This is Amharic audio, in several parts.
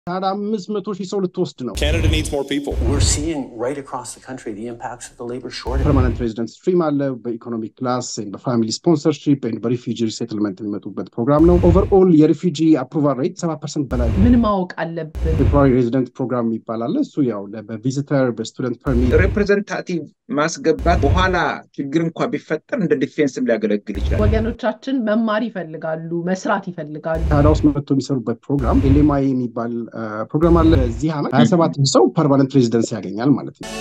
ታዲያ አምስት መቶ ሺህ ሰው ልትወስድ ነው። Canada needs more people. We're seeing right across the country the impacts of the labor shortage. ፐርማነንት ሬዚደንት ስትሪም አለ። በኢኮኖሚክ ክላስ በፋሚሊ ስፖንሰርሺፕ በሪፊጂ ሪሴትልመንት የሚመጡበት ፕሮግራም ነው። ኦቨርኦል የሪፊጂ አፕሩቫል ሬት ሰባ ፐርሰንት በላይ ነው። ምን ማወቅ አለብን? ቴምፖራሪ ሬዚደንት ፕሮግራም ይባላል። እሱ ያው በቪዚተር በስቱደንት ፐርሚት ሪፕሬዘንታቲቭ ማስገባት በኋላ ችግር እንኳ ቢፈጠር እንደ ዲፌንስም ሊያገለግል ይችላል። ወገኖቻችን መማር ይፈልጋሉ፣ መስራት ይፈልጋሉ። ካናዳ ውስጥ መጥቶ የሚሰሩበት ፕሮግራም ኤልኤምአይ የሚባል ፕሮግራም አለ። በዚህ ዓመት ሀያ ሰባት ሰው ፐርማነንት ሬዚደንስ ያገኛል ማለት ነው።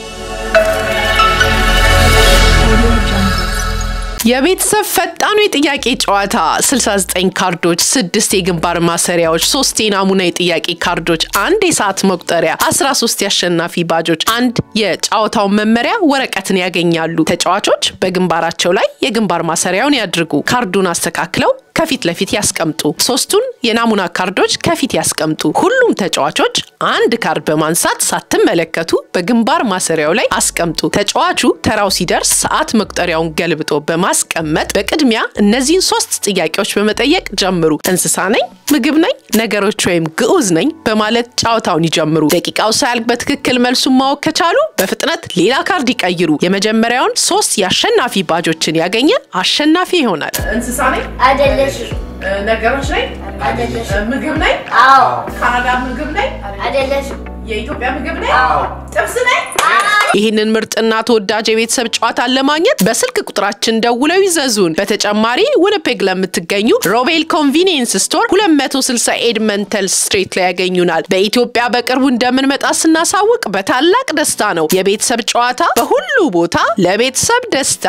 የቤተሰብ ፈጣኑ የጥያቄ ጨዋታ 69 ካርዶች፣ ስድስት የግንባር ማሰሪያዎች፣ ሶስት የናሙና የጥያቄ ካርዶች፣ አንድ የሰዓት መቁጠሪያ፣ 13 የአሸናፊ ባጆች፣ አንድ የጨዋታውን መመሪያ ወረቀትን ያገኛሉ። ተጫዋቾች በግንባራቸው ላይ የግንባር ማሰሪያውን ያድርጉ። ካርዱን አስተካክለው ከፊት ለፊት ያስቀምጡ። ሶስቱን የናሙና ካርዶች ከፊት ያስቀምጡ። ሁሉም ተጫዋቾች አንድ ካርድ በማንሳት ሳትመለከቱ በግንባር ማሰሪያው ላይ አስቀምጡ። ተጫዋቹ ተራው ሲደርስ ሰዓት መቁጠሪያውን ገልብጦ በማስቀመጥ በቅድሚያ እነዚህን ሶስት ጥያቄዎች በመጠየቅ ጀምሩ። እንስሳ ነኝ፣ ምግብ ነኝ፣ ነገሮች ወይም ግዑዝ ነኝ በማለት ጨዋታውን ይጀምሩ። ደቂቃው ሳያልቅ በትክክል መልሱን ማወቅ ከቻሉ በፍጥነት ሌላ ካርድ ይቀይሩ። የመጀመሪያውን ሶስት የአሸናፊ ባጆችን ያገኘ አሸናፊ ይሆናል። እንስሳ ነኝ፣ አይደለሽም ነገሮች ነኝ፣ አይደለሽም ምግብ ነኝ፣ አዎ ካናዳ ምግብ ነኝ፣ አይደለሽም የኢትዮጵያ ምግብ ነኝ፣ አዎ ጥብስ ነኝ። ይህንን ምርጥና ተወዳጅ የቤተሰብ ጨዋታን ለማግኘት በስልክ ቁጥራችን ደውለው ይዘዙን። በተጨማሪ winnipeg ለምትገኙ ሮቤል ኮንቪኒየንስ ስቶር 260 ኤድመንተል ስትሬት ላይ ያገኙናል። በኢትዮጵያ በቅርቡ እንደምንመጣ ስናሳውቅ በታላቅ ደስታ ነው። የቤተሰብ ጨዋታ በሁሉ ቦታ ለቤተሰብ ደስታ።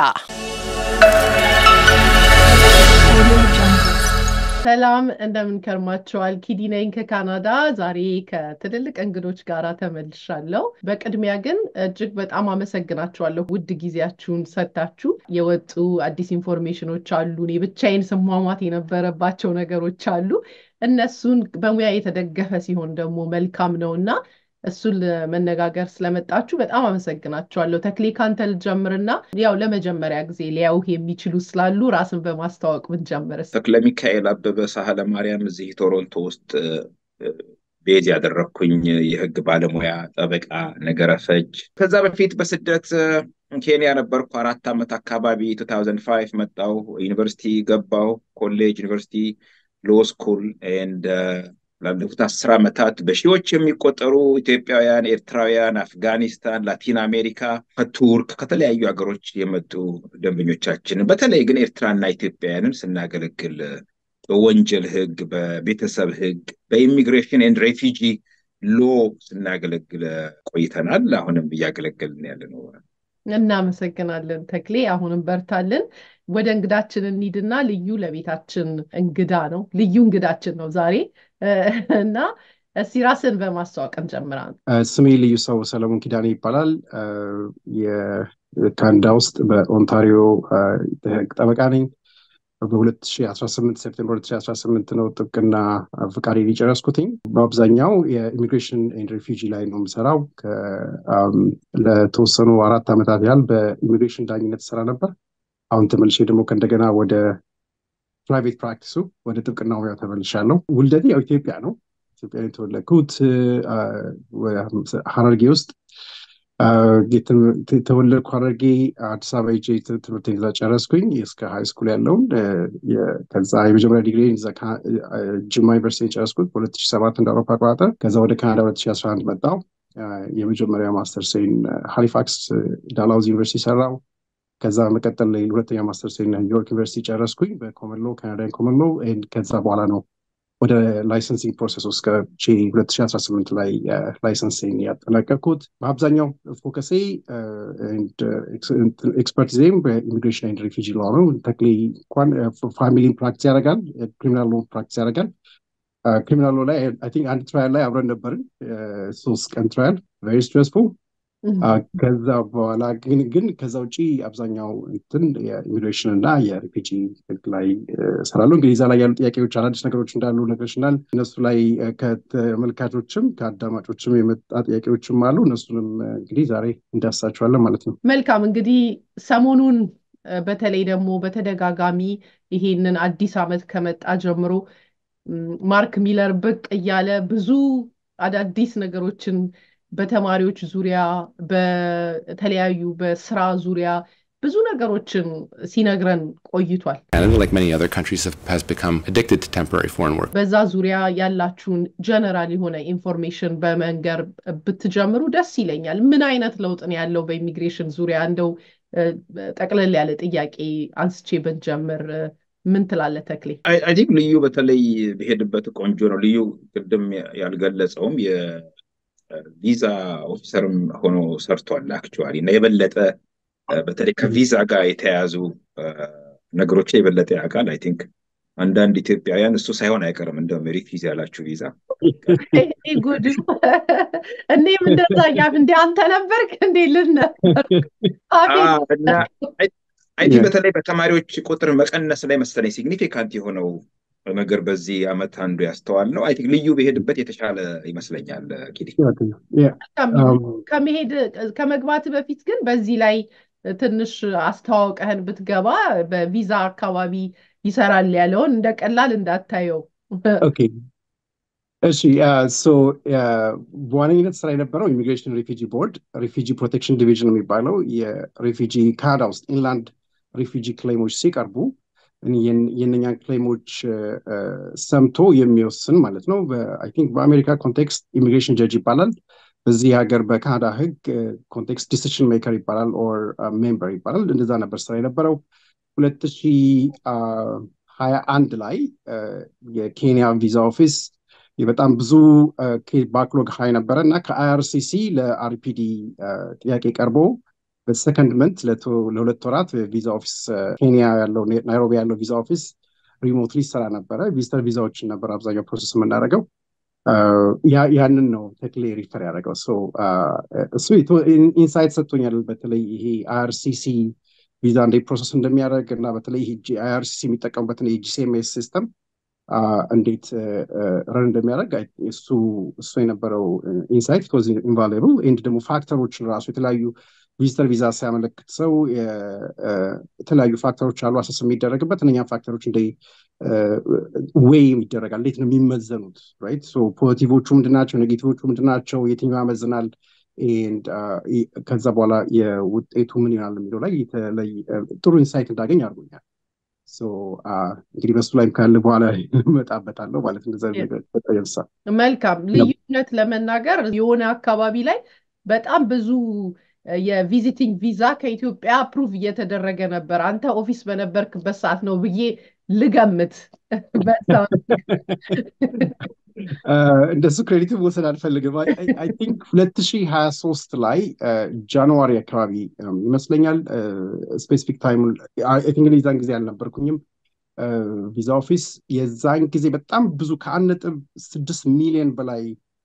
ሰላም እንደምን ከርማችኋል? ኪዲ ነኝ ከካናዳ። ዛሬ ከትልልቅ እንግዶች ጋር ተመልሻለሁ። በቅድሚያ ግን እጅግ በጣም አመሰግናችኋለሁ። ውድ ጊዜያችሁን ሰጥታችሁ የወጡ አዲስ ኢንፎርሜሽኖች አሉ። እኔ ብቻዬን ስሟሟት የነበረባቸው ነገሮች አሉ። እነሱን በሙያ የተደገፈ ሲሆን ደግሞ መልካም ነው እና እሱን ለመነጋገር ስለመጣችሁ በጣም አመሰግናችኋለሁ። ተክሌ ካንተ ልጀምርና ያው ለመጀመሪያ ጊዜ ሊያዩህ የሚችሉ ስላሉ ራስን በማስተዋወቅ ብንጀምርስ? ተክለ ሚካኤል አበበ ሳህለ ማርያም እዚህ ቶሮንቶ ውስጥ ቤዝ ያደረግኩኝ የህግ ባለሙያ ጠበቃ ነገረ ፈጅ። ከዛ በፊት በስደት ኬንያ ነበርኩ አራት ዓመት አካባቢ 2005 መጣሁ። ዩኒቨርሲቲ ገባሁ። ኮሌጅ ዩኒቨርሲቲ ሎ ስኩል ኤንድ ላለፉት አስር ዓመታት በሺዎች የሚቆጠሩ ኢትዮጵያውያን፣ ኤርትራውያን፣ አፍጋኒስታን፣ ላቲን አሜሪካ፣ ከቱርክ ከተለያዩ ሀገሮች የመጡ ደንበኞቻችንን በተለይ ግን ኤርትራና ኢትዮጵያውያንን ስናገለግል በወንጀል ህግ፣ በቤተሰብ ህግ፣ በኢሚግሬሽን ኤንድ ሬፊጂ ሎ ስናገለግል ቆይተናል። አሁንም እያገለገልን ያለ ነው። እናመሰግናለን ተክሌ። አሁንም በርታልን። ወደ እንግዳችን እንሂድና ልዩ ለቤታችን እንግዳ ነው፣ ልዩ እንግዳችን ነው ዛሬ እና እስቲ ራስን በማስተዋወቅ እንጀምራለን። ስሜ ልዩ ሰው ሰለሞን ኪዳኔ ይባላል። የካናዳ ውስጥ በኦንታሪዮ ህግ ጠበቃ ነኝ። በ2018 ሴፕቴምበር 2018 ነው ጥብቅና ፍቃዴን የጨረስኩትኝ። በአብዛኛው የኢሚግሬሽን ኤንድ ሪፊጂ ላይ ነው የምሰራው። ለተወሰኑ አራት ዓመታት ያህል በኢሚግሬሽን ዳኝነት ስራ ነበር። አሁን ተመልሼ ደግሞ ከእንደገና ወደ ፕራይቬት ፕራክቲሱ ወደ ጥብቅና ሙያው ተመልሻለሁ። ውልደቴ ያው ኢትዮጵያ ነው። ኢትዮጵያ የተወለድኩት ሀረርጌ ውስጥ የተወለድኩ ሀረርጌ አዲስ አበባ ሄጄ ትምህርቴን እዛ ጨረስኩኝ እስከ ሃይ ስኩል ያለውን። ከዛ የመጀመሪያ ዲግሪ ጅማ ዩኒቨርሲቲ ጨረስኩት በሁለት ሺህ ሰባት እንደ አውሮፓ አቆጣጠር። ከዛ ወደ ካናዳ ሁለት ሺህ አስራ አንድ መጣሁ። የመጀመሪያ ማስተርሴን ሃሊፋክስ ዳላውዝ ዩኒቨርሲቲ ሰራው። ከዛ መቀጠል ላይ ሁለተኛ ማስተርሴን ኒውዮርክ ዩኒቨርሲቲ ጨረስኩኝ በኮመን ሎ ካናዳን ኮመን ሎ። ከዛ በኋላ ነው ወደ ላይሰንሲንግ ፕሮሰስ ውስጥ ገብቼ 2018 ላይ ላይሰንሲንግ ያጠናቀቅኩት። በአብዛኛው ፎከሴ ኤክስፐርቲዜም በኢሚግሬሽን ኤንድ ሪፊጂ ሎ ነው። ተክሌ እንኳን ፋሚሊን ፕራክቲስ ያደርጋል፣ ክሪሚናል ሎ ፕራክቲስ ያደርጋል። ክሪሚናል ሎ ላይ አይ ቲንክ አንድ ትራያል ላይ አብረን ነበርን፣ ሶስት ቀን ትራያል ቬሪ ስትሬስፉል ከዛ በኋላ ግን ግን ከዛ ውጭ አብዛኛው እንትን የኢሚግሬሽን እና የሪፊጂ ህግ ላይ እሰራለሁ። እንግዲህ እዛ ላይ ያሉ ጥያቄዎች አዳዲስ ነገሮች እንዳሉ ነግረሽናል። እነሱ ላይ ከተመልካቾችም ከአዳማጮችም የመጣ ጥያቄዎችም አሉ። እነሱንም እንግዲህ ዛሬ እንዳሳቸዋለን ማለት ነው። መልካም እንግዲህ ሰሞኑን በተለይ ደግሞ በተደጋጋሚ ይሄንን አዲስ ዓመት ከመጣ ጀምሮ ማርክ ሚለር ብቅ እያለ ብዙ አዳዲስ ነገሮችን በተማሪዎች ዙሪያ በተለያዩ በስራ ዙሪያ ብዙ ነገሮችን ሲነግረን ቆይቷል። Canada, like many other countries, have, has become addicted to temporary foreign work. በዛ ዙሪያ ያላችሁን ጀነራል የሆነ ኢንፎርሜሽን በመንገር ብትጀምሩ ደስ ይለኛል። ምን አይነት ለውጥ ነው ያለው በኢሚግሬሽን ዙሪያ? እንደው ጠቅለል ያለ ጥያቄ አንስቼ ብንጀምር ምን ትላለህ ተክሌ? አይ ቲንክ ልዩ በተለይ ብሄድበት ቆንጆ ነው። ልዩ ቅድም ያልገለጸውም የቪዛ ኦፊሰርም ሆኖ ሰርቷል አክቹዋሊ እና የበለጠ በተለይ ከቪዛ ጋር የተያያዙ ነገሮች የበለጠ ያውቃል። አይ ቲንክ አንዳንድ ኢትዮጵያውያን እሱ ሳይሆን አይቀርም እንደውም ሪፊዝ ያላችሁ ቪዛ ጉድ እኔም እንደዛ እያልኩ እንደ አንተ ነበርክ እንዴ ልን ነበር እና አይ ቲንክ በተለይ በተማሪዎች ቁጥር መቀነስ ላይ መሰለኝ ሲግኒፊካንት የሆነው ነገር በዚህ አመት አንዱ ያስተዋል ነው። አይ ቲንክ ልዩ በሄድበት የተሻለ ይመስለኛል። ኪዲ ከመሄድ ከመግባት በፊት ግን በዚህ ላይ ትንሽ አስተዋውቀህን ብትገባ በቪዛ አካባቢ ይሰራል ያለውን እንደ ቀላል እንዳታየው። እሺ በዋነኝነት ስራ የነበረው ኢሚግሬሽን ሪፊጂ ቦርድ ሪፊጂ ፕሮቴክሽን ዲቪዥን የሚባለው የሪፊጂ ካናዳ ውስጥ ኢንላንድ ሪፊጂ ክሌሞች ሲቀርቡ የእነኛን ክሌሞች ሰምቶ የሚወስን ማለት ነው። አይ ቲንክ በአሜሪካ ኮንቴክስት ኢሚግሬሽን ጀጅ ይባላል። በዚህ ሀገር በካናዳ ህግ ኮንቴክስት ዲሲሽን ሜከር ይባላል ኦር ሜምበር ይባላል። እንደዛ ነበር ስራ የነበረው። ሁለት ሺ ሀያ አንድ ላይ የኬንያ ቪዛ ኦፊስ በጣም ብዙ ባክሎግ ሀይ ነበረ እና ከአይአርሲሲ ለአርፒዲ ጥያቄ ቀርቦ በሰከንድ መንት ለሁለት ወራት ቪዛ ኦፊስ ኬንያ ያለው ናይሮቢ ያለው ቪዛ ኦፊስ ሪሞትሊ ይሰራ ነበረ። ቪዚተር ቪዛዎችን ነበር አብዛኛው ፕሮሰስ የምናደርገው። ያንን ነው ተክሌ ሪፈር ያደረገው። እሱ ኢንሳይት ሰጥቶኛል። በተለይ ይሄ አይአርሲሲ ቪዛ እንዴት ፕሮሰስ እንደሚያደርግ እና በተለይ አይአርሲሲ የሚጠቀሙበትን የጂሲኤምኤስ ሲስተም እንዴት ረን እንደሚያደርግ እሱ እሱ የነበረው ኢንሳይት ኮዝ ኢንቫሉብል ኤንድ ደግሞ ፋክተሮችን ራሱ የተለያዩ ቪዚተር ቪዛ ሲያመለክት ሰው የተለያዩ ፋክተሮች አሉ አሰስ የሚደረግበት እነኛም ፋክተሮች እንደ ዌይ ይደረጋል። እንዴት ነው የሚመዘኑት? ራይት ፖዚቲቮቹ ምንድናቸው? ኔጌቲቮቹ ምንድናቸው? የትኛው ያመዝናል? ከዛ በኋላ የውጤቱ ምን ይሆናል የሚለው ላይ ጥሩ ኢንሳይት እንዳገኝ አድርጎኛል። እንግዲህ በሱ ላይም ካለ በኋላ እመጣበታለሁ ማለት እንደዛ ነገር መልካም ልዩነት ለመናገር የሆነ አካባቢ ላይ በጣም ብዙ የቪዚቲንግ ቪዛ ከኢትዮጵያ አፕሩቭ እየተደረገ ነበር። አንተ ኦፊስ በነበርክበት ሰዓት ነው ብዬ ልገምት። እንደሱ ክሬዲት መውሰድ አልፈልግም። አይ ቲንክ ሁለት ሺህ ሀያ ሶስት ላይ ጃንዋሪ አካባቢ ይመስለኛል ስፔሲፊክ ታይም እንግዲህ የዛን ጊዜ አልነበርኩኝም ቪዛ ኦፊስ የዛን ጊዜ በጣም ብዙ ከአንድ ነጥብ ስድስት ሚሊዮን በላይ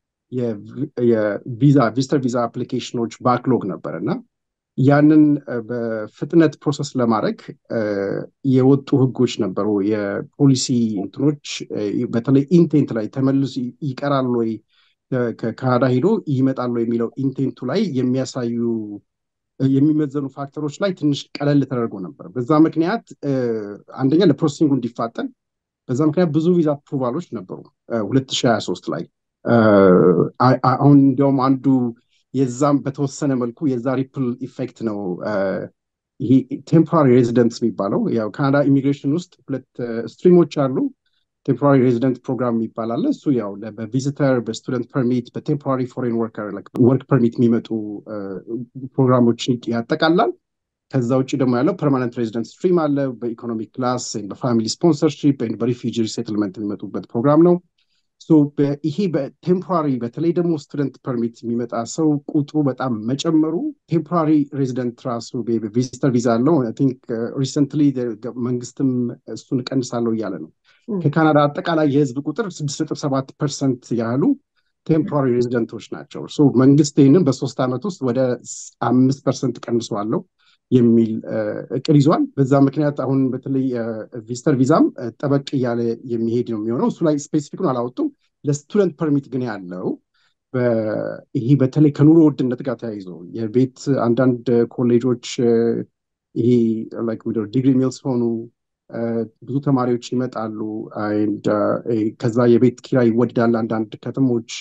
የቪዛ ቪዚተር ቪዛ አፕሊኬሽኖች ባክሎግ ነበር እና ያንን በፍጥነት ፕሮሰስ ለማድረግ የወጡ ህጎች ነበሩ። የፖሊሲ እንትኖች በተለይ ኢንቴንት ላይ ተመልሶ ይቀራል ወይ ከካናዳ ሄዶ ይመጣል ወይ የሚለው ኢንቴንቱ ላይ የሚያሳዩ የሚመዘኑ ፋክተሮች ላይ ትንሽ ቀለል ተደርጎ ነበር። በዛ ምክንያት አንደኛ ለፕሮሰሲንጉ እንዲፋጠን በዛ ምክንያት ብዙ ቪዛ አፕሩቫሎች ነበሩ ሁለት ሺህ ሀያ ሶስት ላይ አሁን እንዲያውም አንዱ የዛም በተወሰነ መልኩ የዛ ሪፕል ኢፌክት ነው ይሄ ቴምፖራሪ ሬዚደንትስ የሚባለው ያው ካናዳ ኢሚግሬሽን ውስጥ ሁለት ስትሪሞች አሉ ቴምፖራሪ ሬዚደንት ፕሮግራም የሚባል አለ እሱ ያው በቪዚተር በስቱደንት ፐርሚት በቴምፖራሪ ፎሬን ወርከር ወርክ ፐርሚት የሚመጡ ፕሮግራሞችን ያጠቃላል ከዛ ውጭ ደግሞ ያለው ፐርማነንት ሬዚደንት ስትሪም አለ በኢኮኖሚክ ክላስ በፋሚሊ ስፖንሰርሺፕ በሪፊጂ ሪሴትልመንት የሚመጡበት ፕሮግራም ነው ይሄ በቴምፖራሪ በተለይ ደግሞ ስቱደንት ፐርሚት የሚመጣ ሰው ቁጥሩ በጣም መጨመሩ ቴምፖራሪ ሬዚደንት ራሱ ቪዚተር ቪዛ አለው ቲንክ ሪሰንትሊ መንግስትም እሱን እቀንሳለሁ እያለ ነው ከካናዳ አጠቃላይ የህዝብ ቁጥር ስድስት ነጥብ ሰባት ፐርሰንት ያህሉ ቴምፖራሪ ሬዚደንቶች ናቸው መንግስት ይህንን በሶስት ዓመት ውስጥ ወደ አምስት ፐርሰንት ቀንሰዋለሁ የሚል እቅድ ይዟል። በዛ ምክንያት አሁን በተለይ ቪዚተር ቪዛም ጠበቅ እያለ የሚሄድ ነው የሚሆነው። እሱ ላይ ስፔሲፊኩን አላወጡም። ለስቱደንት ፐርሚት ግን ያለው ይሄ በተለይ ከኑሮ ውድነት ጋር ተያይዞ የቤት አንዳንድ ኮሌጆች ይሄ ዲግሪ ሚልስ ሆኑ ብዙ ተማሪዎች ይመጣሉ። ከዛ የቤት ኪራይ ይወድዳል አንዳንድ ከተሞች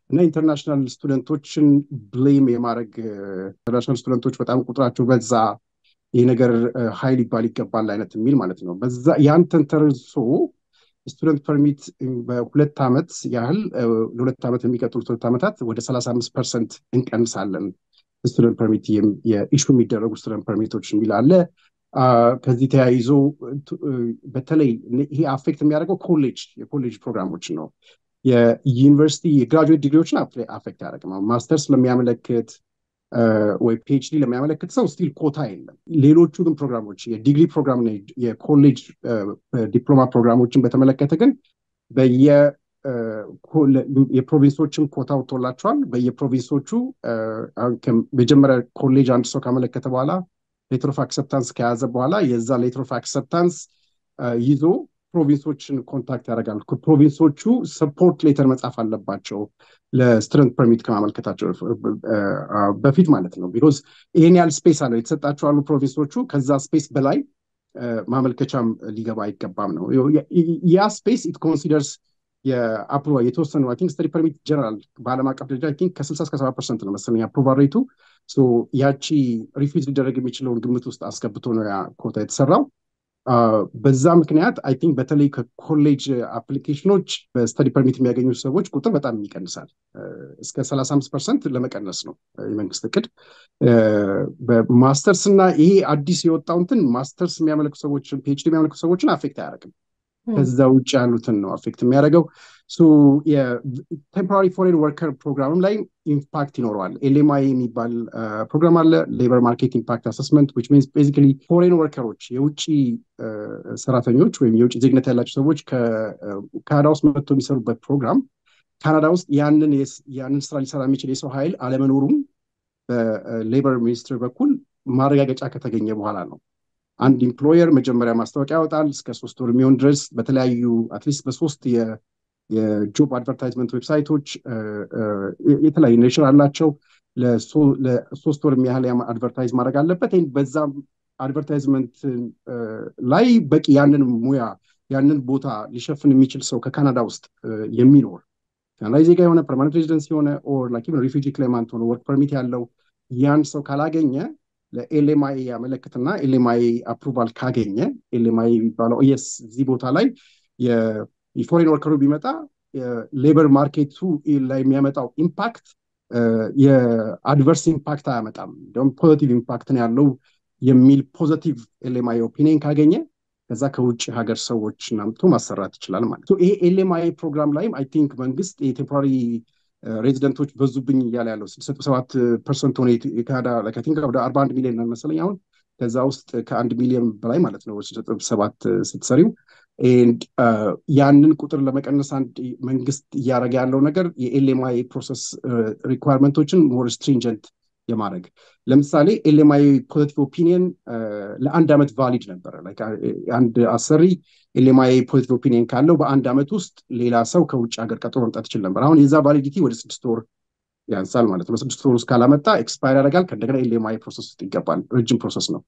እና ኢንተርናሽናል ስቱደንቶችን ብሌም የማድረግ ኢንተርናሽናል ስቱደንቶች በጣም ቁጥራቸው በዛ ይህ ነገር ሀይል ይባል ይገባል አይነት የሚል ማለት ነው። በዛ ያን ተንተርሶ ስቱደንት ፐርሚት በሁለት ዓመት ያህል ለሁለት ዓመት የሚቀጥሉት ሁለት ዓመታት ወደ ሰላሳ አምስት ፐርሰንት እንቀንሳለን ስቱደንት ፐርሚት የኢሹ የሚደረጉ ስቱደንት ፐርሚቶች የሚል አለ። ከዚህ ተያይዞ በተለይ ይሄ አፌክት የሚያደርገው ኮሌጅ የኮሌጅ ፕሮግራሞችን ነው። የዩኒቨርሲቲ የግራጁዌት ዲግሪዎችን አፌክት ያደርግ ነው። ማስተርስ ለሚያመለክት ወይ ፒኤችዲ ለሚያመለክት ሰው ስቲል ኮታ የለም። ሌሎቹ ግን ፕሮግራሞች የዲግሪ ፕሮግራም የኮሌጅ ዲፕሎማ ፕሮግራሞችን በተመለከተ ግን በየ የፕሮቪንሶችን ኮታ ወጥቶላቸዋል። በየፕሮቪንሶቹ መጀመሪያ ኮሌጅ አንድ ሰው ካመለከተ በኋላ ሌተር ኦፍ አክሰፕታንስ ከያዘ በኋላ የዛ ሌተር ኦፍ አክሰፕታንስ ይዞ ፕሮቪንሶችን ኮንታክት ያደርጋል። ፕሮቪንሶቹ ሰፖርት ሌተር መጻፍ አለባቸው ለስቱደንት ፐርሚት ከማመልከታቸው በፊት ማለት ነው። ቢኮዝ ይህን ያህል ስፔስ አለው የተሰጣቸው አሉ ፕሮቪንሶቹ። ከዛ ስፔስ በላይ ማመልከቻም ሊገባ አይገባም ነው። ያ ስፔስ ኢት ኮንሲደርስ የአፕሩቫል የተወሰኑ አይ ቲንክ ስተዲ ፐርሚት ጀነራል በዓለም አቀፍ ደረጃ አይ ቲንክ ከስልሳ እስከ ሰባ ፐርሰንት ነው መሰለኝ አፕሩቫል ሬቱ። ያቺ ሪፊዝ ሊደረግ የሚችለውን ግምት ውስጥ አስገብቶ ነው ያ ኮታ የተሰራው። በዛ ምክንያት አይ ቲንክ በተለይ ከኮሌጅ አፕሊኬሽኖች በስተዲ ፐርሚት የሚያገኙ ሰዎች ቁጥር በጣም ይቀንሳል። እስከ ሰላሳ አምስት ፐርሰንት ለመቀነስ ነው የመንግስት እቅድ። በማስተርስ እና ይሄ አዲስ የወጣው እንትን ማስተርስ የሚያመለክቱ ሰዎችን ፒኤችዲ የሚያመለክቱ ሰዎችን አፌክት አያደርግም። ከዛ ውጭ ያሉትን ነው አፌክት የሚያደርገው። የቴምፖራሪ ፎሬን ወርከር ፕሮግራምም ላይ ኢምፓክት ይኖረዋል። ኤልኤምአይ የሚባል ፕሮግራም አለ፣ ሌበር ማርኬት ኢምፓክት አሰስመንት ዊች ሚንስ ቤዚካሊ ፎሬን ወርከሮች የውጭ ሰራተኞች ወይም የውጭ ዜግነት ያላቸው ሰዎች ከካናዳ ውስጥ መጥቶ የሚሰሩበት ፕሮግራም ካናዳ ውስጥ ያንን ያንን ስራ ሊሰራ የሚችል የሰው ኃይል አለመኖሩም በሌበር ሚኒስትር በኩል ማረጋገጫ ከተገኘ በኋላ ነው። አንድ ኢምፕሎየር መጀመሪያ ማስታወቂያ ያወጣል እስከ ሶስት ወር የሚሆን ድረስ በተለያዩ አትሊስት በሶስት የጆብ አድቨርታይዝመንት ዌብሳይቶች የተለያዩ ኔሽን አላቸው። ለሶስት ወር ያህል አድቨርታይዝ ማድረግ አለበት። በዛ አድቨርታይዝመንት ላይ በቂ ያንን ሙያ ያንን ቦታ ሊሸፍን የሚችል ሰው ከካናዳ ውስጥ የሚኖር ካናዳዊ ዜጋ የሆነ ፐርማነንት ሬዚደንስ የሆነ ኦር ላይክ ሪፊውጂ ክሌማንት ሆነ ወርክ ፐርሚት ያለው ያን ሰው ካላገኘ ለኤልኤምአይ ያመለክትና ኤልኤምአይ አፕሩቫል ካገኘ ኤልኤምአይ የሚባለው የስ እዚህ ቦታ ላይ የፎሬን ወርከሩ ቢመጣ ሌበር ማርኬቱ ላይ የሚያመጣው ኢምፓክት የአድቨርስ ኢምፓክት አያመጣም፣ እንዲሁም ፖዘቲቭ ኢምፓክት ነው ያለው የሚል ፖዘቲቭ ኤልኤምአይ ኦፒኒየን ካገኘ ከዛ ከውጭ ሀገር ሰዎች ናምቶ ማሰራት ይችላል ማለት ነው። ይሄ ኤልኤምአይ ፕሮግራም ላይም አይ ቲንክ መንግስት የቴምፖራሪ ሬዚደንቶች በዙብኝ እያለ ያለው ስድስት ነጥብ ሰባት ፐርሰንት ሆነ የካናዳ ቲንክ ወደ አርባ አንድ ሚሊዮን መሰለኝ አሁን ከዛ ውስጥ ከአንድ ሚሊዮን በላይ ማለት ነው ስድስት ነጥብ ሰባት ስትሰሪው ያንን ቁጥር ለመቀነስ አንድ መንግስት እያደረገ ያለው ነገር የኤልኤምአይ ፕሮሰስ ሪኳርመንቶችን ሞር ስትሪንጀንት የማድረግ ለምሳሌ ኤልኤምአይ ፖዘቲቭ ኦፒኒየን ለአንድ ዓመት ቫሊድ ነበረ። አንድ አሰሪ ኤልኤምአይ ፖዘቲቭ ኦፒኒየን ካለው በአንድ ዓመት ውስጥ ሌላ ሰው ከውጭ ሀገር ቀጥሮ መምጣት ይችል ነበር። አሁን የዛ ቫሊዲቲ ወደ ስድስት ወር ያንሳል ማለት ነው። ስድስት ወር ውስጥ ካላመጣ ኤክስፓየር ያደርጋል። ከእንደገና ኤልኤምአይ ፕሮሰስ ውስጥ ይገባል። ረጅም ፕሮሰስ ነው።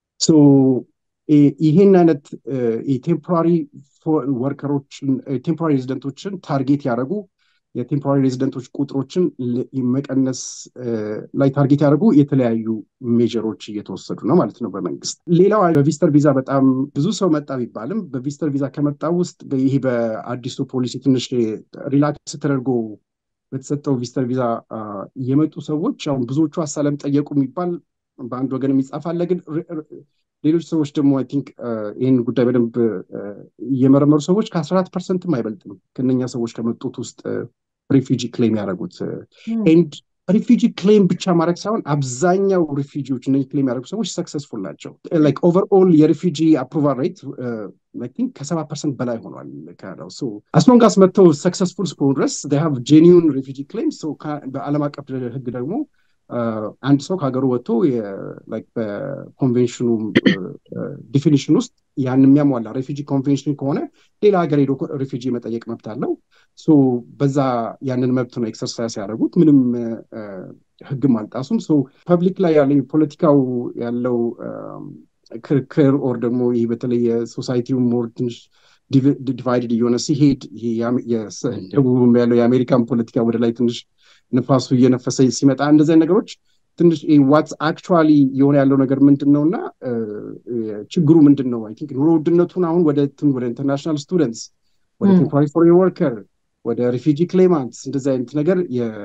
ይህን አይነት የቴምፖራሪ ወርከሮችን ቴምፖራሪ ሬዚደንቶችን ታርጌት ያደረጉ የቴምፖራሪ ሬዚደንቶች ቁጥሮችን መቀነስ ላይ ታርጌት ያደርጉ የተለያዩ ሜጀሮች እየተወሰዱ ነው ማለት ነው በመንግስት። ሌላው በቪስተር ቪዛ በጣም ብዙ ሰው መጣ ቢባልም በቪስተር ቪዛ ከመጣ ውስጥ ይሄ በአዲሱ ፖሊሲ ትንሽ ሪላክስ ተደርጎ በተሰጠው ቪስተር ቪዛ የመጡ ሰዎች አሁን ብዙዎቹ አሳለም ጠየቁ የሚባል በአንድ ወገን የሚጻፍ አለ። ግን ሌሎች ሰዎች ደግሞ አይ ቲንክ ይህን ጉዳይ በደንብ እየመረመሩ ሰዎች ከአስራ አራት ፐርሰንትም አይበልጥም ከነኛ ሰዎች ከመጡት ውስጥ ሪፊጂ ክሌም ያደረጉት ኤንድ ሪፊጂ ክሌም ብቻ ማድረግ ሳይሆን አብዛኛው ሪፊጂዎች እነ ክሌም ያደረጉ ሰዎች ሰክሰስፉል ናቸው። ላይክ ኦቨርኦል የሪፊጂ አፕሩቫል ሬት ቲንክ ከሰባ ፐርሰንት በላይ ሆኗል ካናዳ ውስጥ አስሎንጋስ መጥተው ሰክሰስፉል እስከሆኑ ድረስ ሃቭ ጄኒውን ሪፊጂ ክሌም በዓለም አቀፍ ህግ ደግሞ አንድ ሰው ከሀገሩ ወጥቶ በኮንቬንሽኑ ዲፊኒሽን ውስጥ ያን የሚያሟላ ሬፊጂ ኮንቬንሽን ከሆነ ሌላ ሀገር ሄዶ ሬፊጂ መጠየቅ መብት አለው። በዛ ያንን መብት ነው ኤክሰርሳይዝ ያደረጉት። ምንም ህግም አልጣሱም። ፐብሊክ ላይ ያለ ፖለቲካው ያለው ክርክር ኦር ደግሞ ይህ በተለይ የሶሳይቲው ሞር ትንሽ ዲቫይድድ እየሆነ ሲሄድ ደቡብም ያለው የአሜሪካን ፖለቲካ ወደ ላይ ትንሽ ንፋሱ እየነፈሰ ሲመጣ እንደዚህ ነገሮች ትንሽ ዋትስ አክቹዋሊ የሆነ ያለው ነገር ምንድን ነው እና ችግሩ ምንድን ነው? አይ ቲንክ ኑሮ ውድነቱን አሁን ወደ ወደ ኢንተርናሽናል ስቱደንትስ ወደ ቴምፖራሪ ፎሬን ወርከር ወደ ሪፊጂ ክሌማንትስ እንደዚህ አይነት ነገር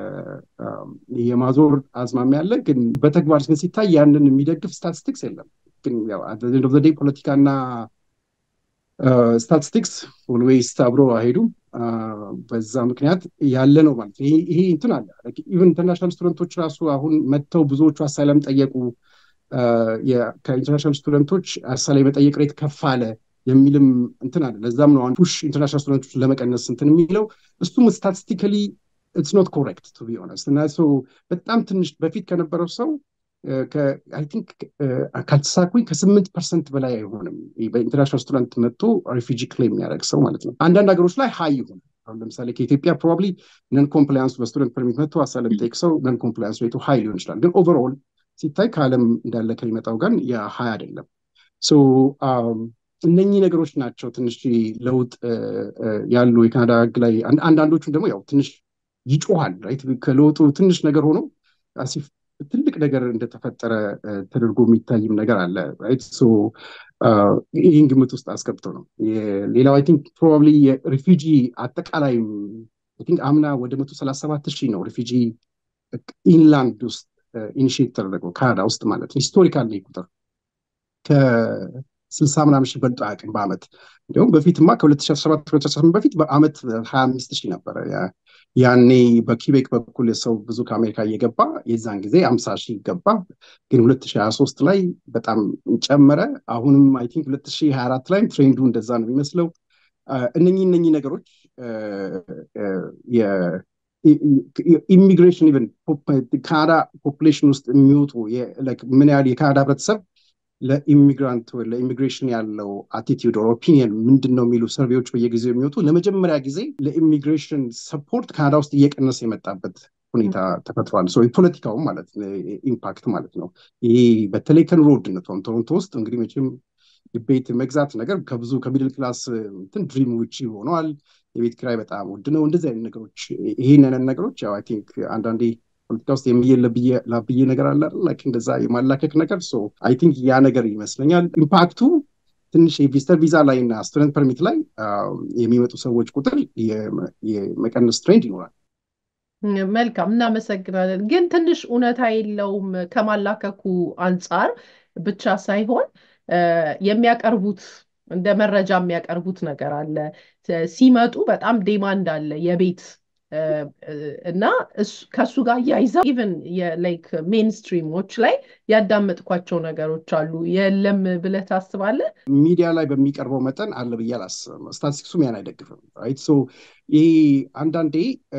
የማዞር አዝማሚያ ያለ፣ ግን በተግባር ግን ሲታይ ያንን የሚደግፍ ስታቲስቲክስ የለም። ግን ያው ኤንድ ኦፍ ዘ ዴይ ፖለቲካና ስታቲስቲክስ ኦልዌይስ አብሮ አይሄዱም። በዛ ምክንያት ያለ ነው ማለት ነው። ይሄ እንትን አለ። ኢቨን ኢንተርናሽናል ስቱደንቶች ራሱ አሁን መጥተው ብዙዎቹ አሳይለም ጠየቁ። ከኢንተርናሽናል ስቱደንቶች አሳይለም የመጠየቅ ሬት ከፍ አለ የሚልም እንትን አለ። ለዛም ነው ኢንተርናሽናል ኢንተርናሽናል ስቱደንቶች ለመቀነስ እንትን የሚለው እሱም ስታቲስቲካሊ ኢትስ ኖት ኮሬክት ቱ ቢ ኦነስት እና በጣም ትንሽ በፊት ከነበረው ሰው አይ ቲንክ ካልተሳኩኝ ከስምንት ፐርሰንት በላይ አይሆንም በኢንተርናሽናል ስቱደንት መጥቶ ሪፊጂ ክሌም የሚያደርግ ሰው ማለት ነው። አንዳንድ ሀገሮች ላይ ሀይ ይሆናል። አሁን ለምሳሌ ከኢትዮጵያ ፕሮባብሊ ነን ኮምፕላያንሱ በስቱደንት ፐርሚት መጥቶ አሳለም ጠይቅ ሰው ነን ኮምፕላያንስ ሬቱ ሀይ ሊሆን ይችላል። ግን ኦቨርኦል ሲታይ ከዓለም እንዳለ ከሚመጣው ጋር የሀይ አይደለም። እነኚህ ነገሮች ናቸው ትንሽ ለውጥ ያሉ የካናዳ ህግ ላይ አንዳንዶቹም ደግሞ ያው ትንሽ ይጮሃል ከለውጡ ትንሽ ነገር ሆኖ ትልቅ ነገር እንደተፈጠረ ተደርጎ የሚታይም ነገር አለ። ይህን ግምት ውስጥ አስገብቶ ነው። ሌላው አይ ቲንክ ፕሮባብሊ የሪፊጂ አጠቃላይ አምና ወደ መቶ ሰላሳ ሰባት ሺህ ነው ሪፊጂ ኢንላንድ ውስጥ ኢኒሽት ተደረገው ካናዳ ውስጥ ማለት ነው። ሂስቶሪካል ነው ቁጥር ከስልሳ ምናምን ሺህ በልጦ አያውቅም በአመት እንዲሁም በፊትማ ከ2017 2018 በፊት በአመት ሀያ አምስት ሺህ ነበረ። ያኔ በኪቤክ በኩል ሰው ብዙ ከአሜሪካ እየገባ የዛን ጊዜ አምሳ ሺህ ገባ። ግን 2023 ላይ በጣም ጨመረ። አሁንም አይ ቲንክ 2024 ላይ ትሬንዱ እንደዛ ነው የሚመስለው። እነኚህ እነኚህ ነገሮች ኢሚግሬሽን ኢቨን ካናዳ ፖፑሌሽን ውስጥ የሚወጡ ምን ያህል የካናዳ ህብረተሰብ ለኢሚግራንት ወይ ለኢሚግሬሽን ያለው አቲቲዩድ ኦር ኦፒኒየን ምንድን ነው የሚሉ ሰርቬዎች በየጊዜው የሚወጡ ለመጀመሪያ ጊዜ ለኢሚግሬሽን ሰፖርት ካናዳ ውስጥ እየቀነሰ የመጣበት ሁኔታ ተፈጥሯል። የፖለቲካውም ማለት ኢምፓክት ማለት ነው። ይሄ በተለይ ከኑሮ ውድነቱ ቶሮንቶ ውስጥ እንግዲህ መቼም ቤት መግዛት ነገር ከብዙ ከሚድል ክላስ እንትን ድሪም ውጭ ሆነዋል። የቤት ኪራይ በጣም ውድ ነው። እንደዚህ አይነት ነገሮች ይህንን ነገሮች ያው አይ ቲንክ አንዳንዴ ፖለቲካ ውስጥ የሚየ ላብዬ ነገር አለ ላይክ እንደዛ የማላከክ ነገር አይ ቲንክ ያ ነገር ይመስለኛል ኢምፓክቱ ትንሽ የቪስተር ቪዛ ላይ እና ስቱደንት ፐርሚት ላይ የሚመጡ ሰዎች ቁጥር የመቀነስ ትሬንድ ይኖራል። መልካም እናመሰግናለን። ግን ትንሽ እውነታ የለውም ከማላከኩ አንጻር ብቻ ሳይሆን የሚያቀርቡት እንደ መረጃ የሚያቀርቡት ነገር አለ። ሲመጡ በጣም ዴማንድ አለ የቤት እና ከእሱ ጋር እያይዘው ኢቨን የላይክ ሜንስትሪሞች ላይ ያዳመጥኳቸው ነገሮች አሉ። የለም ብለህ ታስባለህ? ሚዲያ ላይ በሚቀርበው መጠን አለ ብዬ አላስብም። ስታቲስቲክሱም ያን አይደግፍም። ራይት ሶ ይሄ አንዳንዴ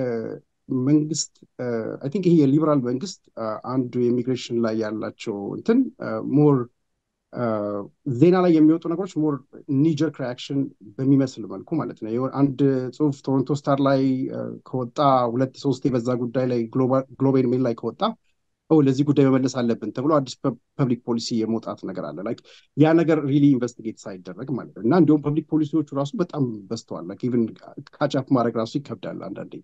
መንግስት አይ ቲንክ ይሄ የሊበራል መንግስት አንዱ የኢሚግሬሽን ላይ ያላቸው እንትን ሞር ዜና ላይ የሚወጡ ነገሮች ሞር ኒጀርክ ሪያክሽን በሚመስል መልኩ ማለት ነው። አንድ ጽሁፍ ቶሮንቶ ስታር ላይ ከወጣ ሁለት ሶስት የበዛ ጉዳይ ላይ ግሎቤል ሜል ላይ ከወጣ ለዚህ ጉዳይ መመለስ አለብን ተብሎ አዲስ ፐብሊክ ፖሊሲ የመውጣት ነገር አለ። ላይክ ያ ነገር ሪሊ ኢንቨስቲጌት ሳይደረግ ማለት ነው። እና እንዲሁም ፐብሊክ ፖሊሲዎቹ ራሱ በጣም በዝተዋል። ላይክ ኢቭን ካቻፕ ማድረግ ራሱ ይከብዳል አንዳንዴ።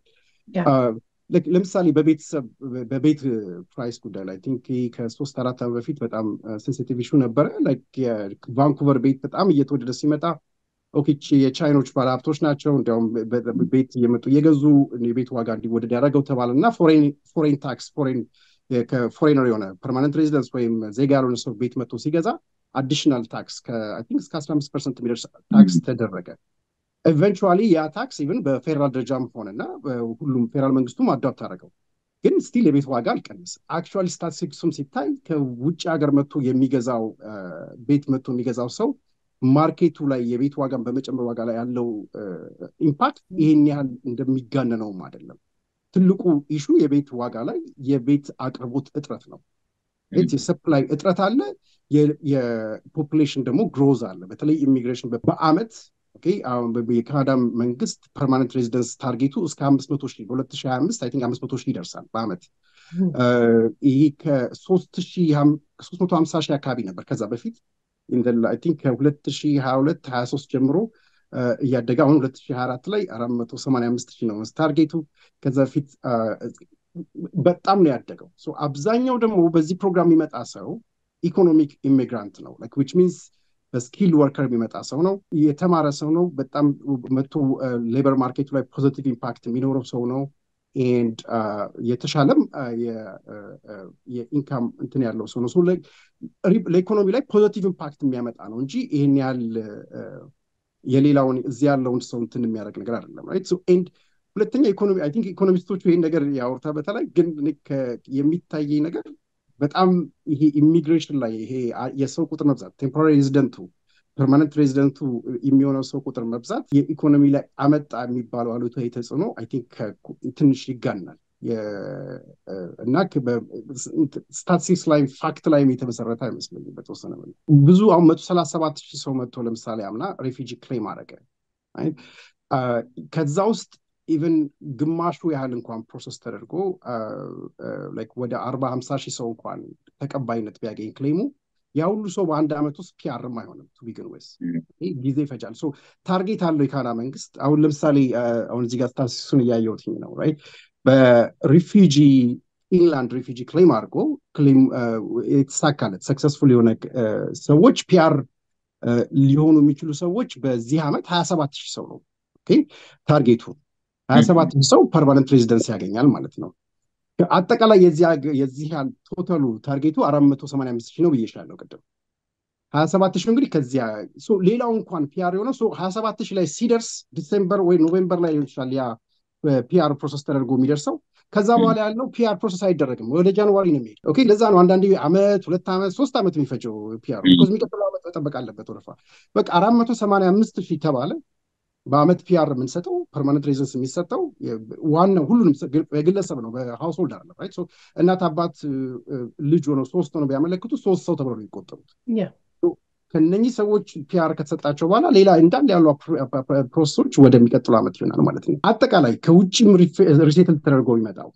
ለምሳሌ በቤተሰብ በቤት ፕራይስ ጉዳይ ላይ ቲንክ ከሶስት አራት ዓመት በፊት በጣም ሴንሲቲቭ ኢሹ ነበረ። ቫንኩቨር ቤት በጣም እየተወደደ ሲመጣ ኦኬ የቻይኖች ባለሀብቶች ናቸው እንዲያውም ቤት እየመጡ እየገዙ የቤት ዋጋ እንዲወደድ ያደረገው ተባለ እና ፎሬን ታክስ ፎሬን ከፎሬነር የሆነ ፐርማነንት ሬዚደንስ ወይም ዜጋ ያልሆነ ሰው ቤት መጥቶ ሲገዛ አዲሽናል ታክስ ቲንክ እስከ አስራ አምስት ፐርሰንት የሚደርስ ታክስ ተደረገ። ኤቨንቹዋሊ ያ ታክስ ኢቨን በፌዴራል ደረጃም ሆነና ሁሉም ፌዴራል መንግስቱም አዳፕት አደረገው፣ ግን ስቲል የቤት ዋጋ አልቀንስም። አክቹዋሊ ስታቲስቲክሱም ሲታይ ከውጭ ሀገር መጥቶ የሚገዛው ቤት መጥቶ የሚገዛው ሰው ማርኬቱ ላይ የቤት ዋጋን በመጨመር ዋጋ ላይ ያለው ኢምፓክት ይህን ያህል እንደሚጋነነውም አይደለም። ትልቁ ኢሹ የቤት ዋጋ ላይ የቤት አቅርቦት እጥረት ነው። የሰፕላይ እጥረት አለ፣ የፖፑሌሽን ደግሞ ግሮዝ አለ። በተለይ ኢሚግሬሽን በአመት የካናዳ መንግስት ፐርማነንት ሬዚደንስ ታርጌቱ እስከ አምስት መቶ ሺህ በሁለት ሺህ ሀያ አምስት አይ ቲንክ አምስት መቶ ሺህ ይደርሳል በአመት ይህ ከሶስት መቶ ሀምሳ ሺህ አካባቢ ነበር ከዛ በፊት አይ ቲንክ ከሁለት ሺህ ሀያ ሁለት ሀያ ሶስት ጀምሮ እያደገ አሁን ሁለት ሺህ ሀያ አራት ላይ አራት መቶ ሰማንያ አምስት ሺህ ነው ታርጌቱ። ከዛ በፊት በጣም ነው ያደገው። አብዛኛው ደግሞ በዚህ ፕሮግራም የሚመጣ ሰው ኢኮኖሚክ ኢሚግራንት ነው ዊች ሚንስ በስኪል ወርከር የሚመጣ ሰው ነው። የተማረ ሰው ነው። በጣም መቶ ሌበር ማርኬቱ ላይ ፖዚቲቭ ኢምፓክት የሚኖረው ሰው ነው። ኤንድ የተሻለም የኢንካም እንትን ያለው ሰው ነው። ለኢኮኖሚ ላይ ፖዚቲቭ ኢምፓክት የሚያመጣ ነው እንጂ ይህን ያህል የሌላውን እዚህ ያለውን ሰው እንትን የሚያደርግ ነገር አይደለም። ራይት ኤንድ ሁለተኛ ኢኮኖሚ አይ ቲንክ ኢኮኖሚስቶቹ ይህን ነገር ያወርታ በተለይ ግን የሚታየኝ ነገር በጣም ይሄ ኢሚግሬሽን ላይ ይሄ የሰው ቁጥር መብዛት ቴምፖራሪ ሬዚደንቱ ፐርማነንት ሬዚደንቱ የሚሆነው ሰው ቁጥር መብዛት የኢኮኖሚ ላይ አመጣ የሚባለው አሉታዊ ተጽዕኖ አይ ቲንክ ትንሽ ይጋናል እና ስታቲስቲክስ ላይ ፋክት ላይም የተመሰረተ አይመስለኝም። በተወሰነ ብዙ አሁን መቶ ሰላሳ ሰባት ሺህ ሰው መጥቶ ለምሳሌ አምና ሬፊጂ ክሌም አደረገ። ከዛ ውስጥ ኢቨን ግማሹ ያህል እንኳን ፕሮሰስ ተደርጎ ወደ አርባ ሀምሳ ሺህ ሰው እንኳን ተቀባይነት ቢያገኝ ክሌሙ ያ ሁሉ ሰው በአንድ ዓመት ውስጥ ፒአርም አይሆንም። ቱ ቢግን ወይስ ጊዜ ይፈጃል። ታርጌት አለው የካና መንግስት። አሁን ለምሳሌ አሁን እዚህ ጋር ስታሲሱን እያየሁትኝ ነው ራይት በሪፊጂ ኢንላንድ ሪፊጂ ክሌም አድርጎ ክሌም የተሳካለት ሰክሰስፉል የሆነ ሰዎች ፒአር ሊሆኑ የሚችሉ ሰዎች በዚህ ዓመት ሀያ ሰባት ሺህ ሰው ነው ታርጌቱ። ሀያ ሰባት ሺህ ሰው ፐርማነንት ሬዚደንስ ያገኛል ማለት ነው። አጠቃላይ የዚህ ቶታሉ ታርጌቱ አራት መቶ ሰማንያ አምስት ሺህ ነው ብዬሻለሁ ቅድም። ሀያ ሰባት ሺህ እንግዲህ ከዚያ ሌላው እንኳን ፒአር የሆነው ሀያ ሰባት ሺህ ላይ ሲደርስ ዲሴምበር ወይ ኖቬምበር ላይ ሊሆን ይችላል ያ ፒአር ፕሮሰስ ተደርጎ የሚደርሰው ከዛ በኋላ ያለው ፒአር ፕሮሰስ አይደረግም፣ ወደ ጃንዋሪ ነው የሚሄድ። ኦኬ ለዛ ነው አንዳንዴ አመት፣ ሁለት ዓመት፣ ሶስት ዓመት የሚፈጀው ፒአር ቢኮዝ የሚቀጥለው ዓመት መጠበቅ አለበት ወረፋ። በቃ አራት መቶ ሰማንያ አምስት ሺህ ተባለ በአመት ፒአር የምንሰጠው ፐርማነንት ሬዚደንስ የሚሰጠው ዋናው ሁሉንም የግለሰብ ነው፣ በሃውስሆልድ አለ ራይት። እናት አባት ልጅ ሆነው ሶስት ሆነው ቢያመለክቱ ሶስት ሰው ተብሎ ነው የሚቆጠሩት። ከነኚህ ሰዎች ፒአር ከተሰጣቸው በኋላ ሌላ እንዳለ ያሉ ፕሮሰሶች ወደሚቀጥሉ ዓመት ይሆናል ማለት ነው። አጠቃላይ ከውጭም ሪሴትል ተደርጎ ይመጣው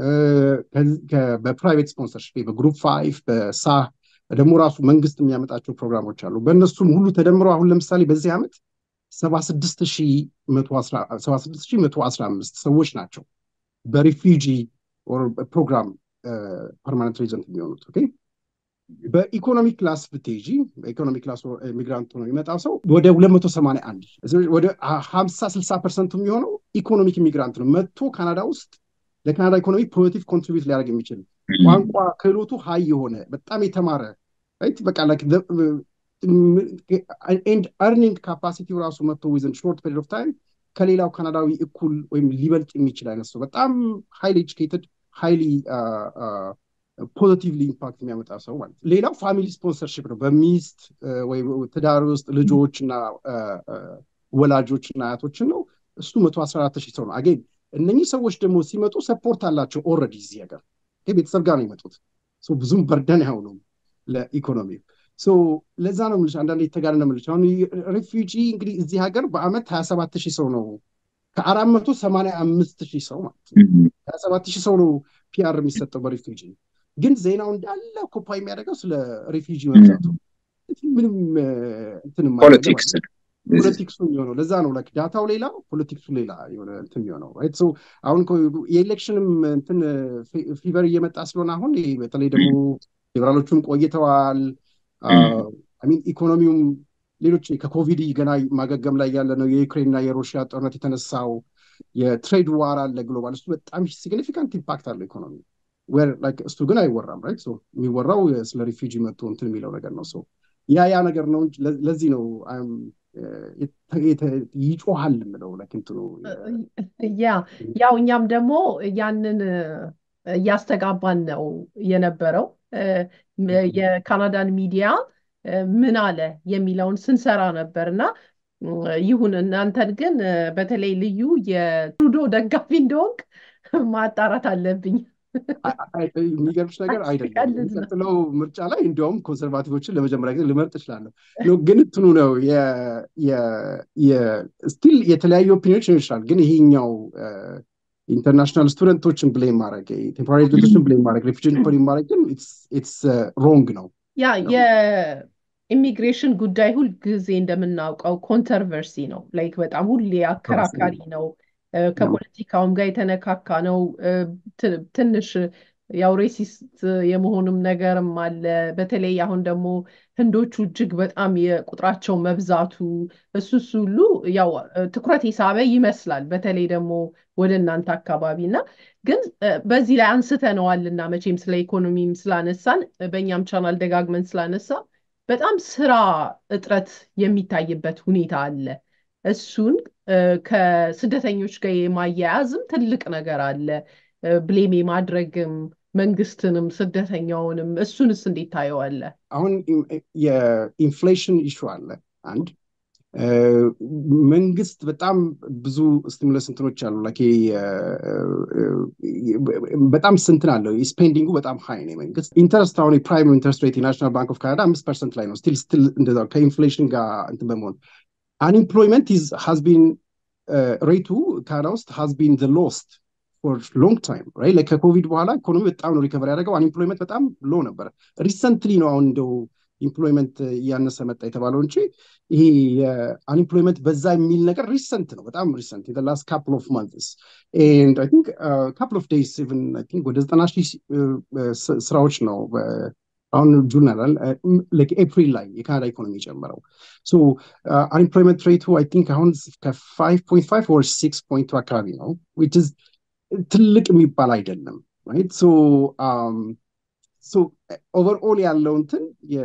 በፕራይቬት ስፖንሰርሽፕ በግሩፕ ፋይቭ በሳ ደግሞ ራሱ መንግስት የሚያመጣቸው ፕሮግራሞች አሉ። በእነሱም ሁሉ ተደምሮ አሁን ለምሳሌ በዚህ ዓመት ሰባ ስድስት ሺህ መቶ አስራ አምስት ሰዎች ናቸው በሪፊጂ ፕሮግራም ፐርማነንት ሬዚደንት የሚሆኑት ኦኬ በኢኮኖሚ ክላስ ብትሄጂ በኢኮኖሚ ክላስ ሚግራንት ሆኖ የሚመጣው ሰው ወደ ሁለት መቶ ሰማንያ አንድ ወደ ሀምሳ ስልሳ ፐርሰንቱ የሚሆነው ኢኮኖሚክ ሚግራንት ነው መጥቶ ካናዳ ውስጥ ለካናዳ ኢኮኖሚ ፖዚቲቭ ኮንትሪቢዩት ሊያደርግ የሚችል ቋንቋ ክህሎቱ ሀይ የሆነ በጣም የተማረ ራይት በቃ ላይክ ኤንድ አርኒንግ ካፓሲቲው ራሱ መጥቶ ዊዝን ሾርት ፔሪድ ኦፍ ታይም ከሌላው ካናዳዊ እኩል ወይም ሊበልጥ የሚችል አይነት ሰው በጣም ሃይሊ ኤጁኬትድ ሃይሊ ፖዚቲቭሊ ኢምፓክት የሚያመጣ ሰው ማለት ነው። ሌላው ፋሚሊ ስፖንሰርሽፕ ነው። በሚስት ወይ ትዳር ውስጥ ልጆች እና ወላጆች እና አያቶችን ነው። እሱ መቶ አስራ አራት ሺህ ሰው ነው። አጌን እነኚህ ሰዎች ደግሞ ሲመጡ ሰፖርት አላቸው ኦልሬዲ እዚህ ሀገር ቤተሰብ ጋር ነው የመጡት። ብዙም በርደን አይሆኑም ለኢኮኖሚው። ለዛ ነው የምልሽ አንዳንድ የተጋነነ የምልሽ አሁን ሪፊውጂ እንግዲህ እዚህ ሀገር በአመት ሀያ ሰባት ሺህ ሰው ነው ከአራት መቶ ሰማንያ አምስት ሺህ ሰው ማለት ነው ሀያ ሰባት ሺህ ሰው ነው ፒአር የሚሰጠው በሪፊውጂ ግን ዜናው እንዳለ ኮፓ የሚያደርገው ስለ ሪፊውጂ መብዛቱ ምንም እንትን ፖለቲክስ ፖለቲክሱ የሚሆነው ለዛ ነው ላይክ ዳታው ሌላ ፖለቲክሱ ሌላ የሆነ እንትን የሚሆነው ራይት ሶ አሁን የኤሌክሽንም እንትን ፊቨር እየመጣ ስለሆነ አሁን በተለይ ደግሞ ሊበራሎቹም ቆይተዋል ሚን ኢኮኖሚውም ሌሎች ከኮቪድ ገና ማገገም ላይ ያለ ነው የዩክሬን እና የሩሲያ ጦርነት የተነሳው የትሬድ ዋር አለ ግሎባል እሱ በጣም ሲግኒፊካንት ኢምፓክት አለው ኢኮኖሚ እሱ ግን አይወራም ራይት የሚወራው ስለ ሪፊጂ መጥቶ እንትን የሚለው ነገር ነው ሰው ያ ያ ነገር ነው ለዚህ ነው ይጮሃል የምለው ለክንትኑ ያ ያው እኛም ደግሞ ያንን እያስተጋባን ነው የነበረው የካናዳን ሚዲያ ምን አለ የሚለውን ስንሰራ ነበር እና ይሁን እናንተን ግን በተለይ ልዩ የትሩዶ ደጋፊ እንደሆንክ ማጣራት አለብኝ የሚገርምሽ ነገር አይደለም የሚቀጥለው ምርጫ ላይ እንዲያውም ኮንሰርቫቲቮችን ለመጀመሪያ ጊዜ ልመርጥ እችላለሁ ግን እንትኑ ነው ስቲል የተለያዩ ኦፒኒዮች ይችላል ግን ይሄኛው ኢንተርናሽናል ስቱደንቶችን ብሌም ማድረግ ቴምፖራሪ ስቱደንቶችን ብሌም ማድረግ ሪፊጂን ብሌም ማድረግ ግን ኢትስ ሮንግ ነው ያ የኢሚግሬሽን ጉዳይ ሁል ጊዜ እንደምናውቀው ኮንትሮቨርሲ ነው ላይክ በጣም ሁሌ አከራካሪ ነው ከፖለቲካውም ጋር የተነካካ ነው። ትንሽ ያው ሬሲስት የመሆንም ነገርም አለ። በተለይ አሁን ደግሞ ህንዶቹ እጅግ በጣም የቁጥራቸው መብዛቱ እሱ እሱ ሁሉ ያው ትኩረት የሳበ ይመስላል። በተለይ ደግሞ ወደ እናንተ አካባቢ እና ግን በዚህ ላይ አንስተነዋልና መቼም ስለ ኢኮኖሚም ስላነሳን በእኛም ቻናል ደጋግመን ስላነሳ በጣም ስራ እጥረት የሚታይበት ሁኔታ አለ። እሱን ከስደተኞች ጋር የማያያዝም ትልቅ ነገር አለ። ብሌም የማድረግም መንግስትንም ስደተኛውንም እሱንስ እንዴት ታየዋለህ? አሁን የኢንፍሌሽን ኢሹ አለ አንድ መንግስት በጣም ብዙ ስቲሙለስ እንትኖች አሉ ላይክ በጣም ስንትን አለው ስፔንዲንጉ በጣም ሀይ ነው መንግስት ኢንተረስት አሁን የፕራይም ኢንተረስት ሬት የናሽናል ባንክ ኦፍ ካናዳ አምስት ፐርሰንት ላይ ነው ስቲል ስቲል እንደዛ ከኢንፍሌሽን ጋር እንትን በመሆን አንኢምፕሎይመንት ሃዝ ቢን ሬቱ ካናዳ ውስጥ ሃዝ ቢን ዘ ሎስት ፎር ሎንግ ታይም ራይት ከኮቪድ በኋላ ኢኮኖሚ በጣም ነው ሪከቨር ያደረገው አንኢምፕሎይመንት በጣም ሎ ነበረ ሪሰንትሊ ነው አሁን እንደው ኢምፕሎይመንት እያነሰ መጣ የተባለው እንጂ ይሄ የአንኢምፕሎይመንት በዛ የሚል ነገር ሪሰንት ነው በጣም ሪሰንት ላስት ካፕል ኦፍ ማንትስ ኤንድ አይ ቲንክ ካፕል ኦፍ ዴይስ ኢቭን አይ ቲንክ ወደ ዘጠና ሺህ ስራዎች ነው አሁን ጁን አላል ኤፕሪል ላይ የካናዳ ኢኮኖሚ የጨመረው ሶ አንኢምፕሎይመንት ሬቱ አይ ቲንክ አሁን ከፋይቭ ፖይንት ፋይቭ ወር ሲክስ ፖይንቱ አካባቢ ነው ዊች ኢዝ ትልቅ የሚባል አይደለም ራይት ሶ ሶ ኦቨርኦል ያለው እንትን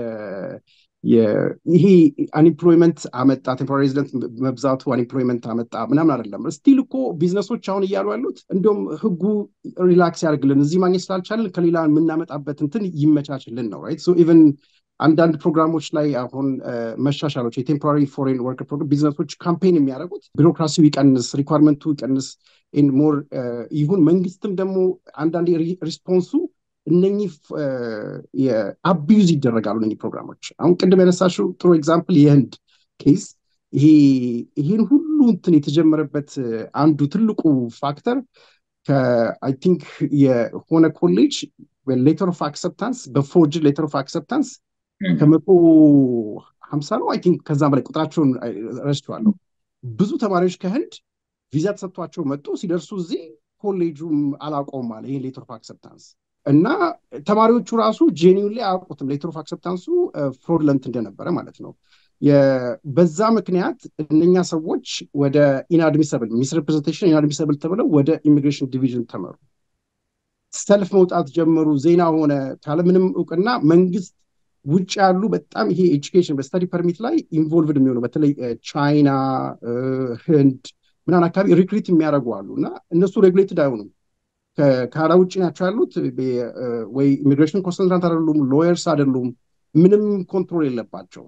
ይሄ አንኢምፕሎይመንት አመጣ ቴምፖራሪ ሬዚደንት መብዛቱ አንኢምፕሎይመንት አመጣ ምናምን አይደለም ስቲል እኮ ቢዝነሶች አሁን እያሉ ያሉት እንዲሁም ህጉ ሪላክስ ያደርግልን እዚህ ማግኘት ስላልቻለን ከሌላ የምናመጣበት እንትን ይመቻችልን ነው ራይት ሶ ኢቨን አንዳንድ ፕሮግራሞች ላይ አሁን መሻሻሎች የቴምፖራሪ ፎሬን ወርከር ፕሮግራም ቢዝነሶች ካምፔን የሚያደርጉት ቢሮክራሲው ይቀንስ ሪኳርመንቱ ይቀንስ ሞር ይሁን መንግስትም ደግሞ አንዳንድ ሪስፖንሱ እነኚህ አቢዩዝ ይደረጋሉ እነኚህ ፕሮግራሞች አሁን ቅድም ያነሳሽው ጥሩ ኤግዛምፕል የህንድ ኬስ ይሄን ሁሉ እንትን የተጀመረበት አንዱ ትልቁ ፋክተር ከአይ ቲንክ የሆነ ኮሌጅ ሌተር ኦፍ አክሰፕታንስ በፎርጅ ሌተር ኦፍ አክሰፕታንስ ከመቶ ሀምሳ ነው አይ ቲንክ ከዛም በላይ ቁጥራቸውን ረስቸዋለሁ ብዙ ተማሪዎች ከህንድ ቪዛ ተሰጥቷቸው መጡ ሲደርሱ እዚህ ኮሌጁም አላቆም አለ ይሄን ሌተር ኦፍ አክሰፕታንስ እና ተማሪዎቹ ራሱ ጄኒውን ላይ አያውቁትም ሌተር ኦፍ አክሰፕታንሱ ፍሮድለንት እንደነበረ ማለት ነው በዛ ምክንያት እነኛ ሰዎች ወደ ኢንአድሚሰብል ሚስ ሪፕሬዘንቴሽን ኢንአድሚሰብል ተብለው ወደ ኢሚግሬሽን ዲቪዥን ተመሩ ሰልፍ መውጣት ጀመሩ ዜና ሆነ ካለምንም እውቅና መንግስት ውጭ ያሉ በጣም ይሄ ኤጁኬሽን በስተዲ ፐርሚት ላይ ኢንቮልቭድ የሚሆኑ በተለይ ቻይና ህንድ ምናምን አካባቢ ሪክሪት የሚያደርጉ አሉ እና እነሱ ሬጉሌትድ አይሆኑም ከካናዳ ውጭ ናቸው ያሉት ወይ ኢሚግሬሽን ኮንሰልታንት አይደሉም ሎየርስ አይደሉም ምንም ኮንትሮል የለባቸውም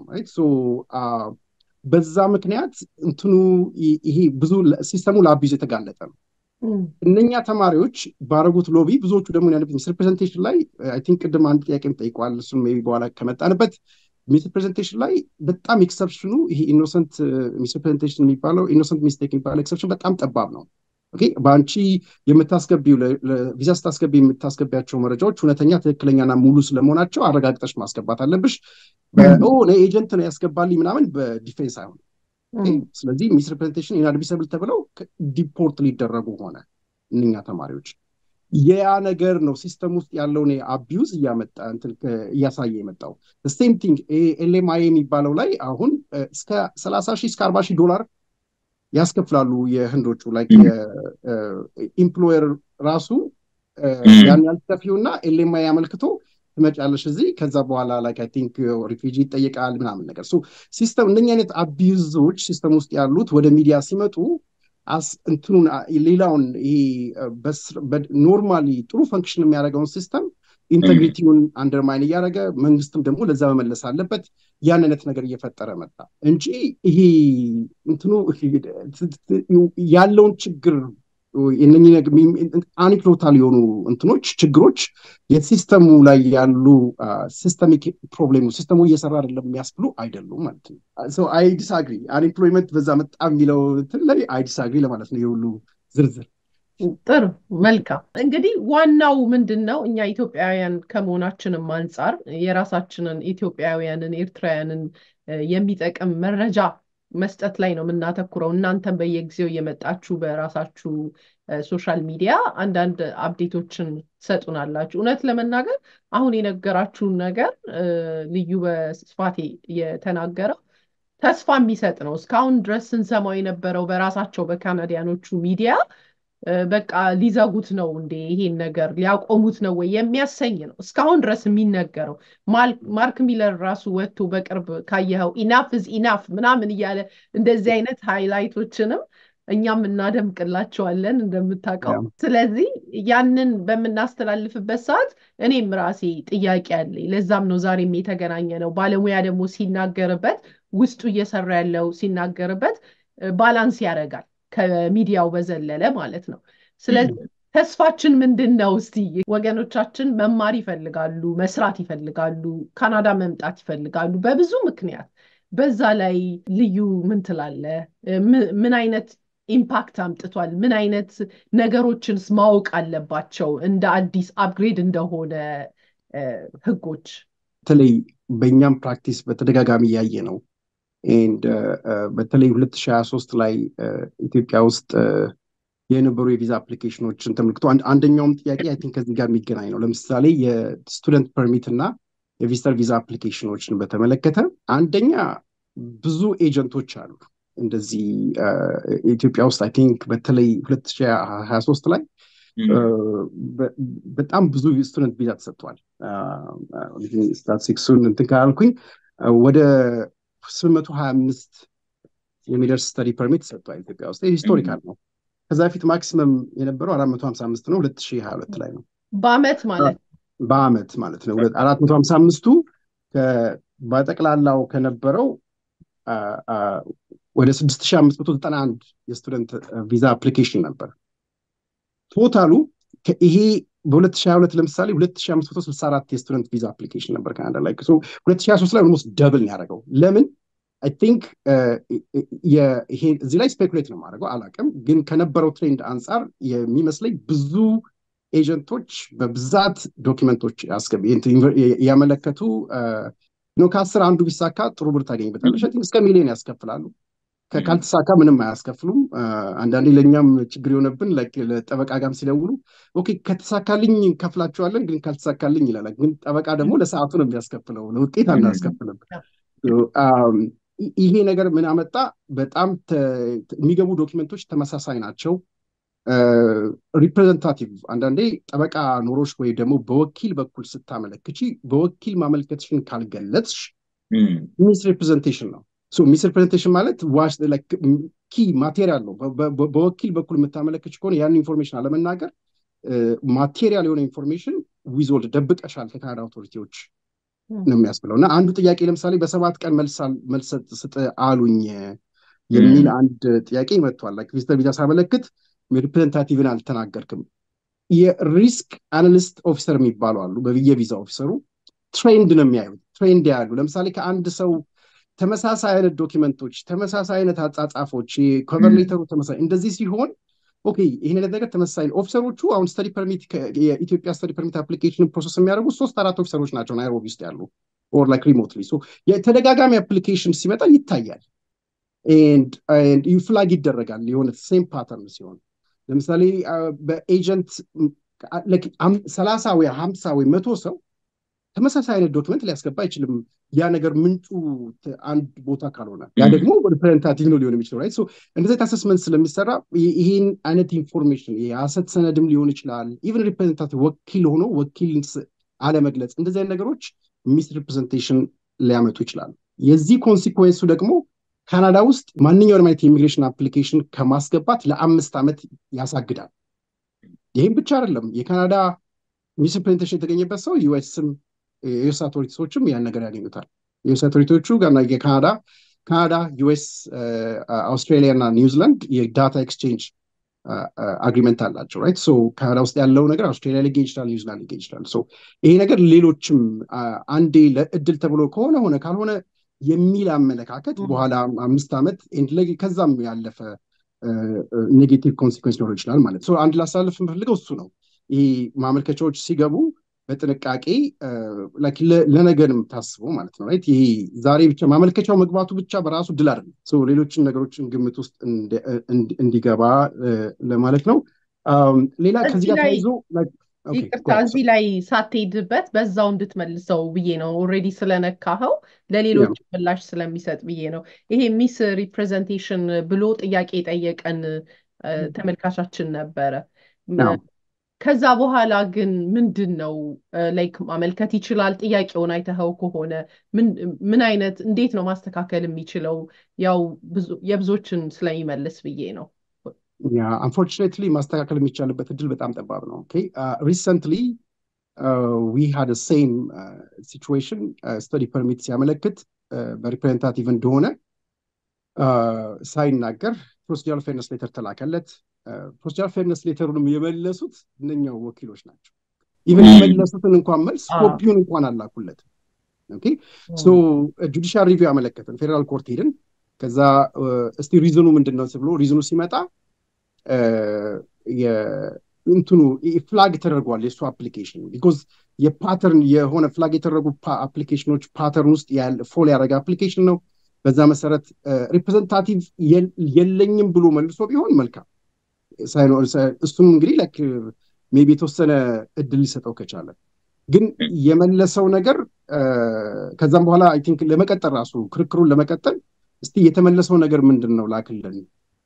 በዛ ምክንያት እንትኑ ይሄ ብዙ ሲስተሙ ለአቢዝ የተጋለጠ ነው እነኛ ተማሪዎች ባረጉት ሎቢ ብዙዎቹ ደግሞ ያለበት ሚስ ሪፕሬዘንቴሽን ላይ አይ ቲንክ ቅድም አንድ ጥያቄ ጠይቋል እሱን ሜይ ቢ በኋላ ከመጣንበት ሚስ ሪፕሬዘንቴሽን ላይ በጣም ኤክሰፕሽኑ ይሄ ኢኖሰንት ሚስ ሪፕሬዘንቴሽን የሚባለው ኢኖሰንት ሚስቴክ የሚባለው ኤክሰፕሽን በጣም ጠባብ ነው በአንቺ የምታስገቢው ቪዛ ስታስገቢ የምታስገቢያቸው መረጃዎች እውነተኛ ትክክለኛና ሙሉ ስለመሆናቸው አረጋግጠሽ ማስገባት አለብሽ ኤጀንት ነው ያስገባልኝ ምናምን በዲፌንስ አይሆን ስለዚህ ሚስ ሪፕሬዘንቴሽን ኢንአድሚሰብል ተብለው ዲፖርት ሊደረጉ ሆነ እነኛ ተማሪዎች ያ ነገር ነው ሲስተም ውስጥ ያለውን አቢዩዝ እያመጣ እያሳየ የመጣው ሴም ቲንግ ኤልኤምአይ የሚባለው ላይ አሁን እስከ ሰላሳ ሺህ እስከ አርባ ሺህ ዶላር ያስከፍላሉ የህንዶቹ ላይ ኢምፕሎየር ራሱ ያን ያልከፊው እና ኤልኤምአይ ያመልክቶ ትመጫለሽ እዚህ ከዛ በኋላ ላይክ አይ ቲንክ ሪፊጂ ይጠይቃል ምናምን ነገር ሲስተም እነኛ አይነት አቢዩዞች ሲስተም ውስጥ ያሉት ወደ ሚዲያ ሲመጡ እንትኑን ሌላውን ይሄ ኖርማሊ ጥሩ ፈንክሽን የሚያደርገውን ሲስተም ኢንቴግሪቲውን አንደርማይን እያደረገ መንግስትም ደግሞ ለዛ መመለስ አለበት ያን አይነት ነገር እየፈጠረ መጣ እንጂ ይሄ እንትኑ ያለውን ችግር አኒክሎታል የሆኑ እንትኖች ችግሮች የሲስተሙ ላይ ያሉ ሲስተሚክ ፕሮብሌሙ ሲስተሙ እየሰራ አይደለም የሚያስብሉ አይደሉም ማለት ነው አይ ዲስአግሪ አንኤምፕሎይመንት በዛ መጣ የሚለው እንትን ላይ አይ ዲስአግሪ ለማለት ነው የሁሉ ዝርዝር ጥሩ መልካም እንግዲህ ዋናው ምንድን ነው እኛ ኢትዮጵያውያን ከመሆናችንም አንጻር የራሳችንን ኢትዮጵያውያንን ኤርትራውያንን የሚጠቅም መረጃ መስጠት ላይ ነው የምናተኩረው። እናንተም በየጊዜው እየመጣችሁ በራሳችሁ ሶሻል ሚዲያ አንዳንድ አፕዴቶችን ትሰጡናላችሁ። እውነት ለመናገር አሁን የነገራችሁን ነገር ልዩ በስፋት የተናገረው ተስፋ የሚሰጥ ነው። እስካሁን ድረስ ስንሰማው የነበረው በራሳቸው በካናዲያኖቹ ሚዲያ በቃ ሊዘጉት ነው እንዴ ይሄን ነገር ሊያቆሙት ነው ወይ የሚያሰኝ ነው እስካሁን ድረስ የሚነገረው። ማርክ ሚለር ራሱ ወጥቶ በቅርብ ካየኸው ኢናፍ ዝ ኢናፍ ምናምን እያለ እንደዚህ አይነት ሃይላይቶችንም እኛም እናደምቅላቸዋለን እንደምታውቀው። ስለዚህ ያንን በምናስተላልፍበት ሰዓት እኔም ራሴ ጥያቄ አለኝ። ለዛም ነው ዛሬም የተገናኘ ነው። ባለሙያ ደግሞ ሲናገርበት ውስጡ እየሰራ ያለው ሲናገርበት ባላንስ ያደርጋል ከሚዲያው በዘለለ ማለት ነው። ስለዚህ ተስፋችን ምንድን ነው? እስቲ ወገኖቻችን መማር ይፈልጋሉ፣ መስራት ይፈልጋሉ፣ ካናዳ መምጣት ይፈልጋሉ በብዙ ምክንያት። በዛ ላይ ልዩ ምን ትላለህ? ምን አይነት ኢምፓክት አምጥቷል? ምን አይነት ነገሮችንስ ማወቅ አለባቸው እንደ አዲስ አፕግሬድ እንደሆነ ህጎች? በተለይ በእኛም ፕራክቲስ በተደጋጋሚ እያየ ነው ኤንድ በተለይ 2023 ላይ ኢትዮጵያ ውስጥ የነበሩ የቪዛ አፕሊኬሽኖችን ተመልክቶ አንደኛውም ጥያቄ አይ ቲንክ ከዚህ ጋር የሚገናኝ ነው። ለምሳሌ የስቱደንት ፐርሚት እና የቪዚተር ቪዛ አፕሊኬሽኖችን በተመለከተ አንደኛ ብዙ ኤጀንቶች አሉ። እንደዚህ ኢትዮጵያ ውስጥ አይ ቲንክ በተለይ 2023 ላይ በጣም ብዙ ስቱደንት ቪዛ ተሰጥቷል። ስታቲስቲክሱን እንትን ካላልኩኝ ወደ 825 የሚደርስ ስተዲ ፐርሚት ተሰጥቷል ኢትዮጵያ ውስጥ። ሂስቶሪካል ነው። ከዛ በፊት ማክሲመም የነበረው 455 ነው፣ 2022 ላይ ነው። በአመት ማለት በአመት ማለት ነው። 455ቱ በጠቅላላው ከነበረው ወደ 6591 የስቱደንት ቪዛ አፕሊኬሽን ነበር። ቶታሉ ይሄ በ2022 ለምሳሌ 2564 የስቱደንት ቪዛ አፕሊኬሽን ነበር ካናዳ ላይ 2023 ላይ ኦልሞስት ደብል ነው ያደረገው። ለምን አይ ቲንክ ይሄ እዚህ ላይ ስፔኩሌት ነው የማደርገው አላውቅም፣ ግን ከነበረው ትሬንድ አንጻር የሚመስለኝ ብዙ ኤጀንቶች በብዛት ዶኪመንቶች ያመለከቱ ከአስር አንዱ ቢሳካ ጥሩ ብር ታገኝበታለሽ። እስከ ሚሊዮን ያስከፍላሉ። ካልተሳካ ምንም አያስከፍሉም። አንዳንዴ ለእኛም ችግር የሆነብን ለጠበቃ ጋርም ሲደውሉ ኦኬ ከተሳካልኝ እንከፍላቸዋለን፣ ግን ካልተሳካልኝ ይላል። ግን ጠበቃ ደግሞ ለሰዓቱ ነው የሚያስከፍለው፣ ለውጤት አናስከፍልም። ይሄ ነገር ምን አመጣ? በጣም የሚገቡ ዶኪመንቶች ተመሳሳይ ናቸው። ሪፕሬዘንታቲቭ አንዳንዴ ጠበቃ ኖሮች ወይ ደግሞ በወኪል በኩል ስታመለክቺ በወኪል ማመልከትሽን ካልገለጽሽ ሚስ ሪፕሬዘንቴሽን ነው። ሚስ ሪፕሬዘንቴሽን ማለት ዋሽ ኪ ማቴሪያል ነው። በወኪል በኩል የምታመለክች ከሆነ ያን ኢንፎርሜሽን አለመናገር ማቴሪያል የሆነ ኢንፎርሜሽን ዊዞልድ ደብቀሻል ከካናዳ አውቶሪቲዎች ነው የሚያስብለው። እና አንዱ ጥያቄ ለምሳሌ በሰባት ቀን መልስ ስጥ አሉኝ የሚል አንድ ጥያቄ መጥቷል። ቪዚተር ቪዛ ሳመለክት ሪፕሬዘንታቲቭን አልተናገርክም። የሪስክ አናሊስት ኦፊሰር የሚባሉ አሉ። በየቪዛ ኦፊሰሩ ትሬንድ ነው የሚያዩት። ትሬንድ ያሉ ለምሳሌ ከአንድ ሰው ተመሳሳይ አይነት ዶኪመንቶች፣ ተመሳሳይ አይነት አጻጻፎች፣ ኮቨር ሌተሩ ተመሳሳይ እንደዚህ ሲሆን ኦኬ ይህን አይነት ነገር ተመሳሳይ ኦፊሰሮቹ አሁን ስተዲ ፐርሚት የኢትዮጵያ ስተዲ ፐርሚት አፕሊኬሽን ፕሮሰስ የሚያደርጉ ሶስት አራት ኦፊሰሮች ናቸው ናይሮቢ ውስጥ ያሉ ኦር ላይክ ሪሞትሊ የተደጋጋሚ አፕሊኬሽን ሲመጣ ይታያል ፍላግ ይደረጋል የሆነ ሴም ፓተርን ሲሆን ለምሳሌ በኤጀንት ሰላሳ ወይ ሀምሳ ወይ መቶ ሰው ተመሳሳይ አይነት ዶክመንት ሊያስገባ አይችልም። ያ ነገር ምንጩ አንድ ቦታ ካልሆነ ያ ደግሞ ሪፕሬዘንታቲቭ ነው ሊሆን የሚችለው ራይት። እንደዚህ አሰስመንት ስለሚሰራ ይህን አይነት ኢንፎርሜሽን የሀሰት ሰነድም ሊሆን ይችላል። ኢቨን ሪፕሬዘንታቲቭ ወኪል ሆኖ ወኪል አለመግለጽ እንደዚህ አይነት ነገሮች ሚስ ሪፕሬዘንቴሽን ሊያመጡ ይችላሉ። የዚህ ኮንሲኩዌንሱ ደግሞ ካናዳ ውስጥ ማንኛውንም አይነት የኢሚግሬሽን አፕሊኬሽን ከማስገባት ለአምስት ዓመት ያሳግዳል። ይህም ብቻ አይደለም። የካናዳ ሚስ ሪፕሬዘንቴሽን የተገኘበት ሰው ዩኤስም የዩኤስ አውቶሪቲዎችም ያን ነገር ያገኙታል። የዩኤስ አውቶሪቲዎቹ ጋና የካናዳ ካናዳ፣ ዩኤስ፣ አውስትራሊያ እና ኒውዚላንድ የዳታ ኤክስቼንጅ አግሪመንት አላቸው ራይት። ሶ ካናዳ ውስጥ ያለው ነገር አውስትራሊያ ሊገኝ ይችላል፣ ኒውዚላንድ ሊገኝ ይችላል። ሶ ይሄ ነገር ሌሎችም አንዴ ለእድል ተብሎ ከሆነ ሆነ ካልሆነ የሚል አመለካከት በኋላ አምስት ዓመት ከዛም ያለፈ ኔጌቲቭ ኮንሲኩዌንስ ሊኖር ይችላል ማለት ነው። አንድ ላሳልፍ የምፈልገው እሱ ነው። ይህ ማመልከቻዎች ሲገቡ በጥንቃቄ ለነገር የምታስበው ማለት ነው። ይሄ ዛሬ ብቻ ማመልከቻው መግባቱ ብቻ በራሱ ድል አይደለም። ሌሎችን ነገሮችን ግምት ውስጥ እንዲገባ ለማለት ነው። ሌላ ከዚህ ጋር ተያይዞ ይቅርታ እዚህ ላይ ሳትሄድበት በዛው እንድትመልሰው ብዬ ነው። ኦልሬዲ ስለነካኸው ለሌሎች ምላሽ ስለሚሰጥ ብዬ ነው። ይሄ ሚስ ሪፕሬዘንቴሽን ብሎ ጥያቄ የጠየቀን ተመልካቻችን ነበረ። ከዛ በኋላ ግን ምንድን ነው ላይክ ማመልከት ይችላል? ጥያቄውን አይተኸው ከሆነ ምን አይነት እንዴት ነው ማስተካከል የሚችለው? ያው የብዙዎችን ስለሚመልስ ብዬ ነው። ያ አንፎርቹኔትሊ ማስተካከል የሚቻልበት እድል በጣም ጠባብ ነው። ሪሰንትሊ ዊ ሃድ ሴም ሲቹዌሽን ስተዲ ፐርሚት ሲያመለክት በሪፕሬዘንታቲቭ እንደሆነ ሳይናገር ፕሮሲጀራል ፌርነስ ሌተር ተላከለት። ፕሮሲጀራል ፌርነስ ሌተሩንም የመለሱት እነኛው ወኪሎች ናቸው። ኢቨን የመለሱትን እንኳን መልስ ኮፒውን እንኳን አላኩለትም። ጁዲሻል ሪቪው አመለከትን፣ ፌዴራል ኮርት ሄድን። ከዛ እስቲ ሪዝኑ ምንድን ነው ብሎ ሪዝኑ ሲመጣ እንትኑ ፍላግ ተደርጓል የእሱ አፕሊኬሽን ቢኮዝ የፓተርን የሆነ ፍላግ የተደረጉ አፕሊኬሽኖች ፓተርን ውስጥ ፎል ያደረገ አፕሊኬሽን ነው። በዛ መሰረት ሪፕሬዘንታቲቭ የለኝም ብሎ መልሶ ቢሆን መልካም እሱም እንግዲህ ላይክ ሜቢ የተወሰነ እድል ሊሰጠው ከቻለ ግን የመለሰው ነገር ከዛም በኋላ አይ ቲንክ ለመቀጠል ራሱ ክርክሩን ለመቀጠል እስቲ የተመለሰው ነገር ምንድን ነው ላክልን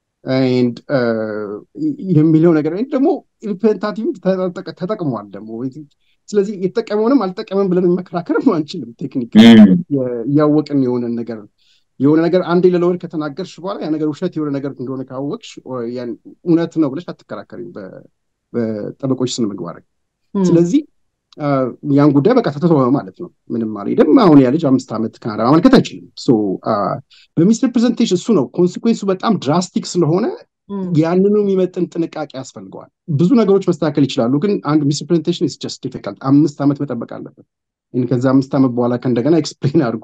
የሚለው ነገር ደግሞ ሪፕሬዘንታቲቭ ተጠቅሟል ደግሞ ስለዚህ የተጠቀመውንም አልጠቀመም ብለን መከራከርም አንችልም ቴክኒክ እያወቅን የሆነን ነገር የሆነ ነገር አንዴ ለለወድ ከተናገርሽ በኋላ ያ ነገር ውሸት የሆነ ነገር እንደሆነ ካወቅሽ እውነት ነው ብለሽ አትከራከሪም በጠበቆች ስነ ምግባር ስለዚህ ያን ጉዳይ በቃ ተተወ ማለት ነው ምንም አልሄድም አሁን ያ ልጅ አምስት ዓመት ካናዳ ማመልከት አይችልም በሚስ ሪፕሬዘንቴሽን እሱ ነው ኮንሲኩዌንሱ በጣም ድራስቲክ ስለሆነ ያንኑ የሚመጥን ጥንቃቄ ያስፈልገዋል ብዙ ነገሮች መስተካከል ይችላሉ ግን አንድ ሚስ ሪፕሬዘንቴሽን ስ ጀስት ዲፊካልት አምስት ዓመት መጠበቅ አለበት ከዚ አምስት ዓመት በኋላ ከእንደገና ኤክስፕሌን አድርጎ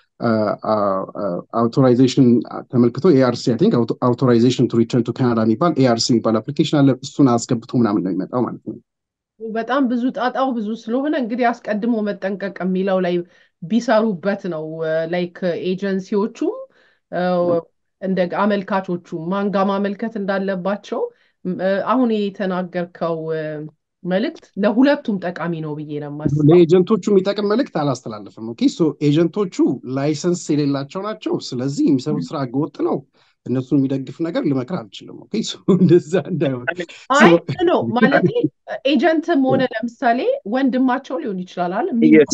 አውቶራይዜሽን ተመልክቶ ኤአርሲ አይ ቲንክ አውቶራይዜሽን ቱ ሪተርን ቱ ካናዳ የሚባል ኤአርሲ የሚባል አፕሊኬሽን አለ እሱን አስገብቶ ምናምን ነው የሚመጣው ማለት ነው በጣም ብዙ ጣጣው ብዙ ስለሆነ እንግዲህ አስቀድሞ መጠንቀቅ የሚለው ላይ ቢሰሩበት ነው ላይክ ኤጀንሲዎቹም እንደ አመልካቾቹ ማንጋ ማመልከት እንዳለባቸው አሁን የተናገርከው መልእክት ለሁለቱም ጠቃሚ ነው ብዬ ነው የማስበው። ለኤጀንቶቹ የሚጠቅም መልእክት አላስተላለፍም። ኦኬ ሶ ኤጀንቶቹ ላይሰንስ የሌላቸው ናቸው። ስለዚህ የሚሰሩት ስራ ህገወጥ ነው። እነሱን የሚደግፍ ነገር ልመክር አልችልም። ኦኬ ሶ እንደዛ እንዳይሆን አይ ነው ማለት ኤጀንትም ሆነ ለምሳሌ ወንድማቸው ሊሆን ይችላል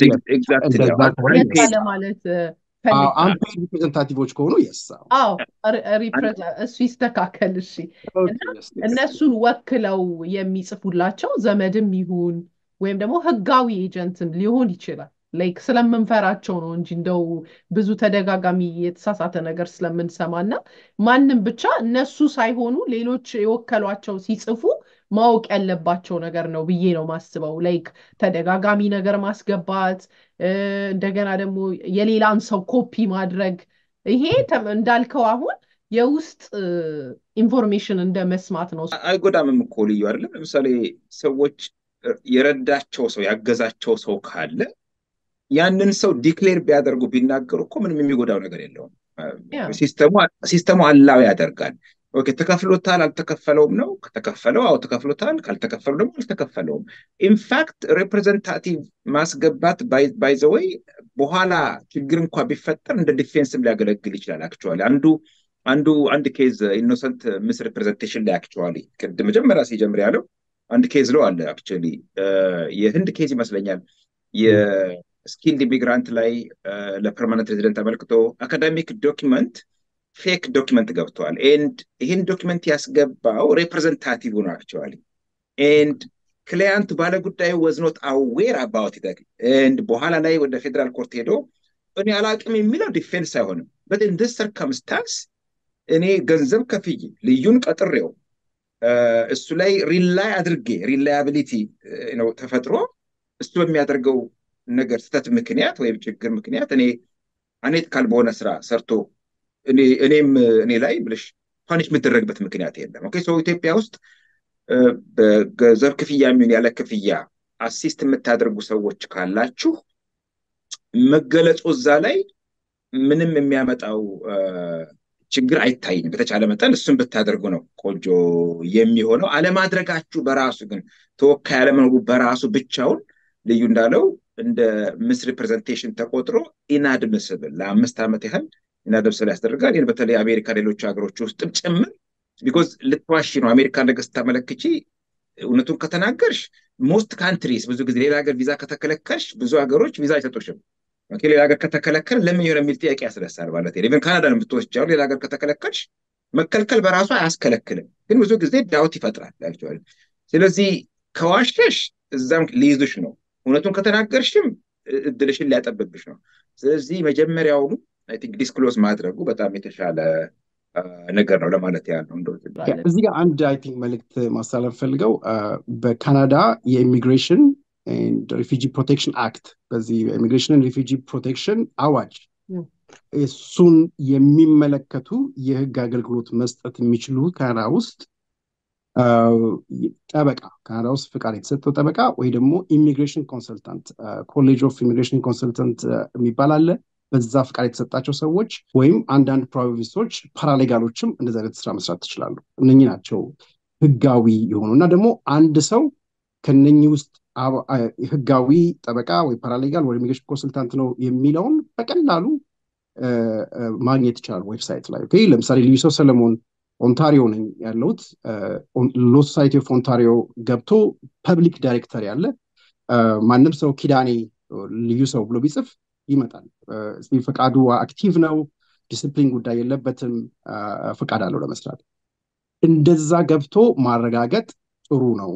ለማለት አንፔድ ሪፕሬዘንታቲቮች ከሆኑ የስ አዎ እሱ ይስተካከል እሺ እነሱን ወክለው የሚጽፉላቸው ዘመድም ይሁን ወይም ደግሞ ህጋዊ ኤጀንትም ሊሆን ይችላል ላይክ ስለምንፈራቸው ነው እንጂ እንደው ብዙ ተደጋጋሚ የተሳሳተ ነገር ስለምንሰማ እና ማንም ብቻ እነሱ ሳይሆኑ ሌሎች የወከሏቸው ሲጽፉ ማወቅ ያለባቸው ነገር ነው ብዬ ነው ማስበው ላይክ ተደጋጋሚ ነገር ማስገባት እንደገና ደግሞ የሌላን ሰው ኮፒ ማድረግ ይሄ እንዳልከው አሁን የውስጥ ኢንፎርሜሽን እንደ መስማት ነው አይጎዳምም እኮ ልዩ አይደለም ለምሳሌ ሰዎች የረዳቸው ሰው ያገዛቸው ሰው ካለ ያንን ሰው ዲክሌር ቢያደርጉ ቢናገሩ እኮ ምንም የሚጎዳው ነገር የለውም ሲስተሙ አላው ያደርጋል ኦኬ ተከፍሎታል አልተከፈለውም ነው ከተከፈለው አዎ ተከፍሎታል ካልተከፈለው ደግሞ አልተከፈለውም ኢንፋክት ሪፕሬዘንታቲቭ ማስገባት ባይዘወይ በኋላ ችግር እንኳ ቢፈጠር እንደ ዲፌንስም ሊያገለግል ይችላል አክቹዋሊ አንዱ አንዱ አንድ ኬዝ ኢኖሰንት ምስ ሪፕሬዘንቴሽን ላይ አክቹዋሊ ቅድ መጀመሪያ ሲጀምር ያለው አንድ ኬዝ ለው አለ አክቹዋሊ የህንድ ኬዝ ይመስለኛል የስኪልድ ኢሚግራንት ላይ ለፐርማነንት ሬዚደንት አመልክቶ አካዳሚክ ዶኪመንት ፌክ ዶኪመንት ገብተዋል ኤንድ ይህን ዶኪመንት ያስገባው ሬፕሬዘንታቲቭ ነው አክቹዋሊ ኤንድ ክላያንቱ ባለ ጉዳዩ ወዝኖት አዌር አባውት ይጠቅ ኤንድ በኋላ ላይ ወደ ፌዴራል ኮርት ሄዶ እኔ አላቅም የሚለው ዲፌንስ አይሆንም በት ኢን ዲስ ሰርከምስታንስ እኔ ገንዘብ ከፍዬ ልዩን ቀጥሬው እሱ ላይ ሪላይ አድርጌ ሪላያቢሊቲ ነው ተፈጥሮ እሱ በሚያደርገው ነገር ስተት ምክንያት ወይም ችግር ምክንያት እኔ አኔቲካል በሆነ ስራ ሰርቶ እኔም እኔ ላይ ብልሽ ፓኒሽ የምደረግበት ምክንያት የለም ኦኬ ሰው ኢትዮጵያ ውስጥ በገንዘብ ክፍያ የሚሆን ያለ ክፍያ አሲስት የምታደርጉ ሰዎች ካላችሁ መገለጹ እዛ ላይ ምንም የሚያመጣው ችግር አይታይም። በተቻለ መጠን እሱን ብታደርጉ ነው ቆንጆ የሚሆነው። አለማድረጋችሁ በራሱ ግን ተወካይ አለመኖሩ በራሱ ብቻውን ልዩ እንዳለው እንደ ምስ ሪፕሬዘንቴሽን ተቆጥሮ ኢናድምስብል ለአምስት ዓመት ያህል ኢናድምስብል ያስደርጋል። ይህን በተለይ አሜሪካ፣ ሌሎች ሀገሮች ውስጥም ጭምር ቢኮዝ ልትዋሺ ነው። አሜሪካ ነገር ስታመለክቺ እውነቱን ከተናገርሽ ሞስት ካንትሪስ ብዙ ጊዜ ሌላ ሀገር ቪዛ ከተከለከልሽ ብዙ ሀገሮች ቪዛ አይሰጡሽም። ሌላ ሀገር ከተከለከል ለምን የሆነ የሚል ጥያቄ ያስነሳል ማለት ነው። ኢቨን ካናዳን የምትወስጃው ሌላ ሀገር ከተከለከልሽ መከልከል በራሱ አያስከለክልም፣ ግን ብዙ ጊዜ ዳውት ይፈጥራል። ያቸዋል። ስለዚህ ከዋሸሽ እዛም ሊይዙሽ ነው። እውነቱን ከተናገርሽም እድልሽን ሊያጠብብሽ ነው። ስለዚህ መጀመሪያውኑ አይ ቲንክ ዲስክሎዝ ማድረጉ በጣም የተሻለ ነገር ነው ለማለት ያህል ነው። እዚህ ጋር አንድ አይ ቲንክ መልእክት ማስተላለፍ ፈልገው በካናዳ የኢሚግሬሽን ሪፊጂ ፕሮቴክሽን አክት በዚህ ኢሚግሬሽን ሪፊጂ ፕሮቴክሽን አዋጅ እሱን የሚመለከቱ የህግ አገልግሎት መስጠት የሚችሉ ካናዳ ውስጥ ጠበቃ ካናዳ ውስጥ ፍቃድ የተሰጠው ጠበቃ ወይ ደግሞ ኢሚግሬሽን ኮንሰልታንት ኮሌጅ ኦፍ ኢሚግሬሽን ኮንሰልታንት የሚባል አለ። በዛ ፍቃድ የተሰጣቸው ሰዎች ወይም አንዳንድ ፕሮቪንሶች ፓራሌጋሎችም እንደዚህ አይነት ስራ መስራት ትችላሉ። እነኚህ ናቸው ህጋዊ የሆኑ እና ደግሞ አንድ ሰው ከነኚህ ውስጥ ህጋዊ ጠበቃ ወይ ፓራሌጋል ወይ ኢሚግሬሽን ኮንሰልታንት ነው የሚለውን በቀላሉ ማግኘት ይችላል ዌብሳይት ላይ። ለምሳሌ ልዩ ሰው ሰለሞን ኦንታሪዮ ነኝ ያለሁት ሎ ሶሳይቲ ኦፍ ኦንታሪዮ ገብቶ ፐብሊክ ዳይሬክተር ያለ ማንም ሰው ኪዳኔ ልዩ ሰው ብሎ ቢጽፍ ይመጣል። ፈቃዱ አክቲቭ ነው፣ ዲስፕሊን ጉዳይ የለበትም፣ ፈቃድ አለው ለመስራት። እንደዛ ገብቶ ማረጋገጥ ጥሩ ነው፣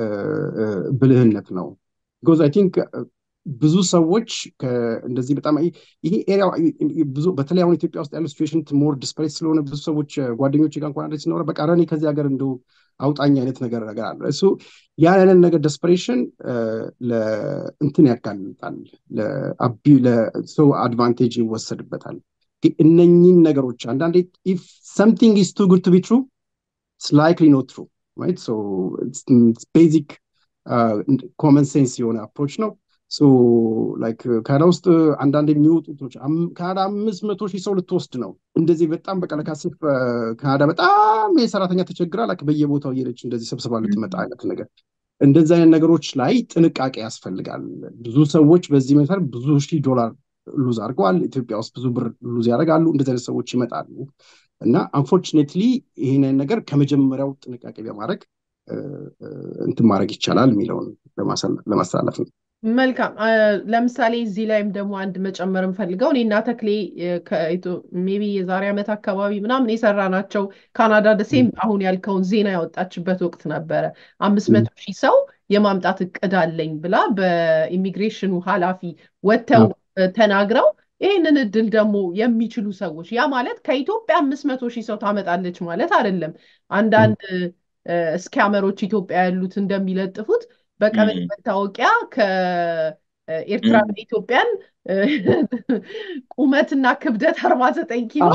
ብልህነት ነው። ቢኮዝ አይ ቲንክ ብዙ ሰዎች እንደዚህ በጣም ይሄ ኤሪያ ብዙ በተለይ አሁን ኢትዮጵያ ውስጥ ያለው ሲቹዌሽን ሞር ዲስፐሬት ስለሆነ ብዙ ሰዎች ጓደኞች ጋር እንኳን ሲኖረ በቃ ረኔ ከዚህ ሀገር እንደው አውጣኝ አይነት ነገር ነገር አለ። እሱ ያን አይነት ነገር ደስፐሬሽን ለእንትን ያጋልጣል፣ ለሰው አድቫንቴጅ ይወሰድበታል። እነኚህን ነገሮች አንዳንዴ ኢፍ ሰምቲንግ ኢዝ ቱ ጉድ ቱ ቢ ትሩ ኢትስ ላይክሊ ኖት ትሩ ራይት ሶ ቤዚክ ኮመን ሴንስ የሆነ አፕሮች ነው። ላይክ ካናዳ ውስጥ አንዳንድ የሚወጡቶች ካናዳ አምስት መቶ ሺህ ሰው ልትወስድ ነው። እንደዚህ በጣም በቃ ለካሴፍ ካናዳ በጣም የሰራተኛ ተቸግራ ላይክ በየቦታው እየሄደች እንደዚህ ሰብስባ ልትመጣ አይነት ነገር እንደዚህ አይነት ነገሮች ላይ ጥንቃቄ ያስፈልጋል። ብዙ ሰዎች በዚህ መሰረት ብዙ ሺህ ዶላር ሉዝ አድርገዋል። ኢትዮጵያ ውስጥ ብዙ ብር ሉዝ ያደርጋሉ። እንደዚህ አይነት ሰዎች ይመጣሉ እና አንፎርችኔትሊ ይህንን ነገር ከመጀመሪያው ጥንቃቄ በማድረግ እንትን ማድረግ ይቻላል የሚለውን ለማስተላለፍ ነው። መልካም ለምሳሌ እዚህ ላይም ደግሞ አንድ መጨመር እንፈልገው እኔና ተክሌ ሜቢ የዛሬ ዓመት አካባቢ ምናምን የሰራናቸው ካናዳ ደሴም አሁን ያልከውን ዜና ያወጣችበት ወቅት ነበረ። አምስት መቶ ሺህ ሰው የማምጣት እቅድ አለኝ ብላ በኢሚግሬሽኑ ኃላፊ ወጥተው ተናግረው ይህንን እድል ደግሞ የሚችሉ ሰዎች ያ ማለት ከኢትዮጵያ አምስት መቶ ሺህ ሰው ታመጣለች ማለት አይደለም። አንዳንድ እስኪያመሮች ኢትዮጵያ ያሉት እንደሚለጥፉት በቀበሌ መታወቂያ ከኤርትራ ኢትዮጵያን ቁመትና ክብደት አርባ ዘጠኝ ኪሎ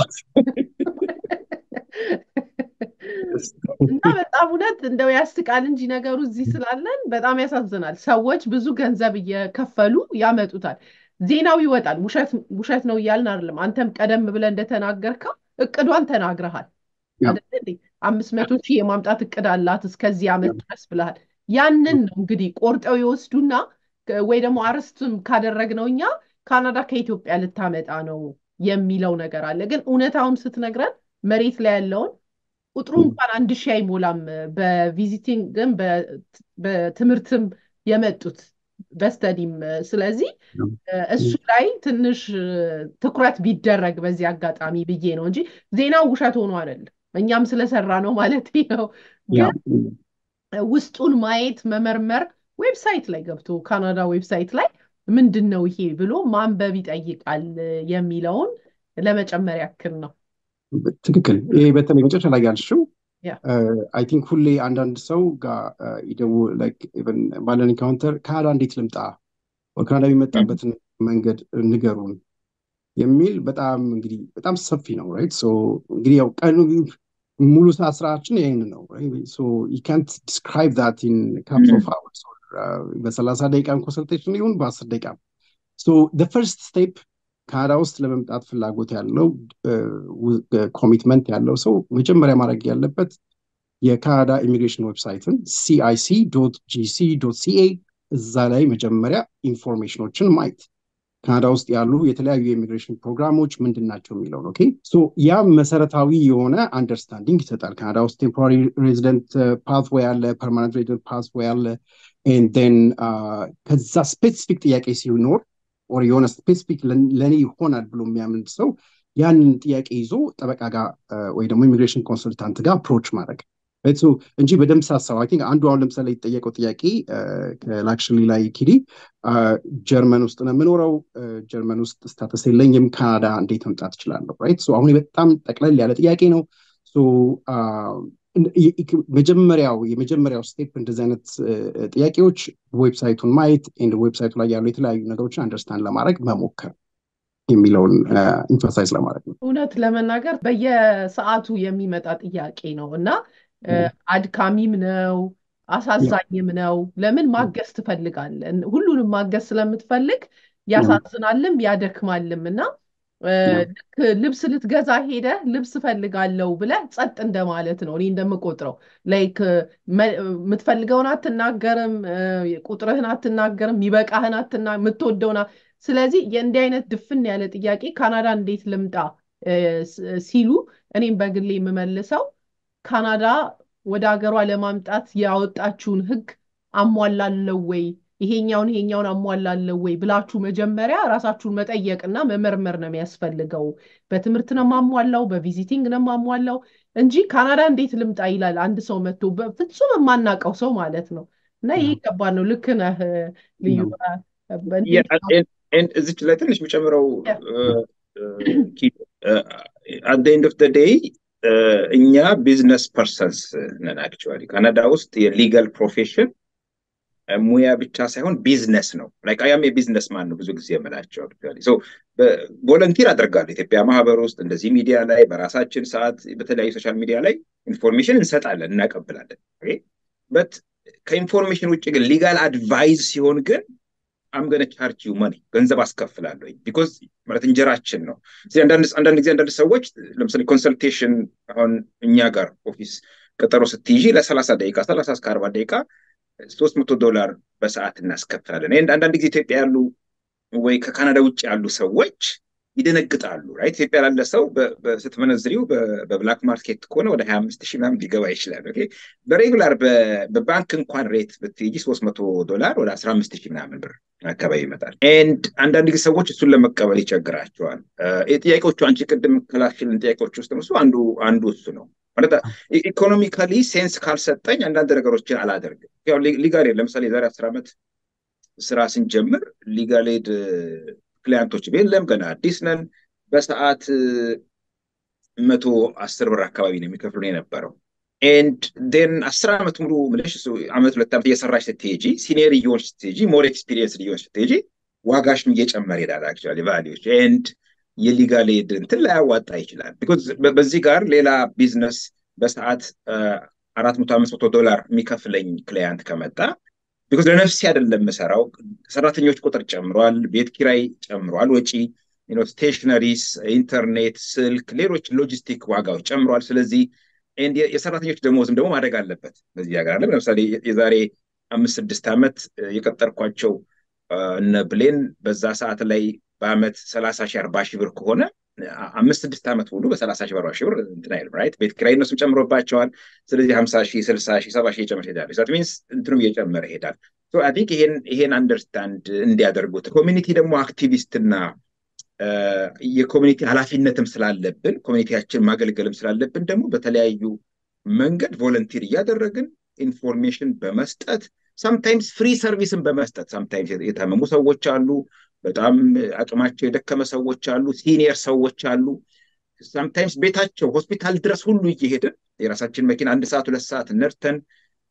እና በጣም እውነት እንደው ያስቃል እንጂ ነገሩ እዚህ ስላለን በጣም ያሳዝናል። ሰዎች ብዙ ገንዘብ እየከፈሉ ያመጡታል። ዜናው ይወጣል። ውሸት ነው እያልን አይደለም። አንተም ቀደም ብለህ እንደተናገርከው እቅዷን ተናግረሃል። አምስት መቶ ሺህ የማምጣት እቅድ አላት እስከዚህ ዓመት ድረስ ብለሃል። ያንን ነው እንግዲህ ቆርጠው ይወስዱና ወይ ደግሞ አርስትም ካደረግነው እኛ ካናዳ ከኢትዮጵያ ልታመጣ ነው የሚለው ነገር አለ። ግን እውነታውን ስትነግረን መሬት ላይ ያለውን ቁጥሩ እንኳን አንድ ሺህ አይሞላም። በቪዚቲንግም በትምህርትም የመጡት በስተዲም። ስለዚህ እሱ ላይ ትንሽ ትኩረት ቢደረግ በዚህ አጋጣሚ ብዬ ነው እንጂ ዜናው ውሸት ሆኖ አይደለም። እኛም ስለሰራ ነው ማለት ነው ግን ውስጡን ማየት መመርመር ዌብሳይት ላይ ገብቶ ካናዳ ዌብሳይት ላይ ምንድን ነው ይሄ ብሎ ማንበብ ይጠይቃል የሚለውን ለመጨመር ያክል ነው። ትክክል። ይሄ በተለይ መጨረሻ ላይ ያልሽው አይ ቲንክ ሁሌ አንዳንድ ሰው ጋር ይደው ባለን ኢንካውንተር ካናዳ እንዴት ልምጣ፣ ካናዳ የሚመጣበትን መንገድ ንገሩን የሚል በጣም እንግዲህ በጣም ሰፊ ነው። ራይት እንግዲህ ያው ቀኑ ሙሉ ሰዓት ስራችን ይህን ነው። ዩ ካንት ዲስክራይብ ዛት ኢን ካፕስ ኦፍ አወርስ በሰላሳ ደቂቃ ኮንሰልቴሽን ይሁን በአስር ደቂቃ ፈርስት ስቴፕ ካናዳ ውስጥ ለመምጣት ፍላጎት ያለው ኮሚትመንት ያለው ሰው መጀመሪያ ማድረግ ያለበት የካናዳ ኢሚግሬሽን ዌብሳይትን ሲአይሲ ጂሲ ሲኤ እዛ ላይ መጀመሪያ ኢንፎርሜሽኖችን ማየት ካናዳ ውስጥ ያሉ የተለያዩ የኢሚግሬሽን ፕሮግራሞች ምንድን ናቸው የሚለውን ኦኬ ያ መሰረታዊ የሆነ አንደርስታንዲንግ ይሰጣል ካናዳ ውስጥ ቴምፖራሪ ሬዚደንት ፓስዌይ አለ ፐርማነንት ሬዚደንት ፓስዌይ አለ ን ከዛ ስፔሲፊክ ጥያቄ ሲኖር ኦር የሆነ ስፔሲፊክ ለእኔ ይሆናል ብሎ የሚያምን ሰው ያንን ጥያቄ ይዞ ጠበቃ ጋር ወይ ደግሞ ኢሚግሬሽን ኮንሱልታንት ጋር አፕሮች ማድረግ እንጂ በደንብ ሳሰብ ቲንክ አንዱ አሁን ለምሳሌ የተጠየቀው ጥያቄ ላክሽሊ ላይ ኪዲ ጀርመን ውስጥ ነው የምኖረው ጀርመን ውስጥ ስታተስ የለኝም ካናዳ እንዴት መምጣት እችላለሁ ራይት አሁን በጣም ጠቅለል ያለ ጥያቄ ነው መጀመሪያው የመጀመሪያው ስቴፕ እንደዚህ አይነት ጥያቄዎች ዌብሳይቱን ማየት ዌብሳይቱ ላይ ያሉ የተለያዩ ነገሮችን አንደርስታንድ ለማድረግ መሞከር የሚለውን ኢንፈሳይዝ ለማድረግ ነው እውነት ለመናገር በየሰዓቱ የሚመጣ ጥያቄ ነው እና አድካሚም ነው አሳዛኝም ነው ለምን ማገዝ ትፈልጋለን ሁሉንም ማገዝ ስለምትፈልግ ያሳዝናልም ያደክማልም እና ልክ ልብስ ልትገዛ ሄደ ልብስ ፈልጋለው ብለ ጸጥ እንደማለት ነው እኔ እንደምቆጥረው ላይክ የምትፈልገውን አትናገርም ቁጥርህን አትናገርም ይበቃህን አትና የምትወደውና ስለዚህ የእንዲህ አይነት ድፍን ያለ ጥያቄ ካናዳ እንዴት ልምጣ ሲሉ እኔም በግሌ የምመልሰው ካናዳ ወደ ሀገሯ ለማምጣት ያወጣችውን ህግ አሟላለው ወይ ይሄኛውን ይሄኛውን አሟላለው ወይ ብላችሁ መጀመሪያ ራሳችሁን መጠየቅና መመርመር ነው የሚያስፈልገው በትምህርት ነው ማሟላው በቪዚቲንግ ነው ማሟላው እንጂ ካናዳ እንዴት ልምጣ ይላል አንድ ሰው መጥቶ በፍጹም የማናውቀው ሰው ማለት ነው እና ይሄ ከባድ ነው ልክ ነህ ልዩ እዚች ላይ ትንሽ የምጨምረው አት ኤንድ ኦፍ ዴይ እኛ ቢዝነስ ፐርሰንስ ነን አክቹዋሊ ካናዳ ውስጥ የሊጋል ፕሮፌሽን ሙያ ብቻ ሳይሆን ቢዝነስ ነው ላይክ አያም የቢዝነስ ማን ነው ብዙ ጊዜ የምላቸው ቮለንቲር አደርጋለሁ ኢትዮጵያ ማህበር ውስጥ እንደዚህ ሚዲያ ላይ በራሳችን ሰዓት በተለያዩ ሶሻል ሚዲያ ላይ ኢንፎርሜሽን እንሰጣለን እናቀብላለን በት ከኢንፎርሜሽን ውጭ ግን ሊጋል አድቫይዝ ሲሆን ግን አምገነ ቻርጅ ዩ መኒ ገንዘብ አስከፍላለሁ ቢኮዝ ማለት እንጀራችን ነው አንዳንድ ጊዜ አንዳንድ ሰዎች ለምሳሌ ኮንሰልቴሽን አሁን እኛ ጋር ኦፊስ ቀጠሮ ስትይዢ ለሰላሳ ደቂቃ ሰላሳ እስከ አርባ ደቂቃ ሶስት መቶ ዶላር በሰዓት እናስከፍላለን አንዳንድ ጊዜ ኢትዮጵያ ያሉ ወይ ከካናዳ ውጭ ያሉ ሰዎች ይደነግጣሉ ራይት ኢትዮጵያ ላለ ሰው ስትመነዝሪው በብላክ ማርኬት ከሆነ ወደ ሀያ አምስት ሺህ ምናምን ሊገባ ይችላል በሬጉላር በባንክ እንኳን ሬት ብትይጂ ሶስት መቶ ዶላር ወደ አስራ አምስት ሺህ ምናምን ብር አካባቢ ይመጣል ኤንድ አንዳንድ ጊዜ ሰዎች እሱን ለመቀበል ይቸግራቸዋል ጥያቄዎቹ አንቺ ቅድም ከላክሽልን ጥያቄዎች ውስጥ እሱ አንዱ አንዱ እሱ ነው ማለት ኢኮኖሚካሊ ሴንስ ካልሰጠኝ አንዳንድ ነገሮችን አላደርግም ሊጋል ለምሳሌ የዛሬ አስር ዓመት ስራ ስንጀምር ሊጋል ኤድ ክሊያንቶች የለም ገና አዲስ ነን በሰዓት መቶ አስር ብር አካባቢ ነው የሚከፍሉ የነበረው ኤንድ ን አስር ዓመት ሙሉ ምልሽ ዓመት ሁለት ዓመት እየሰራሽ ስትሄጂ ሲኒየር እየሆንሽ ስትሄጂ ሞር ኤክስፒሪየንስ እየሆንሽ ስትሄጂ ዋጋሽም እየጨመረ ይሄዳል አክቹዋሊ ቫሊዎች ኤንድ የሊጋል ኤድ እንትን ላያዋጣ ይችላል ቢኮዝ በዚህ ጋር ሌላ ቢዝነስ በሰዓት አራት መቶ አምስት መቶ ዶላር የሚከፍለኝ ክላያንት ከመጣ ቢኮዝ ለነፍሴ አይደለም የምሰራው ሰራተኞች ቁጥር ጨምሯል ቤት ኪራይ ጨምሯል ወጪ ስቴሽነሪስ ኢንተርኔት ስልክ ሌሎች ሎጂስቲክ ዋጋዎች ጨምሯል ስለዚህ የሰራተኞች ደሞዝም ደግሞ ማደግ አለበት በዚህ ሀገር አለም ለምሳሌ የዛሬ አምስት ስድስት ዓመት የቀጠርኳቸው እነ ብሌን በዛ ሰዓት ላይ በአመት ሰላሳ ሺህ አርባ ሺህ ብር ከሆነ አምስት ስድስት ዓመት ሙሉ በሰላሳ ሺህ አርባ ሺህ ብር እንትን አይልም ራይት ቤት ኪራይ እነሱም ጨምሮባቸዋል ስለዚህ ሀምሳ ሺህ ስልሳ ሺህ ሰባ ሺህ እየጨመረ ይሄዳል ዛት ሚንስ እንትኑም እየጨመረ ይሄዳል አይ ቲንክ ይሄን ይሄን አንደርስታንድ እንዲያደርጉት ኮሚኒቲ ደግሞ አክቲቪስትና የኮሚኒቲ ኃላፊነትም ስላለብን ኮሚኒቲያችን ማገልገልም ስላለብን ደግሞ በተለያዩ መንገድ ቮለንቲር እያደረግን ኢንፎርሜሽን በመስጠት ሳምታይምስ ፍሪ ሰርቪስን በመስጠት ሳምታይምስ የታመሙ ሰዎች አሉ በጣም አቅማቸው የደከመ ሰዎች አሉ ሲኒየር ሰዎች አሉ ሳምታይምስ ቤታቸው ሆስፒታል ድረስ ሁሉ እየሄድን የራሳችን መኪና አንድ ሰዓት ሁለት ሰዓት ነርተን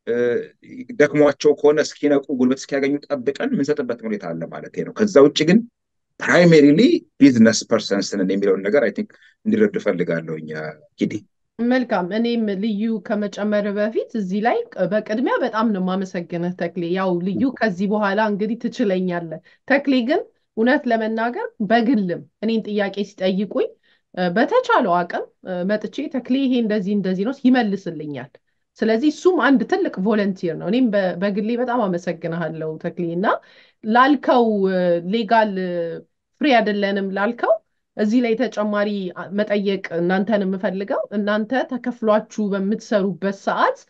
ደክሟቸው ከሆነ እስኪነቁ ጉልበት እስኪያገኙ ጠብቀን የምንሰጥበት ሁኔታ አለ ማለት ነው ከዛ ውጭ ግን ፕራይሜሪሊ ቢዝነስ ፐርሰንስንን የሚለውን ነገር አይ ቲንክ እንዲረዱ እፈልጋለሁ ኪዲ መልካም። እኔም ልዩ ከመጨመር በፊት እዚህ ላይ በቅድሚያ በጣም ነው የማመሰግንህ ተክሌ። ያው ልዩ ከዚህ በኋላ እንግዲህ ትችለኛለህ። ተክሌ ግን እውነት ለመናገር በግልም እኔን ጥያቄ ሲጠይቁኝ በተቻለው አቅም መጥቼ ተክሌ ይሄ እንደዚህ እንደዚህ ነው ይመልስልኛል። ስለዚህ እሱም አንድ ትልቅ ቮለንቲር ነው። እኔም በግሌ በጣም አመሰግንሃለሁ ተክሌ እና ላልከው ሌጋል ፍሪ አይደለንም ላልከው እዚህ ላይ ተጨማሪ መጠየቅ እናንተን የምፈልገው እናንተ ተከፍሏችሁ በምትሰሩበት ሰዓት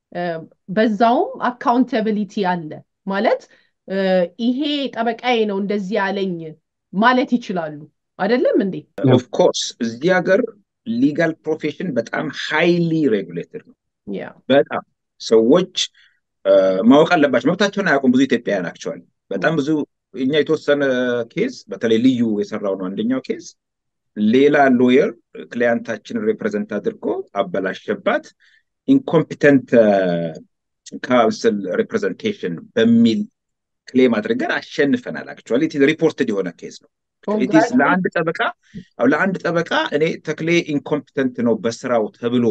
በዛውም አካውንታቢሊቲ አለ ማለት ይሄ ጠበቃዬ ነው እንደዚህ ያለኝ ማለት ይችላሉ አይደለም እንዴ? ኦፍኮርስ እዚህ ሀገር ሊጋል ፕሮፌሽን በጣም ሃይሊ ሬጉሌትድ ነው። በጣም ሰዎች ማወቅ አለባቸው። መብታቸውን አያውቁም ብዙ ኢትዮጵያውያን አክቸዋል በጣም ብዙ እኛ የተወሰነ ኬዝ በተለይ ልዩ የሰራው ነው አንደኛው ኬዝ ሌላ ሎየር ክሊያንታችንን ሬፕሬዘንት አድርጎ አበላሸባት ኢንኮምፒተንት ካውንስል ሪፕሬዘንቴሽን በሚል ክሌም አድርገን አሸንፈናል። አክቹዋሊ ሪፖርትድ የሆነ ኬዝ ነው። ለአንድ ጠበቃ ለአንድ ጠበቃ እኔ ተክሌ ኢንኮምፒተንት ነው በስራው ተብሎ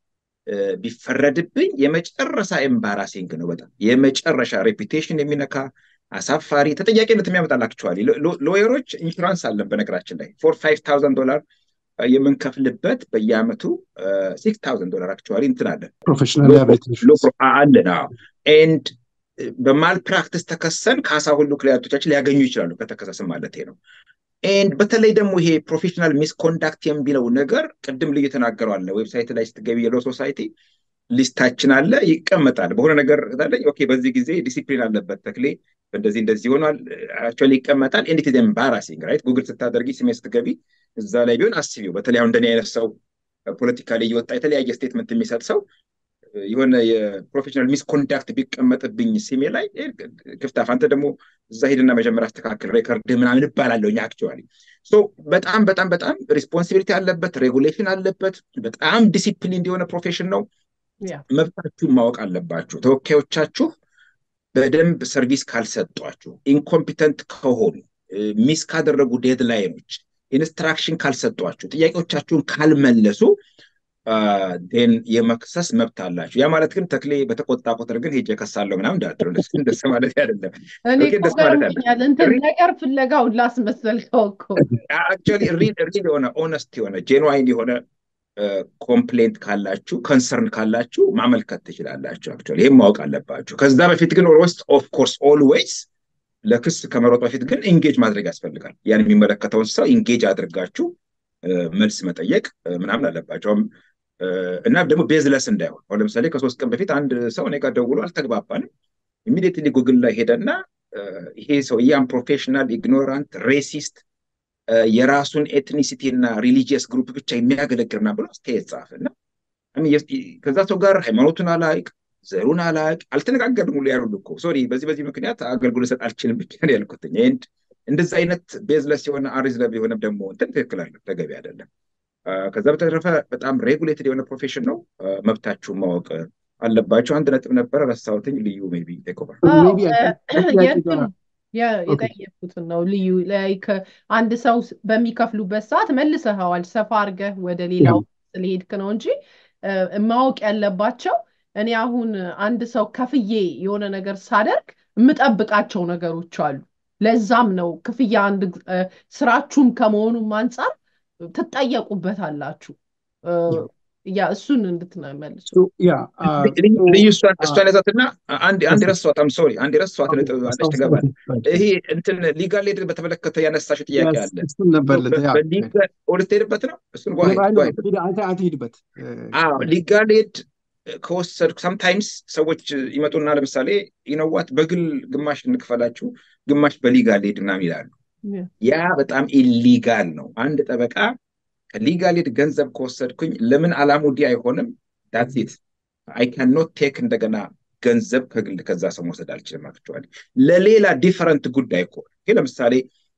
ቢፈረድብኝ የመጨረሻ ኤምባራሲንግ ነው። በጣም የመጨረሻ ሬፒቴሽን የሚነካ አሳፋሪ ተጠያቂነት የሚያመጣል። አክቹዋሊ ሎየሮች ኢንሹራንስ አለን በነገራችን ላይ ፎር ፋይቭ ታውዘንድ ዶላር የምንከፍልበት በየአመቱ ሲክስ ታውዘንድ ዶላር አክቹዋሊ እንትን አለን ፕሮፌሽናል አለን ኤንድ በማል ፕራክቲስ ተከሰን ካሳ ሁሉ ክሊያንቶቻችን ሊያገኙ ይችላሉ ከተከሰስን ማለት ነው። ኤንድ በተለይ ደግሞ ይሄ ፕሮፌሽናል ሚስኮንዳክት የሚለው ነገር ቅድም ልዩ ተናገረዋለ ዌብሳይት ላይ ስትገቢ የሎ ሶሳይቲ ሊስታችን አለ ይቀመጣል። በሆነ ነገር ታለኝ ኦኬ፣ በዚህ ጊዜ ዲሲፕሊን አለበት ተክሌ እንደዚህ እንደዚህ ሆኗል አክቹዋሊ ይቀመጣል። ኤንድ ኢት ኢዝ ኤምባራሲንግ ራይት። ጉግል ስታደርጊ ስሜ ስትገቢ እዛ ላይ ቢሆን አስቢው። በተለይ አሁን እንደኔ አይነት ሰው ፖለቲካ ላይ እየወጣ የተለያየ ስቴትመንት የሚሰጥ ሰው የሆነ የፕሮፌሽናል ሚስኮንዳክት ቢቀመጥብኝ ሲሜ ላይ ክፍታፍ አንተ ደግሞ እዛ ሄድና መጀመሪያ አስተካክል ሬከርድ ምናምን እባላለሁ። አክቹዋሊ በጣም በጣም በጣም ሪስፖንሲቢሊቲ አለበት፣ ሬጉሌሽን አለበት። በጣም ዲሲፕሊን እንዲሆነ ፕሮፌሽን ነው። መብታችሁን ማወቅ አለባችሁ። ተወካዮቻችሁ በደንብ ሰርቪስ ካልሰጧችሁ፣ ኢንኮምፒተንት ከሆኑ፣ ሚስ ካደረጉ ዴድላይኖች፣ ኢንስትራክሽን ካልሰጧችሁ፣ ጥያቄዎቻችሁን ካልመለሱ ን የመክሰስ መብት አላችሁ። ያ ማለት ግን ተክሌ በተቆጣ ቁጥር ግን ሄጄ ከሳለሁ ምናምን እንዳትሉ እንደስ ማለት አይደለም። እኔ እኮ ገርሞኛል። እንትን ነገር ፍለጋውን ላስመሰልከው እኮ አክቹዋሊ ሪል የሆነ ኦነስት የሆነ ጄንዋይን የሆነ ኮምፕሌንት ካላችሁ ከንሰርን ካላችሁ ማመልከት ትችላላችሁ። አክቹዋሊ ይህም ማወቅ አለባችሁ። ከዛ በፊት ግን ኦልዌይስ ኦፍ ኮርስ ኦልዌይስ ለክስ ከመሮጥ በፊት ግን ኢንጌጅ ማድረግ ያስፈልጋል። ያን የሚመለከተውን ሰው ኢንጌጅ አድርጋችሁ መልስ መጠየቅ ምናምን አለባቸው እና ደግሞ ቤዝለስ እንዳይሆን አሁን ለምሳሌ ከሶስት ቀን በፊት አንድ ሰው እኔ ጋር ደውሎ አልተግባባንም ኢሚዲየትሊ ጉግል ላይ ሄደና ይሄ ሰው ያም ፕሮፌሽናል ኢግኖራንት ሬሲስት የራሱን ኤትኒሲቲ እና ሪሊጂየስ ግሩፕ ብቻ የሚያገለግልና ብሎ አስተያየት ጻፈ እና ከዛ ሰው ጋር ሃይማኖቱን አላቅ ዘሩን አላቅ አልተነጋገርም ሁሉ ያሉ እኮ ሶሪ በዚህ በዚህ ምክንያት አገልግሎት ሰጥ አልችልም ብቻ ነው ያልኩት ንድ እንደዚህ አይነት ቤዝለስ የሆነ አሪዝለብ የሆነ ደግሞ እንትን ትክክል አለ ተገቢ አይደለም ከዛ በተረፈ በጣም ሬጉሌትድ የሆነ ፕሮፌሽን ነው መብታችሁን ማወቅ አለባቸው አንድ ነጥብ ነበረ ረሳሁትኝ ልዩ ሜይ ቢ ቴክ ኦቨር የጠየኩትን ነው ልዩ አንድ ሰው በሚከፍሉበት ሰዓት መልሰኸዋል ሰፋ አድርገህ ወደ ሌላው ስለሄድክ ነው እንጂ ማወቅ ያለባቸው እኔ አሁን አንድ ሰው ከፍዬ የሆነ ነገር ሳደርግ የምጠብቃቸው ነገሮች አሉ ለዛም ነው ክፍያ አንድ ስራችሁም ከመሆኑም አንጻር ትጠየቁበታላችሁ ያ እሱን እንድትመልሱ ልዩ እሷን ያዛትና አንድ ረሷት አም ሶሪ አንድ ረሷት ነጥብ አለች ትገባል ይሄ እንትን ሊጋል ኤድ በተመለከተ ያነሳሽ ጥያቄ አለ ወደትሄድበት ነው እሱን ሂድበት ሊጋል ኤድ ከወሰድኩ ሰምታይምስ ሰዎች ይመጡና ለምሳሌ ይነዋት በግል ግማሽ እንክፈላችሁ ግማሽ በሊጋል ኤድ ምናምን ይላሉ ያ በጣም ኢሊጋል ነው አንድ ጠበቃ ከሊጋል ኤድ ገንዘብ ከወሰድኩኝ ለምን አላሙዲ አይሆንም ዳትሴት አይ ካን ኖት ቴክ እንደገና ገንዘብ ከግል ከዛ ሰው መውሰድ አልችልም አክቹዋሊ ለሌላ ዲፈረንት ጉዳይ እኮ ለምሳሌ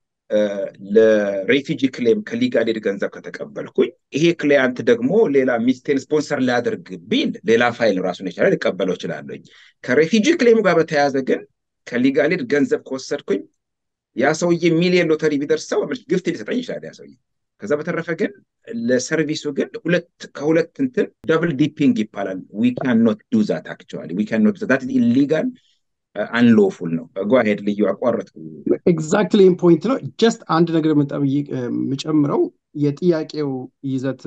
ለሬፊጂ ክሌም ከሊጋል ኤድ ገንዘብ ከተቀበልኩኝ ይሄ ክሊያንት ደግሞ ሌላ ሚስቴን ስፖንሰር ሊያደርግ ቢል ሌላ ፋይል ራሱን የቻለ ሊቀበለው ይችላለኝ ከሬፊጂ ክሌሙ ጋር በተያያዘ ግን ከሊጋል ኤድ ገንዘብ ከወሰድኩኝ ያ ሰውዬ ሚሊየን ሎተሪ ቢደርሰው ግፍት ሊሰጠኝ ይችላል ያ ሰውዬ ከዛ በተረፈ ግን ለሰርቪሱ ግን ሁለት ከሁለት እንትን ደብል ዲፒንግ ይባላል። ዊ ካን ኖት ዱ ዛት አክቹዋሊ ዊ ካን ኖት ዛት ኢሊጋል አንሎፉል ነው። ጓሄድ ልዩ አቋረጥኩ። ኤግዛክትሊ ፖይንት ነው። ጀስት አንድ ነገር የምጨምረው የጥያቄው ይዘት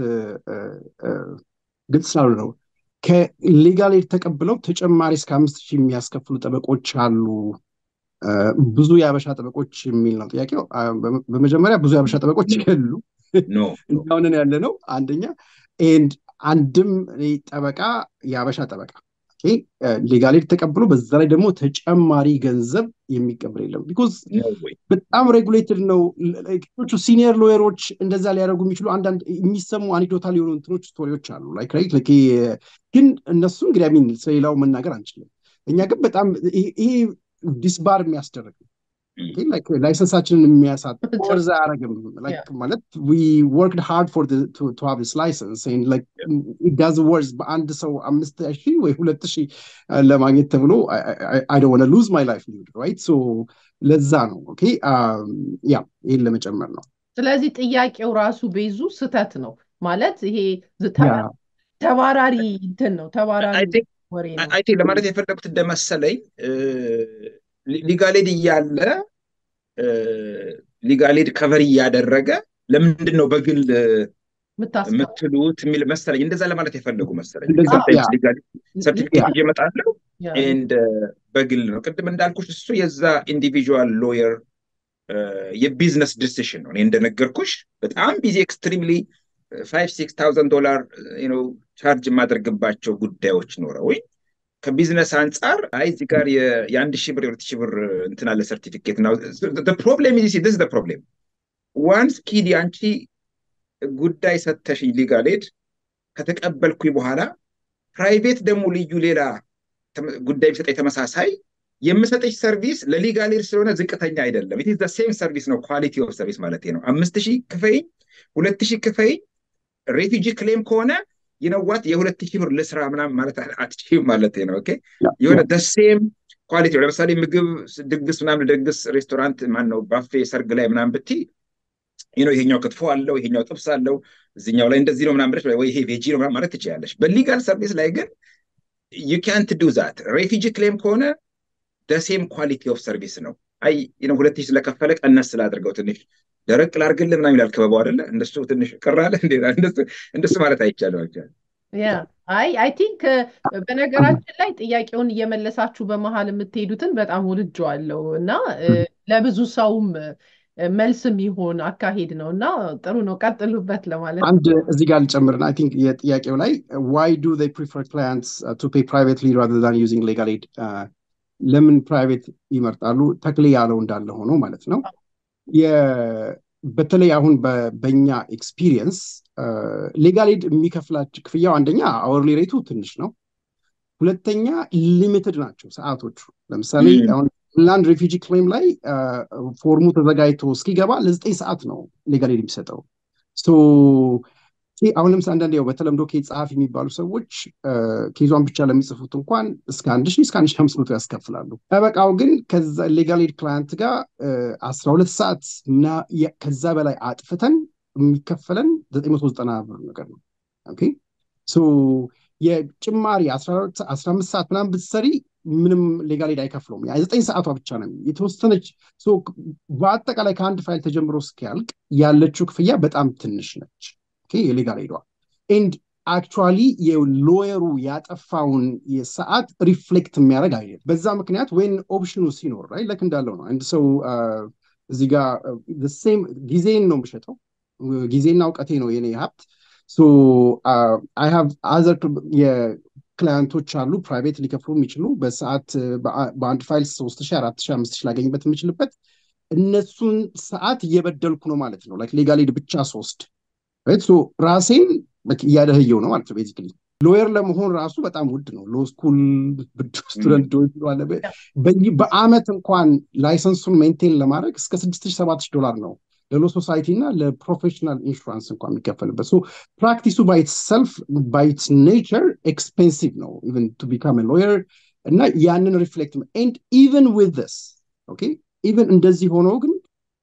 ግልጽ ስላሉ ነው። ከሌጋል ኤድ ተቀብለው ተጨማሪ እስከ አምስት ሺህ የሚያስከፍሉ ጠበቆች አሉ። ብዙ የአበሻ ጠበቆች የሚል ነው ጥያቄው። በመጀመሪያ ብዙ የአበሻ ጠበቆች የሉ እንዳሁንን ያለ ነው አንደኛ ኤንድ አንድም ጠበቃ የአበሻ ጠበቃ ሌጋል ኤድ ተቀብሎ በዛ ላይ ደግሞ ተጨማሪ ገንዘብ የሚቀበል የለም። ቢኮዝ በጣም ሬጉሌትድ ነው። ሲኒየር ሎየሮች እንደዛ ሊያደርጉ የሚችሉ አንዳንድ የሚሰሙ አኔክዶታል የሆኑ እንትኖች ስቶሪዎች አሉ። ግን እነሱ እንግዲህ ሚን ስለሌላው መናገር አንችልም። እኛ ግን በጣም ይሄ ዲስባር የሚያስደርግ ነው። ላይሰንሳችንን የሚያሳጥ ወርዝ አያደርግም ማለት ወርክድ ሃርድ ፎር ቱ ሃቭ ስ ላይሰንስ ዳዝ ወርዝ በአንድ ሰው አምስት ሺህ ወይ ሁለት ሺህ ለማግኘት ተብሎ አይ ዶንት ዋና ሉዝ ማይ ላይፍ ራይት ሶ ለዛ ነው ኦኬ ያ ይህን ለመጨመር ነው ስለዚህ ጥያቄው ራሱ ቤዙ ስተት ነው ማለት ይሄ ተባራሪ እንትን ነው ተባራሪ ወሬ ነው አይ ቲንክ ለማለት የፈለጉት እንደመሰለኝ ሊጋሌድ እያለ ሊጋሌድ ከቨር እያደረገ ለምንድን ነው በግል የምትሉት የሚል መሰለኝ። እንደዛ ለማለት የፈለጉ መሰለኝ። ሰርቲፊኬት ይዤ እመጣለሁ ኤንድ በግል ነው። ቅድም እንዳልኩሽ እሱ የዛ ኢንዲቪዥዋል ሎየር የቢዝነስ ዲሲሽን ነው። እኔ እንደነገርኩሽ በጣም ቢዚ ኤክስትሪምሊ ፋይቭ ሲክስ ታውዘንድ ዶላር ቻርጅ የማደርግባቸው ጉዳዮች ኖረውኝ ከቢዝነስ አንጻር አይ እዚህ ጋር የአንድ ሺህ ብር የሁለት ሺህ ብር እንትን አለ ሰርቲፊኬት ነው። ፕሮብሌም ዚ ስ ፕሮብሌም ዋንስ ኪዲ አንቺ ጉዳይ ሰተሽኝ ሊጋል ኤድ ከተቀበልኩኝ በኋላ ፕራይቬት ደግሞ ልዩ ሌላ ጉዳይ የሚሰጠኝ ተመሳሳይ የምሰጠች ሰርቪስ ለሊጋል ኤድ ስለሆነ ዝቅተኛ አይደለም። ኢት ሴም ሰርቪስ ነው፣ ኳሊቲ ኦፍ ሰርቪስ ማለት ነው። አምስት ሺህ ክፈይኝ፣ ሁለት ሺህ ክፈይኝ። ሬፊጂ ክሌም ከሆነ ይነዋት የሁለት ሺህ ብር ልስራ ምናምን ማለት አትችይም ማለት ነው። ኦኬ የሆነ ደሴም ኳሊቲ ለምሳሌ ምግብ ድግስ ምናምን ደግስ ሬስቶራንት ማን ነው ባፌ ሰርግ ላይ ምናምን ብቲ ነው ይሄኛው ክትፎ አለው ይሄኛው ጥብስ አለው እዚኛው ላይ እንደዚህ ነው ምናምን ብለሽ ወይ ይሄ ቬጂ ነው ምናምን ማለት ትችላለሽ። በሊጋል ሰርቪስ ላይ ግን ዩ ካንት ዱ ዛት። ሬፊጂ ክሌም ከሆነ ደሴም ኳሊቲ ኦፍ ሰርቪስ ነው። አይ ሁለት ሺህ ስለከፈለ ቀነስ ስላድርገው ትንሽ ደረቅ ላርግልህ ምናምን ይላል ክበባው አይደለ? እንደሱ ትንሽ ቅር አለ እንደሱ ማለት አይቻልም። ያ አይ አይ ቲንክ በነገራችን ላይ ጥያቄውን እየመለሳችሁ በመሀል የምትሄዱትን በጣም ወድጀዋለሁ እና ለብዙ ሰውም መልስ የሚሆን አካሄድ ነው እና ጥሩ ነው፣ ቀጥሉበት ለማለት አንድ እዚህ ጋር ልጨምርና አይ ቲንክ የጥያቄው ላይ ዋይ ዱ they prefer clients to pay privately rather than using legal aid ለምን ፕራይቬት ይመርጣሉ? ተክሌ ያለው እንዳለ ሆኖ ማለት ነው። በተለይ አሁን በኛ ኤክስፒሪየንስ ሌጋል ኤድ የሚከፍላቸው ክፍያው አንደኛ አወርሊ ሬቱ ትንሽ ነው። ሁለተኛ ሊሚትድ ናቸው ሰዓቶቹ። ለምሳሌ አሁን ላንድ ሬፊጂ ክሌም ላይ ፎርሙ ተዘጋጅቶ እስኪገባ ለዘጠኝ ሰዓት ነው ሌጋል ኤድ የሚሰጠው። አሁን ለምሳሌ አንዳንድ ያው በተለምዶ ኬዝ ጸሐፊ የሚባሉ ሰዎች ኬዟን ብቻ ለሚጽፉት እንኳን እስከ አንድ ሺህ እስከ አንድ ሺህ አምስት መቶ ያስከፍላሉ። ጠበቃው ግን ከዛ ሌጋል ኤድ ክላይንት ጋር አስራ ሁለት ሰዓት ከዛ በላይ አጥፍተን የሚከፈለን ዘጠኝ መቶ ዘጠና ብር ነገር ነው። ኦኬ የጭማሪ አስራ አምስት ሰዓት ምናምን ብትሰሪ ምንም ሌጋል ኤድ አይከፍለውም። የዘጠኝ ሰዓቷ ብቻ ነው የተወሰነች። በአጠቃላይ ከአንድ ፋይል ተጀምሮ እስኪያልቅ ያለችው ክፍያ በጣም ትንሽ ነች። የሌጋል ኤዷ ኤንድ አክቹዋሊ የሎየሩ ያጠፋውን የሰዓት ሪፍሌክት የሚያደርግ አይደለም። በዛ ምክንያት ወይን ኦፕሽኑ ሲኖር ራይ ለክ እንዳለው ነው። አንድ ሰው እዚህ ጋር ሴም ጊዜን ነው የምሸጠው፣ ጊዜና እውቀቴ ነው የኔ ሀብት። አይ ሃቭ አዘር የክላያንቶች አሉ ፕራይቬት ሊከፍሉ የሚችሉ በሰዓት በአንድ ፋይል ሶስት ሺህ አራት ሺህ አምስት ሺህ ላገኝበት የምችልበት እነሱን ሰዓት እየበደልኩ ነው ማለት ነው። ላይክ ሌጋል ኤድ ብቻ ሶስት ራሴን እያደህየው ነው ማለት ነው። ቤዚክሊ ሎየር ለመሆን ራሱ በጣም ውድ ነው። ሎ ስኩል ስቱደንት በአመት እንኳን ላይሰንሱን ሜንቴን ለማድረግ እስከ ስድስት ሺህ ሰባት ሺህ ዶላር ነው ለሎ ሶሳይቲ እና ለፕሮፌሽናል ኢንሹራንስ እንኳን የሚከፈልበት ፕራክቲሱ ባይትሰልፍ ባይትስ ኔቸር ኤክስፔንሲቭ ነው ኢቨን ቱ ቢካም ሎየር እና ያንን ሪፍሌክት ኤንድ ኢቨን ዊዝ ስ ኦኬ ኢቨን እንደዚህ ሆኖ ግን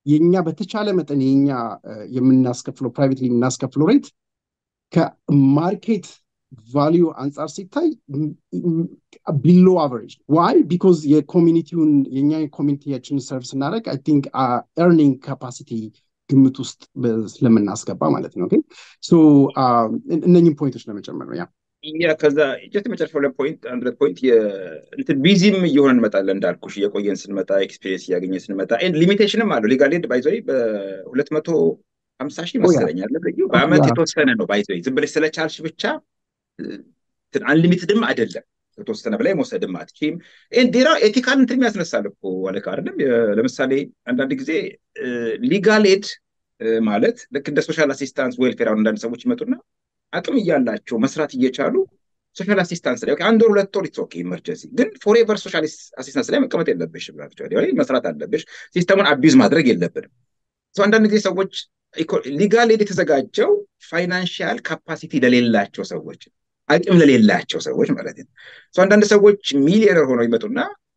የኛ በተቻለ መጠን የኛ የምናስከፍለው ፕራይቬትሊ የምናስከፍለው ሬት ከማርኬት ቫሊዩ አንጻር ሲታይ ቢሎ አቨሬጅ ዋይ ቢኮዝ የኮሚኒቲውን የኛ የኮሚኒቲያችንን ሰርቭ ስናደረግ አይ ቲንክ ኤርኒንግ ካፓሲቲ ግምት ውስጥ ስለምናስገባ ማለት ነው እነኝም ፖይንቶች ለመጨመር ነው ያ ያ ከዛ ጀት የመጨረሻው ሁለት ፖይንት አንድ ሁለት ፖይንት እንትን ቢዚም እየሆነ እንመጣለን እንዳልኩሽ እየቆየን ስንመጣ ኤክስፔሪንስ እያገኘን ስንመጣ ሊሚቴሽንም አለው ሊጋል ኤድ ባይዘ በሁለት መቶ ሀምሳ ሺህ ይመስለኛል በአመት የተወሰነ ነው ባይዘ ዝም ብለሽ ስለቻልሽ ብቻ አንሊሚትድም አይደለም ከተወሰነ በላይ መውሰድም አትችም ዴራ ኤቲካል እንትን የሚያስነሳል እኮ አለቃ አይደለም ለምሳሌ አንዳንድ ጊዜ ሊጋል ኤድ ማለት ልክ እንደ ሶሻል አሲስታንስ ዌልፌር አሁን አንዳንድ ሰዎች ይመጡና አቅም እያላቸው መስራት እየቻሉ ሶሻል አሲስታንስ ላይ አንድ ወር ሁለት ወር ኦኬ ኢመርጀንሲ ግን ፎሬቨር ሶሻል አሲስታንስ ላይ መቀመጥ የለብሽ መስራት አለብሽ ሲስተሙን አቢዝ ማድረግ የለብንም አንዳንድ ጊዜ ሰዎች ሊጋል ኤድ የተዘጋጀው ፋይናንሽል ካፓሲቲ ለሌላቸው ሰዎች አቅም ለሌላቸው ሰዎች ማለት ነው አንዳንድ ሰዎች ሚሊዮነር ሆነው ይመጡና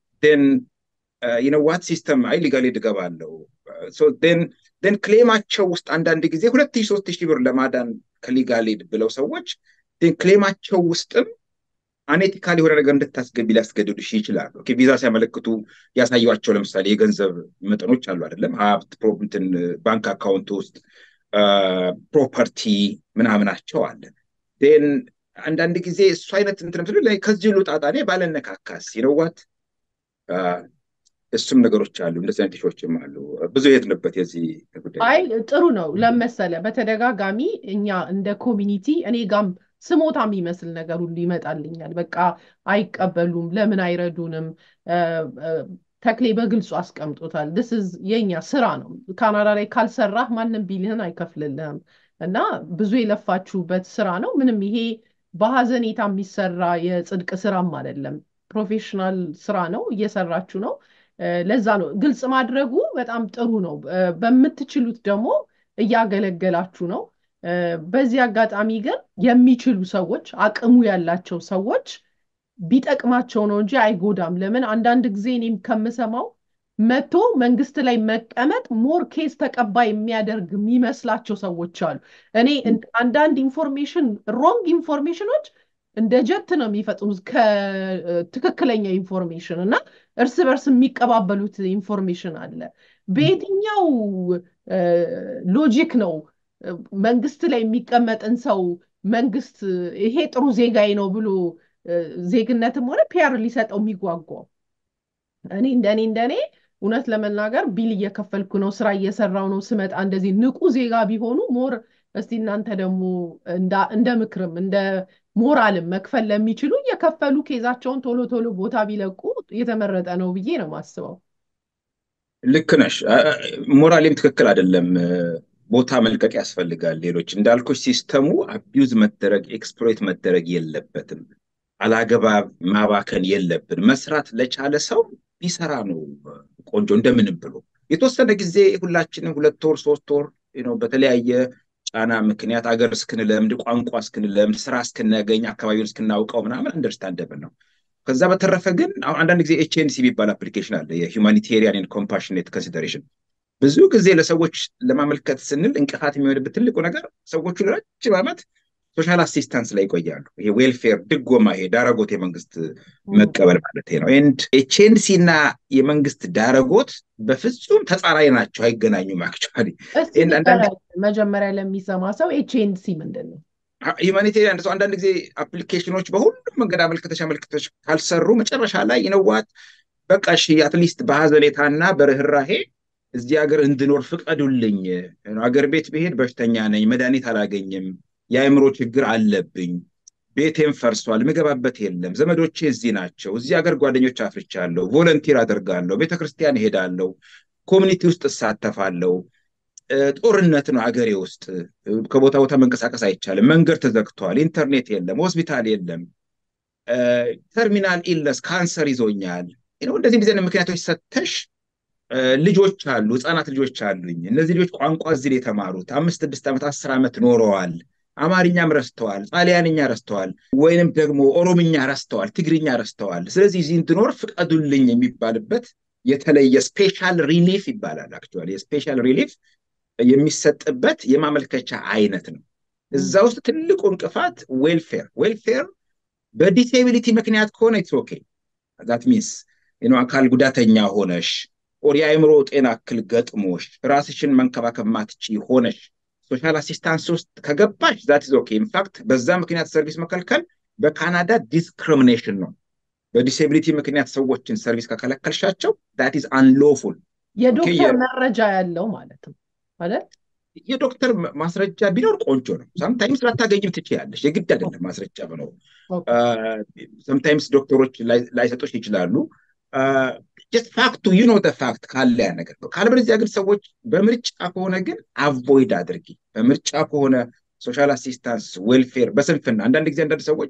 ዋት ሲስተም አይ ሊጋል ኤድ እገባለሁ ን ክሌማቸው ውስጥ አንዳንድ ጊዜ ሁለት ሺህ ሶስት ሺህ ብር ለማዳን ከሊጋል ኤድ ብለው ሰዎች ክሌማቸው ውስጥም አኔቲካል የሆነ ነገር እንድታስገቢ ሊያስገድዱሽ ይችላሉ ቪዛ ሲያመለክቱ ያሳዩቸው ለምሳሌ የገንዘብ መጠኖች አሉ አይደለም ሀብት እንትን ባንክ አካውንት ውስጥ ፕሮፐርቲ ምናምናቸው አለ ን አንዳንድ ጊዜ እሱ አይነት እንትን ምስሉ ላይ ከዚህ ሁሉ ጣጣ እኔ ባለነካካስ ይነዋት እሱም ነገሮች አሉ እንደዚህ አይነት ሾችም አሉ ብዙ የትንበት የዚህ ጉዳይ አይ ጥሩ ነው ለመሰለ በተደጋጋሚ እኛ እንደ ኮሚኒቲ እኔ ጋም ስሞታ የሚመስል ነገር ሁሉ ይመጣልኛል በቃ አይቀበሉም ለምን አይረዱንም ተክሌ በግልጹ አስቀምጦታል ስ የኛ ስራ ነው ካናዳ ላይ ካልሰራህ ማንም ቢልህን አይከፍልልህም እና ብዙ የለፋችሁበት ስራ ነው ምንም ይሄ በሀዘኔታ የሚሰራ የጽድቅ ስራም አይደለም ፕሮፌሽናል ስራ ነው እየሰራችሁ ነው ለዛ ነው ግልጽ ማድረጉ በጣም ጥሩ ነው በምትችሉት ደግሞ እያገለገላችሁ ነው በዚህ አጋጣሚ ግን የሚችሉ ሰዎች አቅሙ ያላቸው ሰዎች ቢጠቅማቸው ነው እንጂ አይጎዳም ለምን አንዳንድ ጊዜ እኔም ከምሰማው መቶ መንግስት ላይ መቀመጥ ሞር ኬስ ተቀባይ የሚያደርግ የሚመስላቸው ሰዎች አሉ እኔ አንዳንድ ኢንፎርሜሽን ሮንግ ኢንፎርሜሽኖች እንደ ጀት ነው የሚፈጥሙት ከትክክለኛ ኢንፎርሜሽን እና እርስ በርስ የሚቀባበሉት ኢንፎርሜሽን አለ በየትኛው ሎጂክ ነው መንግስት ላይ የሚቀመጥን ሰው መንግስት ይሄ ጥሩ ዜጋዬ ነው ብሎ ዜግነትም ሆነ ፒያር ሊሰጠው የሚጓጓው እኔ እንደኔ እንደኔ እውነት ለመናገር ቢል እየከፈልኩ ነው ስራ እየሰራው ነው ስመጣ እንደዚህ ንቁ ዜጋ ቢሆኑ ሞር እስቲ እናንተ ደግሞ እንደ ምክርም እንደ ሞራልም መክፈል ለሚችሉ እየከፈሉ ኬዛቸውን ቶሎ ቶሎ ቦታ ቢለቁ የተመረጠ ነው ብዬ ነው ማስበው ልክ ነሽ ሞራሌም ትክክል አይደለም ቦታ መልቀቅ ያስፈልጋል ሌሎች እንዳልኩሽ ሲስተሙ አቢዩዝ መደረግ ኤክስፕሎይት መደረግ የለበትም አላገባብ ማባከን የለብን መስራት ለቻለ ሰው ቢሰራ ነው ቆንጆ እንደምንም ብሎ የተወሰነ ጊዜ ሁላችንም ሁለት ወር ሶስት ወር በተለያየ ጫና ምክንያት አገር እስክንለምድ ቋንቋ እስክንለምድ ስራ እስክናገኝ አካባቢውን እስክናውቀው ምናምን አንደርስታንደብል ነው ከዛ በተረፈ ግን አንዳንድ ጊዜ ኤችኤንሲ የሚባል አፕሊኬሽን አለ የሁማኒቴሪያን ኮምፓሽኔት ኮንሲደሬሽን ብዙ ጊዜ ለሰዎች ለማመልከት ስንል እንቅፋት የሚሆንበት ትልቁ ነገር ሰዎቹ ለረጅም ዓመት ሶሻል አሲስታንስ ላይ ይቆያሉ ይሄ ዌልፌር ድጎማ ይሄ ዳረጎት የመንግስት መቀበል ማለት ነው ኤንድ ኤችኤንሲ እና የመንግስት ዳረጎት በፍጹም ተጻራሪ ናቸው አይገናኙም አክቹዋሊ መጀመሪያ ለሚሰማ ሰው ኤችኤንሲ ምንድን ነው ሂማኒቴሪያን ሰው አንዳንድ ጊዜ አፕሊኬሽኖች በሁሉም መንገድ አመልክተሽ አመልክተሽ ካልሰሩ መጨረሻ ላይ ይነዋት በቃ እሺ አትሊስት በሀዘኔታና በርህራሄ እዚህ ሀገር እንድኖር ፍቀዱልኝ አገር ቤት ብሄድ በሽተኛ ነኝ መድኃኒት አላገኝም የአእምሮ ችግር አለብኝ ቤቴም ፈርሷል ምገባበት የለም ዘመዶቼ እዚህ ናቸው እዚህ ሀገር ጓደኞች አፍርቻለሁ ቮለንቲር አደርጋለሁ ቤተክርስቲያን እሄዳለሁ ኮሚኒቲ ውስጥ እሳተፋለሁ ጦርነት ነው አገሬ ውስጥ ከቦታ ቦታ መንቀሳቀስ አይቻልም መንገድ ተዘግቷል ኢንተርኔት የለም ሆስፒታል የለም ተርሚናል ኢለስ ካንሰር ይዞኛል እንደዚህ እንደዚህ ምክንያቶች ሰተሽ ልጆች አሉ ህፃናት ልጆች አሉኝ እነዚህ ልጆች ቋንቋ እዚህ የተማሩት አምስት ስድስት ዓመት አስር ዓመት ኖረዋል አማርኛም ረስተዋል ጣሊያንኛ ረስተዋል ወይንም ደግሞ ኦሮምኛ ረስተዋል ትግርኛ ረስተዋል ስለዚህ እዚህ እንድኖር ፍቀዱልኝ የሚባልበት የተለየ ስፔሻል ሪሊፍ ይባላል። አክቹዋሊ የስፔሻል ሪሊፍ የሚሰጥበት የማመልከቻ አይነት ነው። እዛ ውስጥ ትልቁ እንቅፋት ዌልፌር ዌልፌር በዲሴቢሊቲ ምክንያት ከሆነ ኢትስ ኦኬ ዛት ሚንስ አካል ጉዳተኛ ሆነሽ ኦር የአእምሮ ጤና እክል ገጥሞሽ ራስሽን መንከባከብ ማትቺ ሆነሽ ሶሻል አሲስታንስ ውስጥ ከገባሽ ዛት ኢዝ ኦኬ። ኢንፋክት በዛ ምክንያት ሰርቪስ መከልከል በካናዳ ዲስክሪሚኔሽን ነው። በዲሴቢሊቲ ምክንያት ሰዎችን ሰርቪስ ከከለከልሻቸው ዛት ኢዝ አንሎፉል። የዶክተር መረጃ ያለው ማለት ነው ማለት የዶክተር ማስረጃ ቢኖር ቆንጆ ነው። ሳምታይምስ ላታገኝም ትችያለሽ። የግድ አይደለም ማስረጃ ብኖሩ። ሰምታይምስ ዶክተሮች ላይሰጦች ይችላሉ። ጀስት ፋክቱ ዩ ኖ ፋክት ካለ ያ ነገር ነው። ካለበለዚያ ግን ሰዎች በምርጫ ከሆነ ግን አቮይድ አድርጊ። በምርጫ ከሆነ ሶሻል አሲስታንስ ዌልፌር በስንፍና አንዳንድ ጊዜ አንዳንድ ሰዎች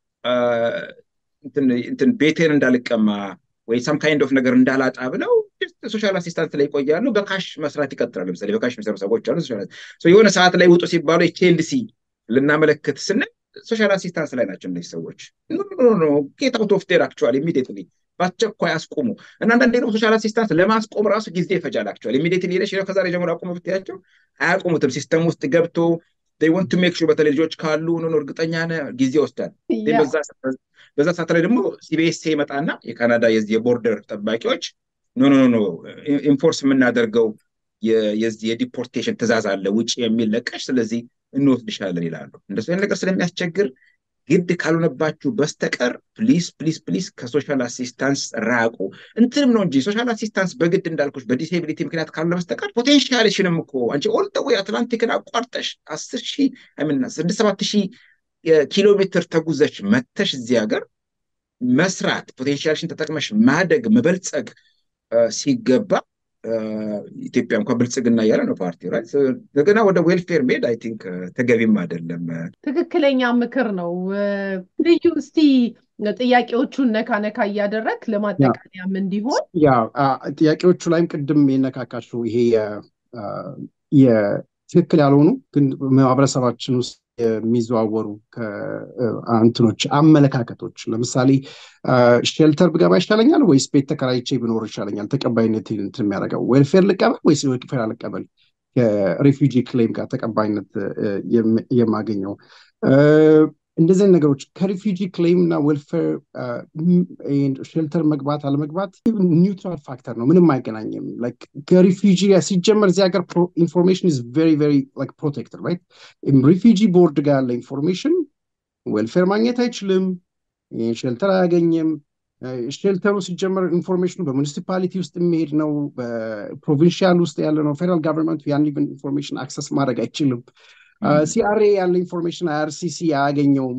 እንትን ቤቴን እንዳልቀማ ወይ ሳም ካይንድ ኦፍ ነገር እንዳላጣ ብለው ሶሻል አሲስታንስ ላይ ይቆያሉ። በካሽ መስራት ይቀጥላሉ። ለምሳሌ በካሽ የሚሰሩ ሰዎች አሉ። የሆነ ሰዓት ላይ ውጡ ሲባሉ ቼልሲ ልናመለክት ስንል ሶሻል አሲስታንስ ላይ ናቸው እነዚህ ሰዎች። ጌት አውት ኦፍ ዴር አክቹዋሊ ኢሚዲየትሊ በአስቸኳይ አስቁሙ እና አንዳንዴ ደግሞ ሶሻል አሲስታንስ ለማስቆም ራሱ ጊዜ ይፈጃል። አክቹዋሊ ኢሚዲየትሊ ሄደሽ ከዛሬ ጀምሮ አቁሙ ብትያቸው አያቁሙትም። ሲስተም ውስጥ ገብቶ ወንት ቱ ሜክ ሹር በተለይ ልጆች ካሉ ኖ እርግጠኛ ነህ ጊዜ ይወስዳል። በዛ ሰዓት ላይ ደግሞ ሲቢኤስ ይመጣና የካናዳ የቦርደር ጠባቂዎች ኖ ኖ ኖ ኢንፎርስ የምናደርገው የዲፖርቴሽን ትእዛዝ አለ ውጭ የሚል ለቀሽ፣ ስለዚህ እንወስድሻለን ይላሉ። እንደሱ አይነት ነገር ስለሚያስቸግር ግድ ካልሆነባችሁ በስተቀር ፕሊስ ፕሊስ ፕሊስ ከሶሻል አሲስታንስ ራቁ። እንትንም ነው እንጂ ሶሻል አሲስታንስ በግድ እንዳልኩሽ በዲሴቢሊቲ ምክንያት ካልሆነ በስተቀር ፖቴንሻልሽንም እኮ አንቺ ኦል ደ ዌይ አትላንቲክን አቋርጠሽ አስር ሺህ ምና ስድስት ሰባት ሺህ ኪሎ ሜትር ተጉዘሽ መተሽ እዚህ ሀገር መስራት ፖቴንሻልሽን ተጠቅመሽ ማደግ መበልጸግ ሲገባ ኢትዮጵያ እንኳን ብልጽግና እያለ ነው ፓርቲው ራይት እንደገና ወደ ዌልፌር ሜድ አይ ቲንክ ተገቢም አይደለም። ትክክለኛ ምክር ነው። ልዩ እስቲ ጥያቄዎቹን ነካ ነካ እያደረግ ለማጠቃለያም እንዲሆን ያ ጥያቄዎቹ ላይም ቅድም የነካካችሁ ይሄ የትክክል ያልሆኑ ግን ማህበረሰባችን ውስጥ የሚዘዋወሩ እንትኖች አመለካከቶች ለምሳሌ ሼልተር ብገባ ይሻለኛል ወይስ ቤት ተከራይቼ ብኖር ይሻለኛል? ተቀባይነት እንትን የሚያደርገው ዌልፌር ልቀበል ወይስ ዌልፌር አልቀበል? ከሬፊውጂ ክሌም ጋር ተቀባይነት የማገኘው እንደዚህ ነገሮች ከሪፊውጂ ክሌም እና ዌልፌር ሼልተር መግባት አለመግባት ኒውትራል ፋክተር ነው፣ ምንም አይገናኝም። ከሪፊውጂ ሲጀመር እዚህ ሀገር ኢንፎርሜሽን ኢዝ ቬሪ ቬሪ ፕሮቴክትድ ራይት። ሪፊውጂ ቦርድ ጋር ያለ ኢንፎርሜሽን ዌልፌር ማግኘት አይችልም፣ ሼልተር አያገኝም። ሼልተሩ ሲጀመር ኢንፎርሜሽኑ በሙኒሲፓሊቲ ውስጥ የሚሄድ ነው፣ በፕሮቪንሻል ውስጥ ያለ ነው። ፌደራል ጋቨርንመንቱ ያን ኢንፎርሜሽን አክሰስ ማድረግ አይችልም። ሲአርኤ ያለ ኢንፎርሜሽን አይአርሲሲ አያገኘውም።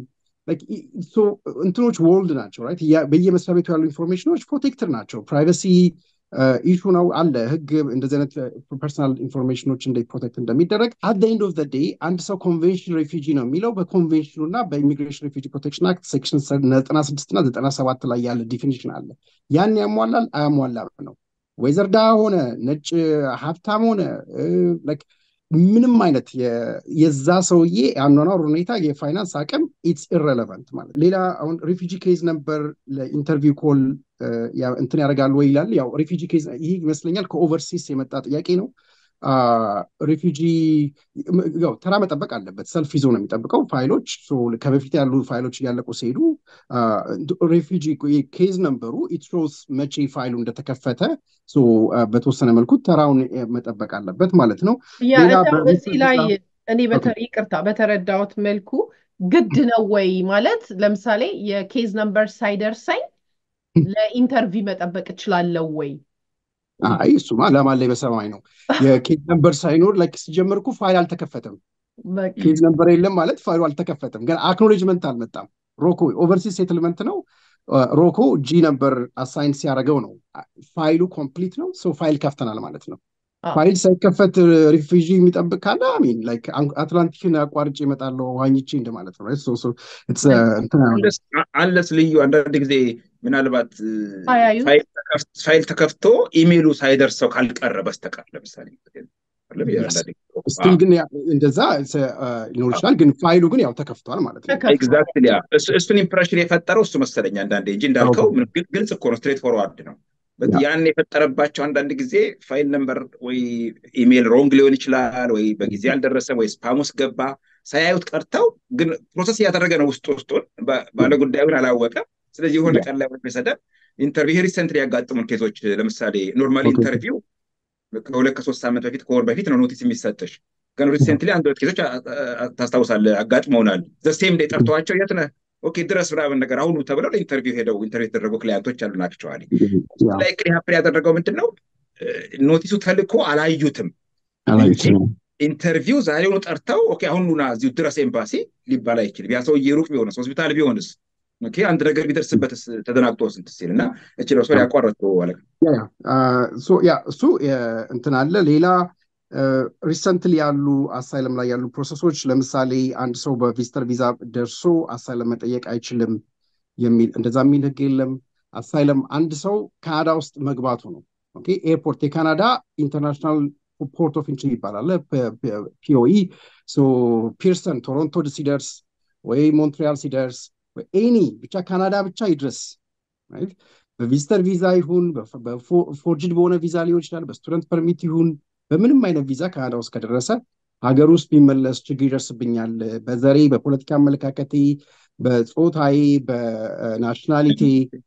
እንትኖች ወርልድ ናቸው ራይት። በየመስሪያ ቤቱ ያሉ ኢንፎርሜሽኖች ፕሮቴክትድ ናቸው። ፕራይቨሲ ኢሹ ነው አለ ህግ እንደዚህ አይነት ፐርሰናል ኢንፎርሜሽኖች እንዴት ፕሮቴክት እንደሚደረግ አት ኤንድ ኦፍ ዴይ አንድ ሰው ኮንቬንሽን ሬፊጂ ነው የሚለው በኮንቬንሽኑ እና በኢሚግሬሽን ሬፊጂ ፕሮቴክሽን አክት ሴክሽን ዘጠና ስድስት እና ዘጠና ሰባት ላይ ያለ ዲፊኒሽን አለ። ያን ያሟላል አያሟላም ነው። ወይዘር ድሃ ሆነ ነጭ ሀብታም ሆነ ምንም አይነት የዛ ሰውዬ የአኗኗር ሁኔታ የፋይናንስ አቅም ኢትስ ኢረለቨንት ማለት ሌላ አሁን ሪፊጂ ኬዝ ነበር ለኢንተርቪው ኮል እንትን ያደርጋሉ ወይ ይላል ያው ሪፊጂ ኬዝ ይህ ይመስለኛል ከኦቨርሲስ የመጣ ጥያቄ ነው ሪፊጂ ያው ተራ መጠበቅ አለበት ሰልፍ ይዞ ነው የሚጠብቀው ፋይሎች ከበፊት ያሉ ፋይሎች እያለቁ ሲሄዱ ሬፊጂ ኬዝ ነበሩ ኢትሮስ መቼ ፋይሉ እንደተከፈተ በተወሰነ መልኩ ተራውን መጠበቅ አለበት ማለት ነው እዚህ ላይ እኔ ይቅርታ በተረዳሁት መልኩ ግድ ነው ወይ ማለት ለምሳሌ የኬዝ ነምበር ሳይደርሰኝ ለኢንተርቪው መጠበቅ እችላለሁ ወይ አይ እሱማ ለማን ላይ በሰማይ ነው። የኬዝ ነምበር ሳይኖር ላይክ ሲጀምር እኮ ፋይል አልተከፈተም። ኬዝ ነምበር የለም ማለት ፋይሉ አልተከፈተም፣ ግን አክኖሌጅመንት አልመጣም። ሮኮ ኦቨርሲስ ሴትልመንት ነው። ሮኮ ጂ ነምበር አሳይን ሲያደርገው ነው ፋይሉ ኮምፕሊት ነው። ሰው ፋይል ከፍተናል ማለት ነው። ፋይል ሳይከፈት ሪፊጂ የሚጠብቅ ካለ ሚን ላይክ አትላንቲክን አቋርጬ እመጣለሁ ዋኝቼ እንደማለት ነው። አንለስ ልዩ አንዳንድ ጊዜ ምናልባት ፋይል ተከፍቶ ኢሜይሉ ሳይደርሰው ካልቀረ በስተቀር ለምሳሌ ስቲል ግን እንደዛ ሊኖር ይችላል። ግን ፋይሉ ግን ያው ተከፍቷል ማለት ነው። ኤግዛክትሊ እሱን ኢምፕሬሽን የፈጠረው እሱ መሰለኝ አንዳንዴ እንጂ እንዳልከው ግልጽ እኮ ነው፣ ስትሬት ፎርዋርድ ነው። ያን የፈጠረባቸው አንዳንድ ጊዜ ፋይል ነምበር ወይ ኢሜይል ሮንግ ሊሆን ይችላል፣ ወይ በጊዜ አልደረሰም፣ ወይ ስፓም ውስጥ ገባ ሳያዩት ቀርተው ግን ፕሮሰስ እያደረገ ነው ውስጥ ውስጡን ባለጉዳዩን አላወቀም። ስለዚህ የሆነ ቀን ላይ ሰደብ ኢንተርቪው ሪሰንትሊ ያጋጥሙን ኬዞች ለምሳሌ ኖርማል ኢንተርቪው ከሁለት ከሶስት ዓመት በፊት ከወር በፊት ነው ኖቲስ የሚሰጥሽ። ግን ሪሰንትሊ አንድ ሁለት ኬዞች ታስታውሳለህ አጋጥመውናል። ዘሴም ዴይ ጠርተዋቸው የት ነህ ኦኬ ድረስ ምናምን ነገር አሁኑ ተብለው ለኢንተርቪው ሄደው ኢንተርቪው የተደረጉ ክላያንቶች አሉን። አክቸዋሊ ላይ ሀፕን ያደረገው ምንድን ነው ኖቲሱ ተልኮ አላዩትም ኢንተርቪው ዛሬውኑ ጠርተው ኦኬ አሁን ና እዚሁ ድረስ ኤምባሲ ሊባል አይችልም። ያ ሰውዬ ሩቅ ቢሆንስ ሆስፒታል ቢሆንስ አንድ ነገር ቢደርስበትስ ተደናግጦ ስንት ሲል እና እችለው ሰው ያቋረጡ አለቃ ያ እሱ እንትን አለ ሌላ ሪሰንትሊ ያሉ አሳይለም ላይ ያሉ ፕሮሰሶች ለምሳሌ አንድ ሰው በቪዚተር ቪዛ ደርሶ አሳይለም መጠየቅ አይችልም የሚል እንደዛ የሚል ህግ የለም። አሳይለም አንድ ሰው ካናዳ ውስጥ መግባቱ ነው። ኤርፖርት የካናዳ ኢንተርናሽናል ፖርት ኦፍ ኢንትሪ ይባላል ፒኦኢ ፒርሰን ቶሮንቶ ሲደርስ ወይ ሞንትሪያል ሲደርስ ኤኒ ብቻ ካናዳ ብቻ ይድረስ በቪዚተር ቪዛ ይሁን በፎርጅድ በሆነ ቪዛ ሊሆን ይችላል በስቱደንት ፐርሚት ይሁን በምንም አይነት ቪዛ ካናዳ ውስጥ ከደረሰ ሀገር ውስጥ ቢመለስ ችግር ይደርስብኛል፣ በዘሬ፣ በፖለቲካ አመለካከቴ፣ በፆታዬ፣ በናሽናሊቲ፣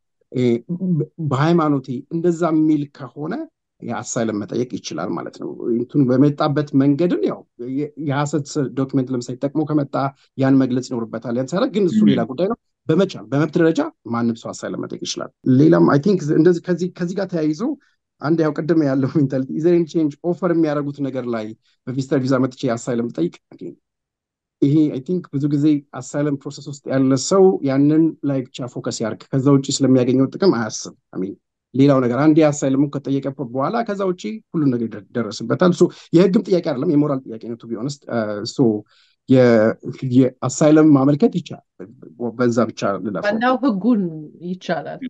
በሃይማኖቴ እንደዛ የሚል ከሆነ የአሳይለም መጠየቅ ይችላል ማለት ነው። እንትኑ በመጣበት መንገድን ያው የሀሰት ዶክመንት ለምሳሌ ጠቅሞ ከመጣ ያን መግለጽ ይኖርበታል። ያን ሲያደርግ ግን እሱ ሌላ ጉዳይ ነው። በመቻል በመብት ደረጃ ማንም ሰው አሳይለም መጠየቅ ይችላል። ሌላም አይ ቲንክ እንደዚህ ከዚህ ጋር ተያይዞ አንድ ያው ቅድም ያለው ሜንታሊቲ ኢዘሬን ቼንጅ ኦፈር የሚያደርጉት ነገር ላይ በቪዚተር ቪዛ መጥቼ አሳይለም ጠይቅ ይሄ አይ ቲንክ ብዙ ጊዜ አሳይለም ፕሮሰስ ውስጥ ያለ ሰው ያንን ላይ ብቻ ፎከስ ያርግ፣ ከዛ ውጭ ስለሚያገኘው ጥቅም አያስብ። አሚን ሌላው ነገር አንድ አሳይለሙ ከጠየቀ በኋላ ከዛ ውጭ ሁሉን ነገር ይደረስበታል። የህግም ጥያቄ አይደለም የሞራል ጥያቄ ነው። ቱ ቢሆንስት የአሳይለም ማመልከት ይቻላል። በዛ ብቻ ዋናው ህጉን ይቻላል።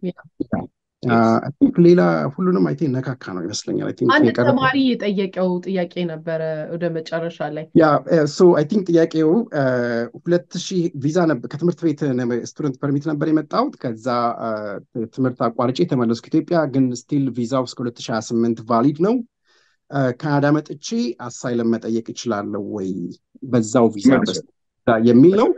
ሌላ ሁሉንም አይ ቲንክ ነካካ ነው ይመስለኛል። አንድ ተማሪ የጠየቀው ጥያቄ ነበረ ወደ መጨረሻ ላይ ያ አይ ቲንክ ጥያቄው ሁለት ሺህ ቪዛ ከትምህርት ቤት ስቱደንት ፐርሚት ነበር የመጣሁት። ከዛ ትምህርት አቋርጬ የተመለስኩ ኢትዮጵያ፣ ግን ስቲል ቪዛው እስከ 2028 ቫሊድ ነው። ካናዳ መጥቼ አሳይለም መጠየቅ ይችላለሁ ወይ በዛው ቪዛ የሚል ነው።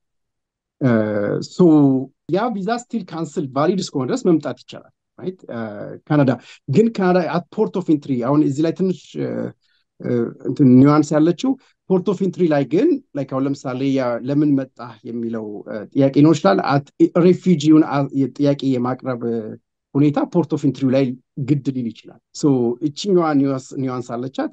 ያ ቪዛ ስቲል ካንስል ቫሊድ እስከሆነ ድረስ መምጣት ይቻላል። ካናዳ ግን ካናዳ አት ፖርት ኦፍ ኢንትሪ አሁን እዚህ ላይ ትንሽ ኒዋንስ ያለችው ፖርት ኦፍ ኢንትሪ ላይ ግን ላይክ አሁን ለምሳሌ ለምን መጣ የሚለው ጥያቄ ሊሆን ይችላል። ሬፊጂውን ጥያቄ የማቅረብ ሁኔታ ፖርት ኦፍ ኢንትሪው ላይ ግድ ሊል ይችላል። እችኛዋ ኒዋንስ አለቻት።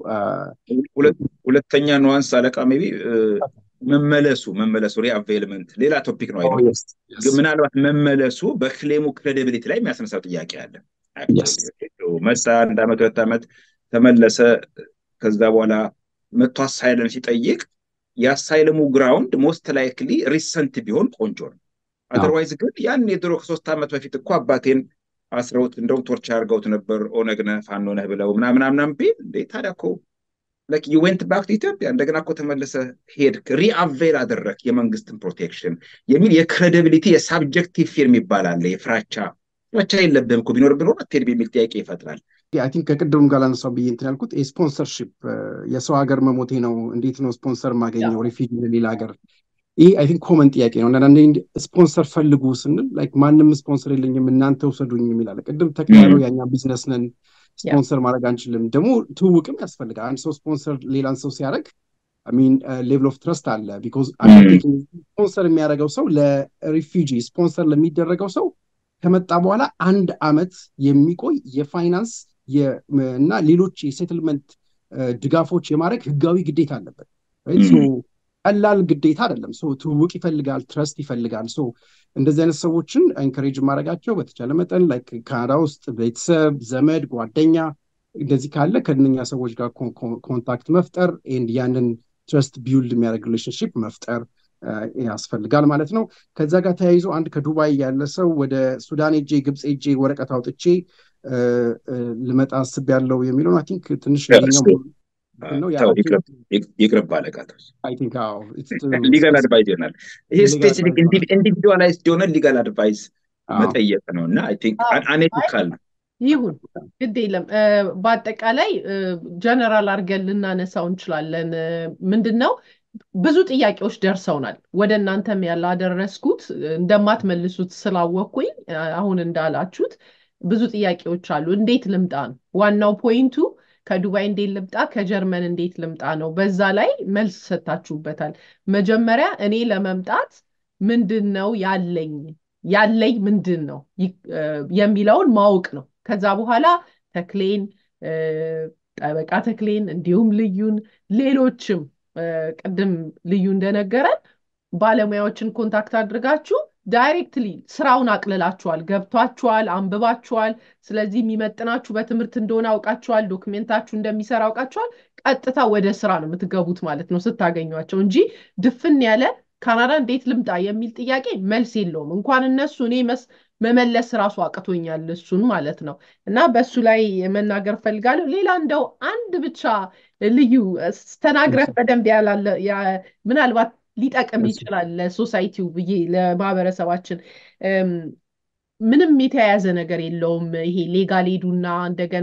ሁለተኛ ኒዋንስ አለቃ ሜይ ቢ መመለሱ መመለሱ ሪአቬልመንት ሌላ ቶፒክ ነው። ምናልባት መመለሱ በክሌሙ ክሬዲቢሊቲ ላይ የሚያስነሳው ጥያቄ አለ። መጣ አንድ ዓመት ሁለት ዓመት ተመለሰ። ከዛ በኋላ መጥቶ አሳይለም ሲጠይቅ የአሳይለሙ ግራውንድ ሞስት ላይክሊ ሪሰንት ቢሆን ቆንጆ ነው። አዘርዋይዝ ግን ያን የድሮ ከሶስት ዓመት በፊት እኮ አባቴን አስረውት እንደውም ቶርቻ አድርገውት ነበር ኦነግ ነህ ፋኖ ነህ ብለው ምናምናምናም ቢል እንዴ ታዲያ እኮ ላይክ ዩ ዌንት ባክ ቱ ኢትዮጵያ እንደገና እኮ ተመለሰ ሄድክ ሪአቬል አደረግ የመንግስትን ፕሮቴክሽን የሚል የክሬዲቢሊቲ የሳብጀክቲቭ ፊርም ይባላል። የፍራቻ ፍራቻ የለብህም እኮ ቢኖር ቢኖር አትሄድም የሚል ጥያቄ ይፈጥራል። አይ ቲንክ ከቅድም ጋር ላነሳው ብዬ እንትን ያልኩት ስፖንሰርሽፕ የሰው ሀገር መሞቴ ነው፣ እንዴት ነው ስፖንሰር ማገኘው ሪፊጂ ለሌላ ሀገር ይህ አይ ቲንክ ኮመን ጥያቄ ነው። አንዳንዴ ስፖንሰር ፈልጉ ስንል ላይክ ማንም ስፖንሰር የለኝም እናንተ ውሰዱኝ የሚል አለ። ቅድም ተክያለው ያኛ ቢዝነስ ነን ስፖንሰር ማድረግ አንችልም። ደግሞ ትውውቅም ያስፈልጋል። አንድ ሰው ስፖንሰር ሌላን ሰው ሲያደርግ ሚን ሌቭል ኦፍ ትረስት አለ። ቢኮዝ ስፖንሰር የሚያደርገው ሰው ለሪፊጂ ስፖንሰር ለሚደረገው ሰው ከመጣ በኋላ አንድ አመት የሚቆይ የፋይናንስ እና ሌሎች የሴትልመንት ድጋፎች የማድረግ ህጋዊ ግዴታ አለበት። ቀላል ግዴታ አይደለም። ትውውቅ ይፈልጋል፣ ትረስት ይፈልጋል። እንደዚህ አይነት ሰዎችን ኤንከሬጅ ማድረጋቸው በተቻለ መጠን ካናዳ ውስጥ ቤተሰብ፣ ዘመድ፣ ጓደኛ እንደዚህ ካለ ከእነኛ ሰዎች ጋር ኮንታክት መፍጠር ኤንድ ያንን ትረስት ቢውልድ የሚያደርግ ሪሌሽንሽፕ መፍጠር ያስፈልጋል ማለት ነው። ከዛ ጋር ተያይዞ አንድ ከዱባይ ያለ ሰው ወደ ሱዳን ሄጄ ግብፅ ሄጄ ወረቀት አውጥቼ ልመጣ አስቤያለሁ የሚለውን አይ ቲንክ ትንሽ ይቅርብ አለቃ ሊጋል አድቫይዝ ይሆናል። ይሄ ስፔሲፊክ ኢንዲቪዱዋላይዝድ የሆነ ሊጋል አድቫይዝ መጠየቅ ነው እና አኔቲካል ነው። ይሁን ግድ የለም። በአጠቃላይ ጀነራል አድርገን ልናነሳው እንችላለን። ምንድን ነው ብዙ ጥያቄዎች ደርሰውናል። ወደ እናንተም ያላደረስኩት እንደማትመልሱት ስላወቅኩኝ አሁን እንዳላችሁት ብዙ ጥያቄዎች አሉ። እንዴት ልምጣ ነው ዋናው ፖይንቱ። ከዱባይ እንዴት ልምጣ፣ ከጀርመን እንዴት ልምጣ ነው። በዛ ላይ መልስ ሰጥታችሁበታል። መጀመሪያ እኔ ለመምጣት ምንድን ነው ያለኝ ያለኝ ምንድን ነው የሚለውን ማወቅ ነው። ከዛ በኋላ ተክሌን ጠበቃ ተክሌን እንዲሁም ልዩን ሌሎችም ቅድም ልዩ እንደነገረን ባለሙያዎችን ኮንታክት አድርጋችሁ ዳይሬክትሊ ስራውን አቅልላችኋል፣ ገብቷችኋል፣ አንብባችኋል። ስለዚህ የሚመጥናችሁ በትምህርት እንደሆነ አውቃችኋል፣ ዶክሜንታችሁ እንደሚሰራ አውቃችኋል። ቀጥታ ወደ ስራ ነው የምትገቡት ማለት ነው ስታገኟቸው እንጂ ድፍን ያለ ካናዳ እንዴት ልምጣ የሚል ጥያቄ መልስ የለውም። እንኳን እነሱ እኔ መመለስ ራሱ አቅቶኛል እሱን ማለት ነው። እና በሱ ላይ መናገር ፈልጋለሁ። ሌላ እንደው አንድ ብቻ ልዩ ተናግረህ በደንብ ያላለ ምናልባት ሊጠቅም ይችላል ለሶሳይቲው ብዬ ለማህበረሰባችን ምንም የተያያዘ ነገር የለውም። ይሄ ሌጋል ሄዱና እንደገና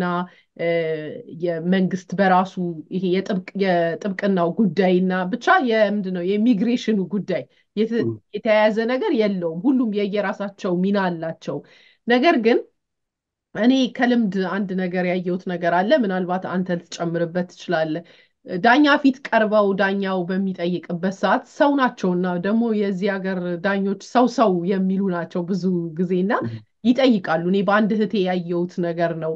የመንግስት በራሱ ይሄ የጥብቅናው ጉዳይና ብቻ የምንድን ነው የኢሚግሬሽኑ ጉዳይ የተያያዘ ነገር የለውም። ሁሉም የየራሳቸው ሚና አላቸው። ነገር ግን እኔ ከልምድ አንድ ነገር ያየሁት ነገር አለ። ምናልባት አንተ ልትጨምርበት ትችላለህ። ዳኛ ፊት ቀርበው ዳኛው በሚጠይቅበት ሰዓት ሰው ናቸውና ደግሞ የዚህ ሀገር ዳኞች ሰው ሰው የሚሉ ናቸው ብዙ ጊዜና ይጠይቃሉ። እኔ በአንድ እህቴ ያየሁት ነገር ነው።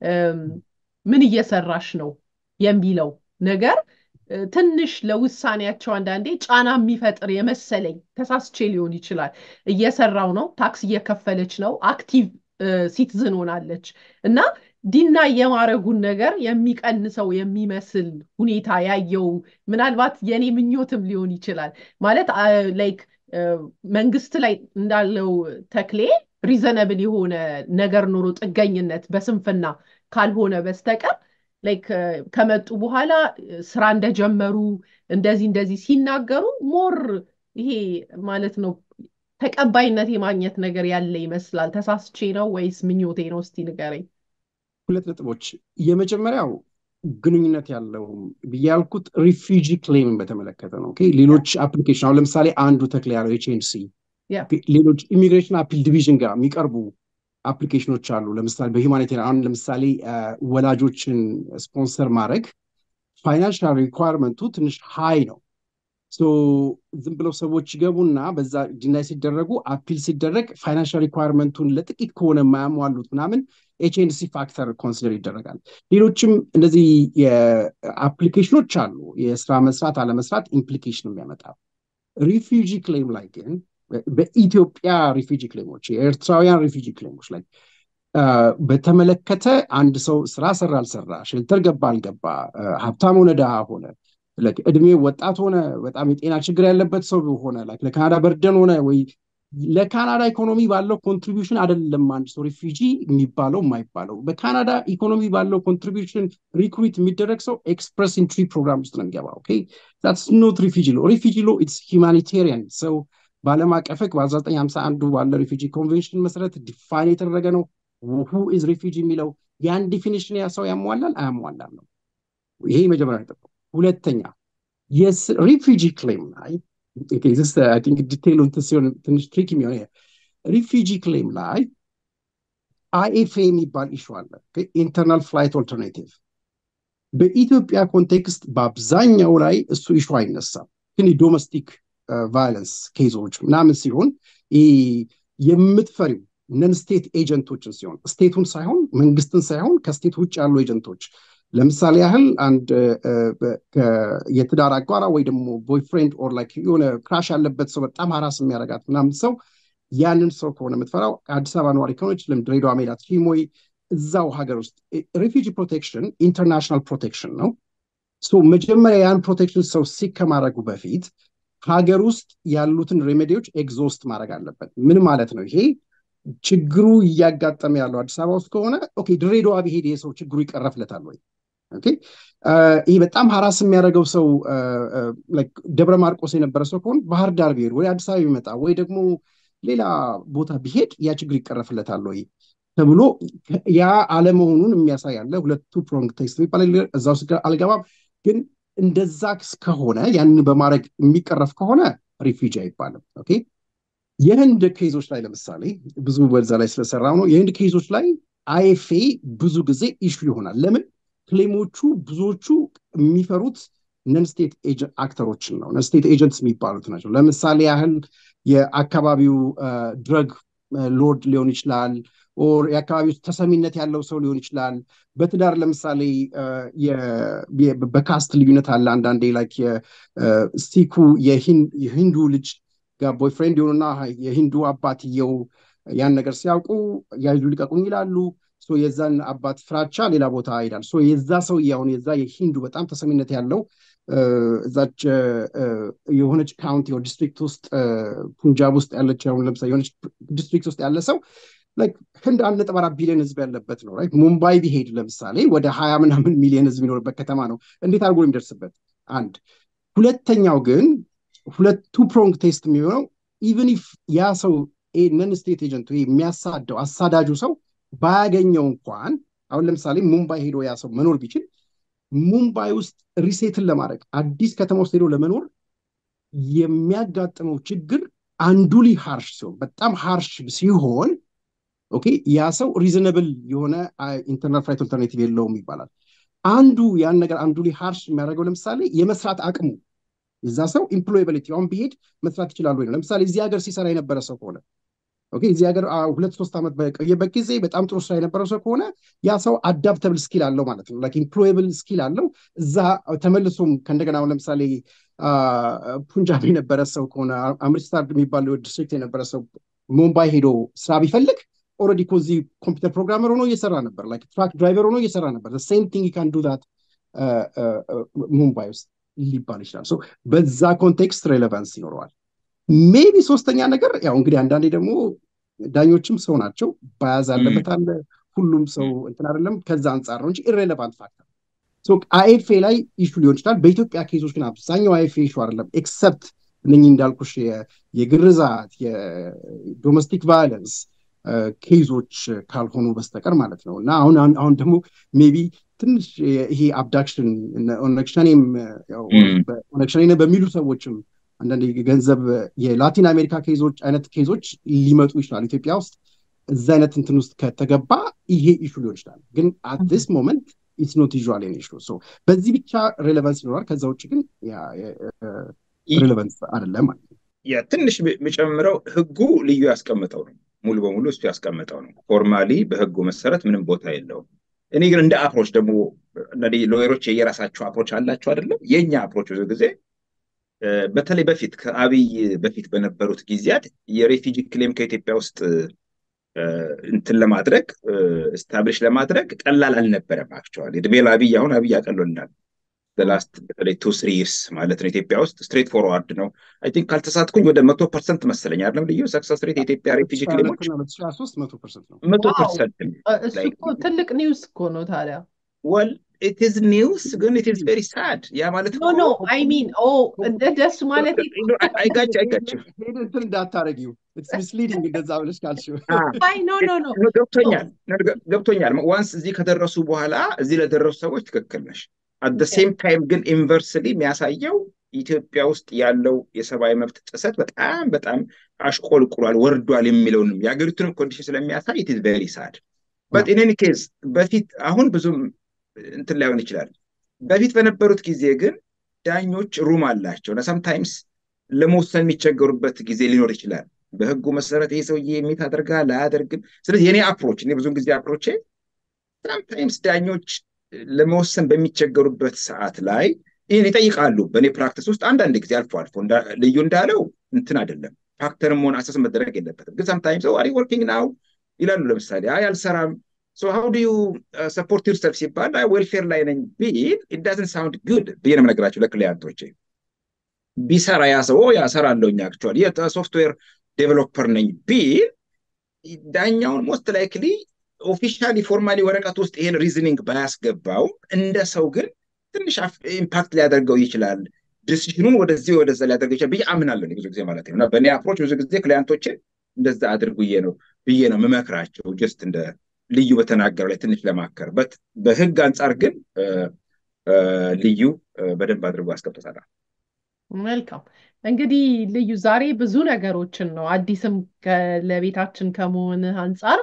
ምን እየሰራሽ ነው የሚለው ነገር ትንሽ ለውሳኔያቸው አንዳንዴ ጫና የሚፈጥር የመሰለኝ ተሳስቼ ሊሆን ይችላል። እየሰራው ነው፣ ታክስ እየከፈለች ነው፣ አክቲቭ ሲቲዝን ሆናለች እና ዲና የማረጉን ነገር የሚቀንሰው የሚመስል ሁኔታ ያየው ምናልባት የኔ ምኞትም ሊሆን ይችላል። ማለት ላይክ መንግስት ላይ እንዳለው ተክሌ ሪዘነብል የሆነ ነገር ኖሮ ጥገኝነት በስንፍና ካልሆነ በስተቀር ላይክ ከመጡ በኋላ ስራ እንደጀመሩ እንደዚህ እንደዚህ ሲናገሩ ሞር ይሄ ማለት ነው ተቀባይነት የማግኘት ነገር ያለ ይመስላል። ተሳስቼ ነው ወይስ ምኞቴ ነው? እስቲ ንገረኝ። ሁለት ነጥቦች። የመጀመሪያው ግንኙነት ያለው ብዬ ያልኩት ሪፊጂ ክሌምን በተመለከተ ነው። ሌሎች አፕሊኬሽን አሁን ለምሳሌ አንዱ ተክል ያለው ኤችኤንሲ ሌሎች ኢሚግሬሽን አፒል ዲቪዥን ጋር የሚቀርቡ አፕሊኬሽኖች አሉ። ለምሳሌ በሂውማኒቴሪያን አሁን ለምሳሌ ወላጆችን ስፖንሰር ማድረግ ፋይናንሻል ሪኳርመንቱ ትንሽ ሃይ ነው። ዝም ብለው ሰዎች ይገቡና በዛ ዲናይ ሲደረጉ አፒል ሲደረግ ፋይናንሻል ሪኳርመንቱን ለጥቂት ከሆነ የማያሟሉት ምናምን ኤችኤንሲ ፋክተር ኮንሲደር ይደረጋል። ሌሎችም እንደዚህ የአፕሊኬሽኖች አሉ። የስራ መስራት አለመስራት ኢምፕሊኬሽን የሚያመጣ ሪፊጂ ክሌም ላይ ግን በኢትዮጵያ ሪፊጂ ክሌሞች የኤርትራውያን ሪፊጂ ክሌሞች ላይ በተመለከተ አንድ ሰው ስራ ሰራ አልሰራ፣ ሼልተር ገባ አልገባ፣ ሀብታም ሆነ ድሃ ሆነ፣ እድሜ ወጣት ሆነ፣ በጣም የጤና ችግር ያለበት ሰው ሆነ፣ ለካናዳ በርደን ሆነ ወይ ለካናዳ ኢኮኖሚ ባለው ኮንትሪቢሽን አይደለም አንድ ሰው ሪፊጂ የሚባለው የማይባለው በካናዳ ኢኮኖሚ ባለው ኮንትሪቢሽን ሪክሩት የሚደረግ ሰው ኤክስፕረስ ኢንትሪ ፕሮግራም ውስጥ ነው የሚገባው። ዛትስ ኖት ሪፊጂ ሎ ሪፊጂ ሎ ኢትስ ሂማኒቴሪያን ሰው በዓለም አቀፍ ሕግ በ1951 ባለ ሪፊጂ ኮንቬንሽን መሰረት ዲፋይን የተደረገ ነው። ሁ ኢዝ ሪፊጂ የሚለው ያን ዲፊኒሽን ያ ሰው ያሟላል አያሟላም ነው። ይሄ መጀመሪያ ነጥብ። ሁለተኛ የሪፊጂ ክሌም ላይ ዲቴይሉ ሲሆን ትንሽ ትሪክ የሚሆነ ሪፊጂ ክሌም ላይ አይኤፍኤ የሚባል ኢሹ አለ። ኢንተርናል ፍላይት ኦልተርናቲቭ በኢትዮጵያ ኮንቴክስት በአብዛኛው ላይ እሱ ኢሹ አይነሳም። ግን የዶሜስቲክ ቫዮለንስ ኬዞች ምናምን ሲሆን የምትፈሪው ነን ስቴት ኤጀንቶችን ሲሆን ስቴቱን ሳይሆን መንግስትን ሳይሆን ከስቴት ውጭ ያሉ ኤጀንቶች ለምሳሌ ያህል አንድ የትዳር አጓራ ወይ ደግሞ ቦይፍሬንድ ኦር ላይክ የሆነ ክራሽ ያለበት ሰው በጣም ሀራስ የሚያደርጋት ምናምን ሰው ያንን ሰው ከሆነ የምትፈራው አዲስ አበባ ነዋሪ ከሆነች ለም ድሬዳዋ መሄድ አትችይም ወይ እዛው ሀገር ውስጥ ሪፊጂ ፕሮቴክሽን ኢንተርናሽናል ፕሮቴክሽን ነው። መጀመሪያ ያን ፕሮቴክሽን ሰው ሲክ ከማድረጉ በፊት ሀገር ውስጥ ያሉትን ሬሜዲዎች ኤግዞስት ማድረግ አለበት። ምን ማለት ነው ይሄ? ችግሩ እያጋጠመ ያለው አዲስ አበባ ውስጥ ከሆነ ኦኬ፣ ድሬዳዋ ቢሄድ ይሄ ሰው ችግሩ ይቀረፍለታል ወይ? ይሄ በጣም ሀራስ የሚያደርገው ሰው ደብረ ማርቆስ የነበረ ሰው ከሆነ ባህር ዳር ቢሄድ ወይ አዲስ አበባ ቢመጣ ወይ ደግሞ ሌላ ቦታ ቢሄድ ያ ችግር ይቀረፍለታል ወይ? ተብሎ ያ አለመሆኑን የሚያሳይ አለ። ሁለቱ ፕሮንግ ቴስት የሚባል እዛ ውስጥ አልገባም። ግን እንደዛ ከሆነ ያንን በማድረግ የሚቀረፍ ከሆነ ሪፊጂ አይባልም። ኦኬ የህንድ ኬዞች ላይ ለምሳሌ ብዙ በዛ ላይ ስለሰራው ነው። የህንድ ኬዞች ላይ አይኤፍኤ ብዙ ጊዜ ኢሹ ይሆናል። ለምን ክሌሞቹ ብዙዎቹ የሚፈሩት ነን ስቴት አክተሮችን ነው። ነን ስቴት ኤጀንትስ የሚባሉት ናቸው። ለምሳሌ ያህል የአካባቢው ድረግ ሎርድ ሊሆን ይችላል ኦር የአካባቢው ተሰሚነት ያለው ሰው ሊሆን ይችላል። በትዳር ለምሳሌ በካስት ልዩነት አለ። አንዳንዴ ላይክ የሲኩ የሂንዱ ልጅ ጋር ቦይፍሬንድ የሆኑና የሂንዱ አባትየው ያን ነገር ሲያውቁ ያዙ ልቀቁኝ ይላሉ። የዛን አባት ፍራቻ ሌላ ቦታ ይሄዳል። የዛ ሰውዬ አሁን የዛ የሂንዱ በጣም ተሰሚነት ያለው እዛች የሆነች ካውንቲ ዲስትሪክት ውስጥ ፑንጃብ ውስጥ ያለች አሁን ለምሳሌ የሆነች ዲስትሪክት ውስጥ ያለ ሰው ህንድ አንድ ነጥብ አራት ቢሊዮን ህዝብ ያለበት ነው። ሙምባይ ቢሄድ ለምሳሌ ወደ ሀያ ምናምን ሚሊዮን ህዝብ የሚኖርበት ከተማ ነው። እንዴት አድርጎ የሚደርስበት? አንድ ሁለተኛው ግን ሁለቱ ፕሮንግ ቴስት የሚሆነው ኢቨን ኢፍ ያ ሰው ነን ስቴት ኤጀንት የሚያሳደው አሳዳጁ ሰው ባያገኘው እንኳን አሁን ለምሳሌ ሙምባይ ሄዶ ያ ሰው መኖር ቢችል ሙምባይ ውስጥ ሪሴትን ለማድረግ አዲስ ከተማ ውስጥ ሄዶ ለመኖር የሚያጋጥመው ችግር አንዱሊ ሃርሽ ሲሆን በጣም ሃርሽ ሲሆን ኦኬ ያ ሰው ሪዝነብል የሆነ ኢንተርናል ፍላይት ኦልተርኔቲቭ የለውም ይባላል። አንዱ ያን ነገር አንዱሊ ሃርሽ የሚያደርገው ለምሳሌ የመስራት አቅሙ የዛ ሰው ኢምፕሎያቢሊቲ አሁን ቢሄድ መስራት ይችላሉ ወይ ነው። ለምሳሌ እዚህ ሀገር ሲሰራ የነበረ ሰው ከሆነ ኦኬ እዚህ ሀገር ሁለት ሶስት ዓመት በቆየበት ጊዜ በጣም ጥሩ ስራ የነበረው ሰው ከሆነ ያ ሰው አዳፕተብል ስኪል አለው ማለት ነው። ላይክ ኢምፕሎየብል ስኪል አለው። እዛ ተመልሶም ከእንደገና አሁን ለምሳሌ ፑንጃብ የነበረ ሰው ከሆነ አምሪትሰር የሚባል ዲስትሪክት የነበረ ሰው ሙምባይ ሄዶ ስራ ቢፈልግ ኦልሬዲ እኮ እዚህ ኮምፒውተር ፕሮግራመር ሆኖ እየሰራ ነበር። ላይክ ትራክ ድራይቨር ሆኖ እየሰራ ነበር። ሴም ቲንግ ካን ዱ ዛት ሙምባይ ውስጥ ሊባል ይችላል። በዛ ኮንቴክስት ሬሌቫንስ ይኖረዋል። ሜቢ ሶስተኛ ነገር ያው እንግዲህ አንዳንዴ ደግሞ ዳኞችም ሰው ናቸው። ባያዝ አለበት አለ ሁሉም ሰው እንትን አይደለም። ከዛ አንጻር ነው እንጂ ኢሬሌቫንት ፋክተር አይኤፍኤ ላይ ኢሹ ሊሆን ይችላል። በኢትዮጵያ ኬዞች ግን አብዛኛው አይኤፍኤ ኢሹ አይደለም። ኤክሰፕት እነኚህ እንዳልኩሽ የግርዛት የዶሜስቲክ ቫዮለንስ ኬዞች ካልሆኑ በስተቀር ማለት ነው። እና አሁን አሁን ደግሞ ሜቢ ትንሽ ይሄ አብዳክሽን ኦነግሸኔም ኦነግሸኔ በሚሉ ሰዎችም አንዳንድ ገንዘብ የላቲን አሜሪካ ኬዞች አይነት ኬዞች ሊመጡ ይችላል ኢትዮጵያ ውስጥ እዛ አይነት እንትን ውስጥ ከተገባ ይሄ ኢሹ ሊሆን ይችላል። ግን አት ዲስ ሞመንት ኢትስ ኖት ዩዥዋል ኢሹ። በዚህ ብቻ ሬሌቫንስ ይኖራል። ከዛ ውጭ ግን ሬሌቫንስ አይደለም ማለት ነው። ትንሽ የሚጨምረው ህጉ ልዩ ያስቀምጠው ነው። ሙሉ በሙሉ እሱ ያስቀምጠው ነው። ፎርማሊ በህጉ መሰረት ምንም ቦታ የለውም። እኔ ግን እንደ አፕሮች ደግሞ ሎየሮች የየራሳቸው አፕሮች አላቸው አይደለም። የእኛ አፕሮች ብዙ ጊዜ በተለይ በፊት ከአብይ በፊት በነበሩት ጊዜያት የሬፊጂ ክሌም ከኢትዮጵያ ውስጥ እንትን ለማድረግ ስታብሊሽ ለማድረግ ቀላል አልነበረም። አክቹዋሊ እድሜ ለአብይ አሁን አብይ ያቀሎልናል። ላስት በተለይ ቱ ስሪ ይርስ ማለት ነው። ኢትዮጵያ ውስጥ ስትሬት ፎርዋርድ ነው። አይ ቲንክ ካልተሳትኩኝ ወደ መቶ ፐርሰንት መሰለኝ አይደለም ልዩ ሰክሰስ ሬት የኢትዮጵያ ሬፊጂ ክሌሞች መቶ ፐርሰንት እሱ እኮ ትልቅ ኒውስ እኮ ነው ታዲያ ወል ኢት ኢዝ ኒውስ ግን ኢት ኢዝ ቬሪ ሳድ ያ ማለት ኖ ኖ አይ ሚን ኦ እንደ ደስ ማለት አይጋጭ አይጋጭም እንትን እንዳታረጊው ሚስሊዲንግ እንደዛ ብለሽ ካልሽው አይ ኖ ኖ ኖ ገብቶኛል ገብቶኛል ዋንስ እዚህ ከደረሱ በኋላ እዚህ ለደረሱ ሰዎች ትክክል ነሽ አት ሴም ታይም ግን ኢንቨርስሊ የሚያሳየው ኢትዮጵያ ውስጥ ያለው የሰብአዊ መብት ጥሰት በጣም በጣም አሽቆልቁሏል ወርዷል የሚለውንም የሀገሪቱንም ኮንዲሽን ስለሚያሳይ ኢት ኢዝ ቬሪ ሳድ በት ኢን ኤኒ ኬዝ በፊት አሁን ብዙም እንትን ላይሆን ይችላል። በፊት በነበሩት ጊዜ ግን ዳኞች ሩም አላቸው እና ሰምታይምስ ለመወሰን የሚቸገሩበት ጊዜ ሊኖር ይችላል። በህጉ መሰረት ይህ ሰውዬ የሚት አደርጋል አያደርግም። ስለዚህ የኔ አፕሮች እኔ ብዙን ጊዜ አፕሮቼ ሰምታይምስ ዳኞች ለመወሰን በሚቸገሩበት ሰዓት ላይ ይህን ይጠይቃሉ። በእኔ ፕራክቲስ ውስጥ አንዳንድ ጊዜ አልፎ አልፎ ልዩ እንዳለው እንትን አይደለም ፋክተርም መሆን አሰስ መደረግ የለበትም። ግን ሰምታይምስ አሪ ወርኪንግ ናው ይላሉ። ለምሳሌ አይ አልሰራም ሶ ሃው ዱ ዩ ሰፖርት ዩርሰልፍ ሲባል አይ ዌልፌር ላይ ነኝ ቢል ኢት ዳዝንት ሳውንድ ጉድ ብዬ ነው የምነግራቸው ለክሊያንቶቼ። ቢሰራ ያ ሰው ያ እሰራለሁ እኛ አክቹዋሊ የሶፍትዌር ዴቨሎፐር ነኝ ቢል ዳኛውን ሞስት ላይክሊ ኦፊሻሊ ፎርማሊ ወረቀት ውስጥ ይሄን ሪዝኒንግ ባያስገባው እንደ ሰው ግን ትንሽ ኢምፓክት ሊያደርገው ይችላል። ዲሲሽኑን ወደዚህ ወደዛ ሊያደርገው ይችላል ብዬ አምናለሁ ብዙ ጊዜ ማለት ነው። እና በእኔ አፕሮች ብዙ ጊዜ ክሊያንቶችን እንደዛ አድርጉዬ ነው ብዬ ነው የምመክራቸው ጀስት እንደ ልዩ በተናገረው ላይ ትንሽ ለማከርበት በህግ አንጻር ግን ልዩ በደንብ አድርጎ አስቀምጦታል። መልካም እንግዲህ ልዩ ዛሬ ብዙ ነገሮችን ነው አዲስም ለቤታችን ከመሆንህ አንጻር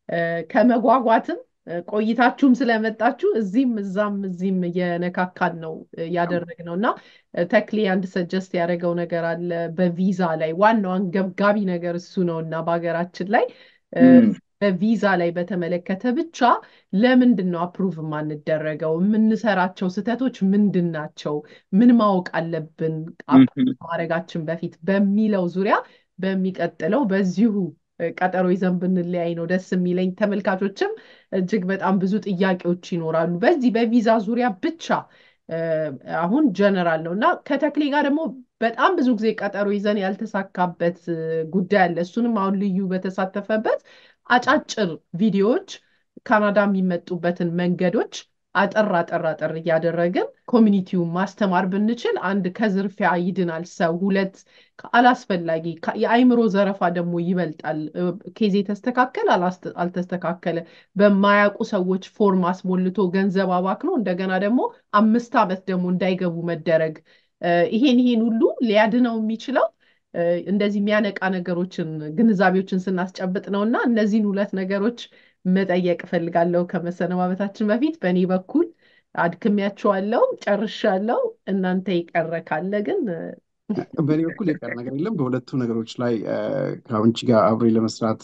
ከመጓጓትም ቆይታችሁም ስለመጣችሁ እዚህም እዛም እዚህም እየነካካን ነው ያደረግነው እና ተክሌ አንድ ሰጀስት ያደረገው ነገር አለ በቪዛ ላይ ዋናው አንገብጋቢ ነገር እሱ ነው እና በሀገራችን ላይ በቪዛ ላይ በተመለከተ ብቻ ለምንድን ነው አፕሩቭ የማንደረገው? የምንሰራቸው ስህተቶች ምንድን ናቸው? ምን ማወቅ አለብን ማድረጋችን በፊት በሚለው ዙሪያ በሚቀጥለው በዚሁ ቀጠሮ ይዘን ብንለያይ ነው ደስ የሚለኝ። ተመልካቾችም እጅግ በጣም ብዙ ጥያቄዎች ይኖራሉ በዚህ በቪዛ ዙሪያ ብቻ አሁን ጀነራል ነው እና ከተክሌ ጋር ደግሞ በጣም ብዙ ጊዜ ቀጠሮ ይዘን ያልተሳካበት ጉዳይ አለ። እሱንም አሁን ልዩ በተሳተፈበት አጫጭር ቪዲዮዎች ካናዳ የሚመጡበትን መንገዶች አጠር አጠር አጠር እያደረግን ኮሚኒቲውን ማስተማር ብንችል አንድ ከዝርፊያ ይድናል ሰው፣ ሁለት አላስፈላጊ የአይምሮ ዘረፋ ደግሞ ይበልጣል። ኬዝ የተስተካከለ አልተስተካከለ በማያውቁ ሰዎች ፎርም አስሞልቶ ገንዘብ አባክኖ እንደገና ደግሞ አምስት ዓመት ደግሞ እንዳይገቡ መደረግ ይሄን ይሄን ሁሉ ሊያድነው የሚችለው እንደዚህ የሚያነቃ ነገሮችን ግንዛቤዎችን ስናስጨብጥ ነው እና እነዚህን ሁለት ነገሮች መጠየቅ እፈልጋለሁ ከመሰነባበታችን በፊት በእኔ በኩል አድክሜያቸዋለሁ፣ ጨርሻለሁ። እናንተ የቀረ ካለ ግን በእኔ በኩል የቀረ ነገር የለም። በሁለቱ ነገሮች ላይ ከአንቺ ጋር አብሬ ለመስራት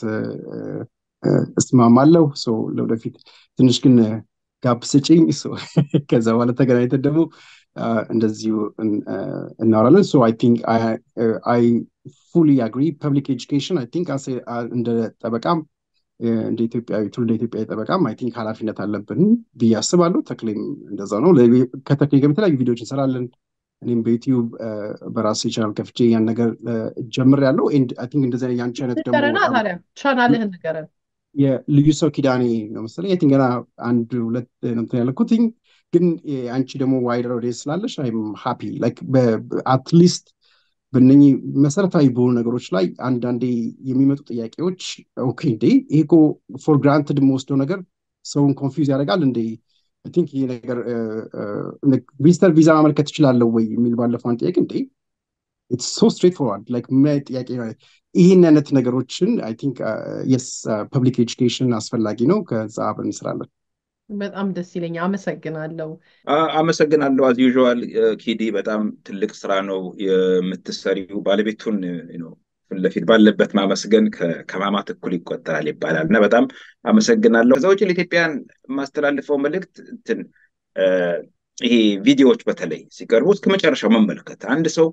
እስማማለሁ። ለወደፊት ትንሽ ግን ጋፕ ስጪኝ። ከዛ በኋላ ተገናኝተን ደግሞ እንደዚሁ እናወራለን። ሶ አይ ቲንክ አይ ፉሊ አግሪ ፐብሊክ ኤጁኬሽን አይ ቲንክ እንደ ጠበቃም እንደ ኢትዮጵያዊ ትውልደ ኢትዮጵያዊ ጠበቃም አይ ቲንክ ኃላፊነት አለብን ብዬ አስባለሁ። ተክሌም እንደዛ ነው። ከተክሌ ጋር የተለያዩ ቪዲዮዎች እንሰራለን። እኔም በዩቲዩብ በራሴ ቻናል ከፍቼ ያን ነገር ጀምሬያለሁ። አይ ቲንክ እንደዚህ አይነት የአንቺ አይነት ደግሞ ታዲያ ቻናልህን ንገረን። የልዩ ሰው ኪዳኔ ነው መሰለኝ። አይ ቲንክ ገና አንድ ሁለት ነው እንትን ያልኩትኝ ግን አንቺ ደግሞ ዋይደር ኦዲየንስ ስላለሽ አይም ሃፒ ላይክ አትሊስት በእነኚህ መሰረታዊ በሆኑ ነገሮች ላይ አንዳንዴ የሚመጡ ጥያቄዎች ኦኬ እንዴ ይሄ እኮ ፎር ግራንትድ የምወስደው ነገር ሰውን ኮንፊውዝ ያደርጋል እንዴ አይ ቲንክ ይሄ ነገር ቪዚተር ቪዛ ማመልከት ትችላለሁ ወይ የሚል ባለፈው አንድ ጥያቄ እንዴ ኢትስ ሶ ስትሬት ፎርዋርድ ላይክ ምን አይነት ጥያቄ ይህን አይነት ነገሮችን አይ ቲንክ የስ ፐብሊክ ኤጁኬሽን አስፈላጊ ነው። ከዛ አብረን እንስራለን። በጣም ደስ ይለኛል። አመሰግናለሁ። አመሰግናለሁ። አዝ ዩዥዋል ኪዲ በጣም ትልቅ ስራ ነው የምትሰሪው። ባለቤቱን ፊት ለፊት ባለበት ማመስገን ከማማት እኩል ይቆጠራል ይባላል እና በጣም አመሰግናለሁ። ከዛ ውጭ ለኢትዮጵያን የማስተላልፈው መልእክት እንትን ይሄ ቪዲዮዎች በተለይ ሲቀርቡ እስከ መጨረሻው መመልከት አንድ ሰው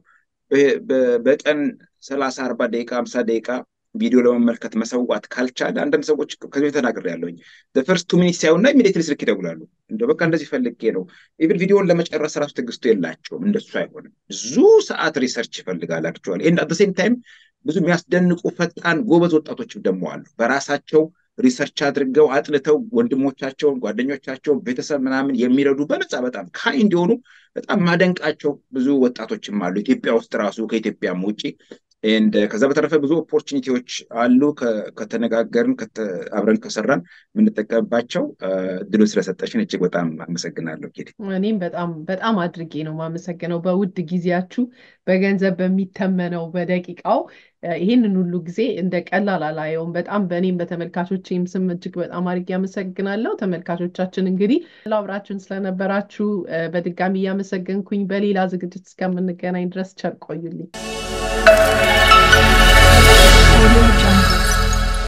በቀን ሰላሳ አርባ ደቂቃ ሀምሳ ደቂቃ ቪዲዮ ለመመልከት መሰዋት ካልቻለ አንዳንድ ሰዎች ከዚህ ተናግር ያለውኝ ፈርስት ቱ ሚኒት ሳይሆንና ኢሚዲየትሊ ስልክ ይደውላሉ። እንደ በቃ እንደዚህ ፈልጌ ነው። ኢቭን ቪዲዮን ለመጨረስ ራሱ ትዕግስቱ የላቸውም። እንደሱ አይሆንም። ብዙ ሰዓት ሪሰርች ይፈልጋል። አክቹዋሊ ኤንድ አት ሴም ታይም ብዙ የሚያስደንቁ ፈጣን ጎበዝ ወጣቶችም ደግሞ አሉ። በራሳቸው ሪሰርች አድርገው አጥንተው ወንድሞቻቸውን፣ ጓደኞቻቸውን፣ ቤተሰብ ምናምን የሚረዱ በነፃ በጣም ካይንድ የሆኑ በጣም ማደንቃቸው ብዙ ወጣቶችም አሉ ኢትዮጵያ ውስጥ ራሱ ከኢትዮጵያም ውጭ ከዛ በተረፈ ብዙ ኦፖርቹኒቲዎች አሉ። ከተነጋገርን አብረን ከሰራን የምንጠቀምባቸው እድሉ ስለሰጠሽን እጅግ በጣም አመሰግናለሁ። ጌ እኔም በጣም በጣም አድርጌ ነው የማመሰግነው። በውድ ጊዜያችሁ በገንዘብ በሚተመነው በደቂቃው ይህንን ሁሉ ጊዜ እንደ ቀላል አላየውም። በጣም በእኔም በተመልካቾችም ስም እጅግ በጣም አድርጌ አመሰግናለሁ። ተመልካቾቻችን እንግዲህ አብራችሁን ስለነበራችሁ በድጋሚ እያመሰገንኩኝ በሌላ ዝግጅት እስከምንገናኝ ድረስ ቸር ቆዩልኝ።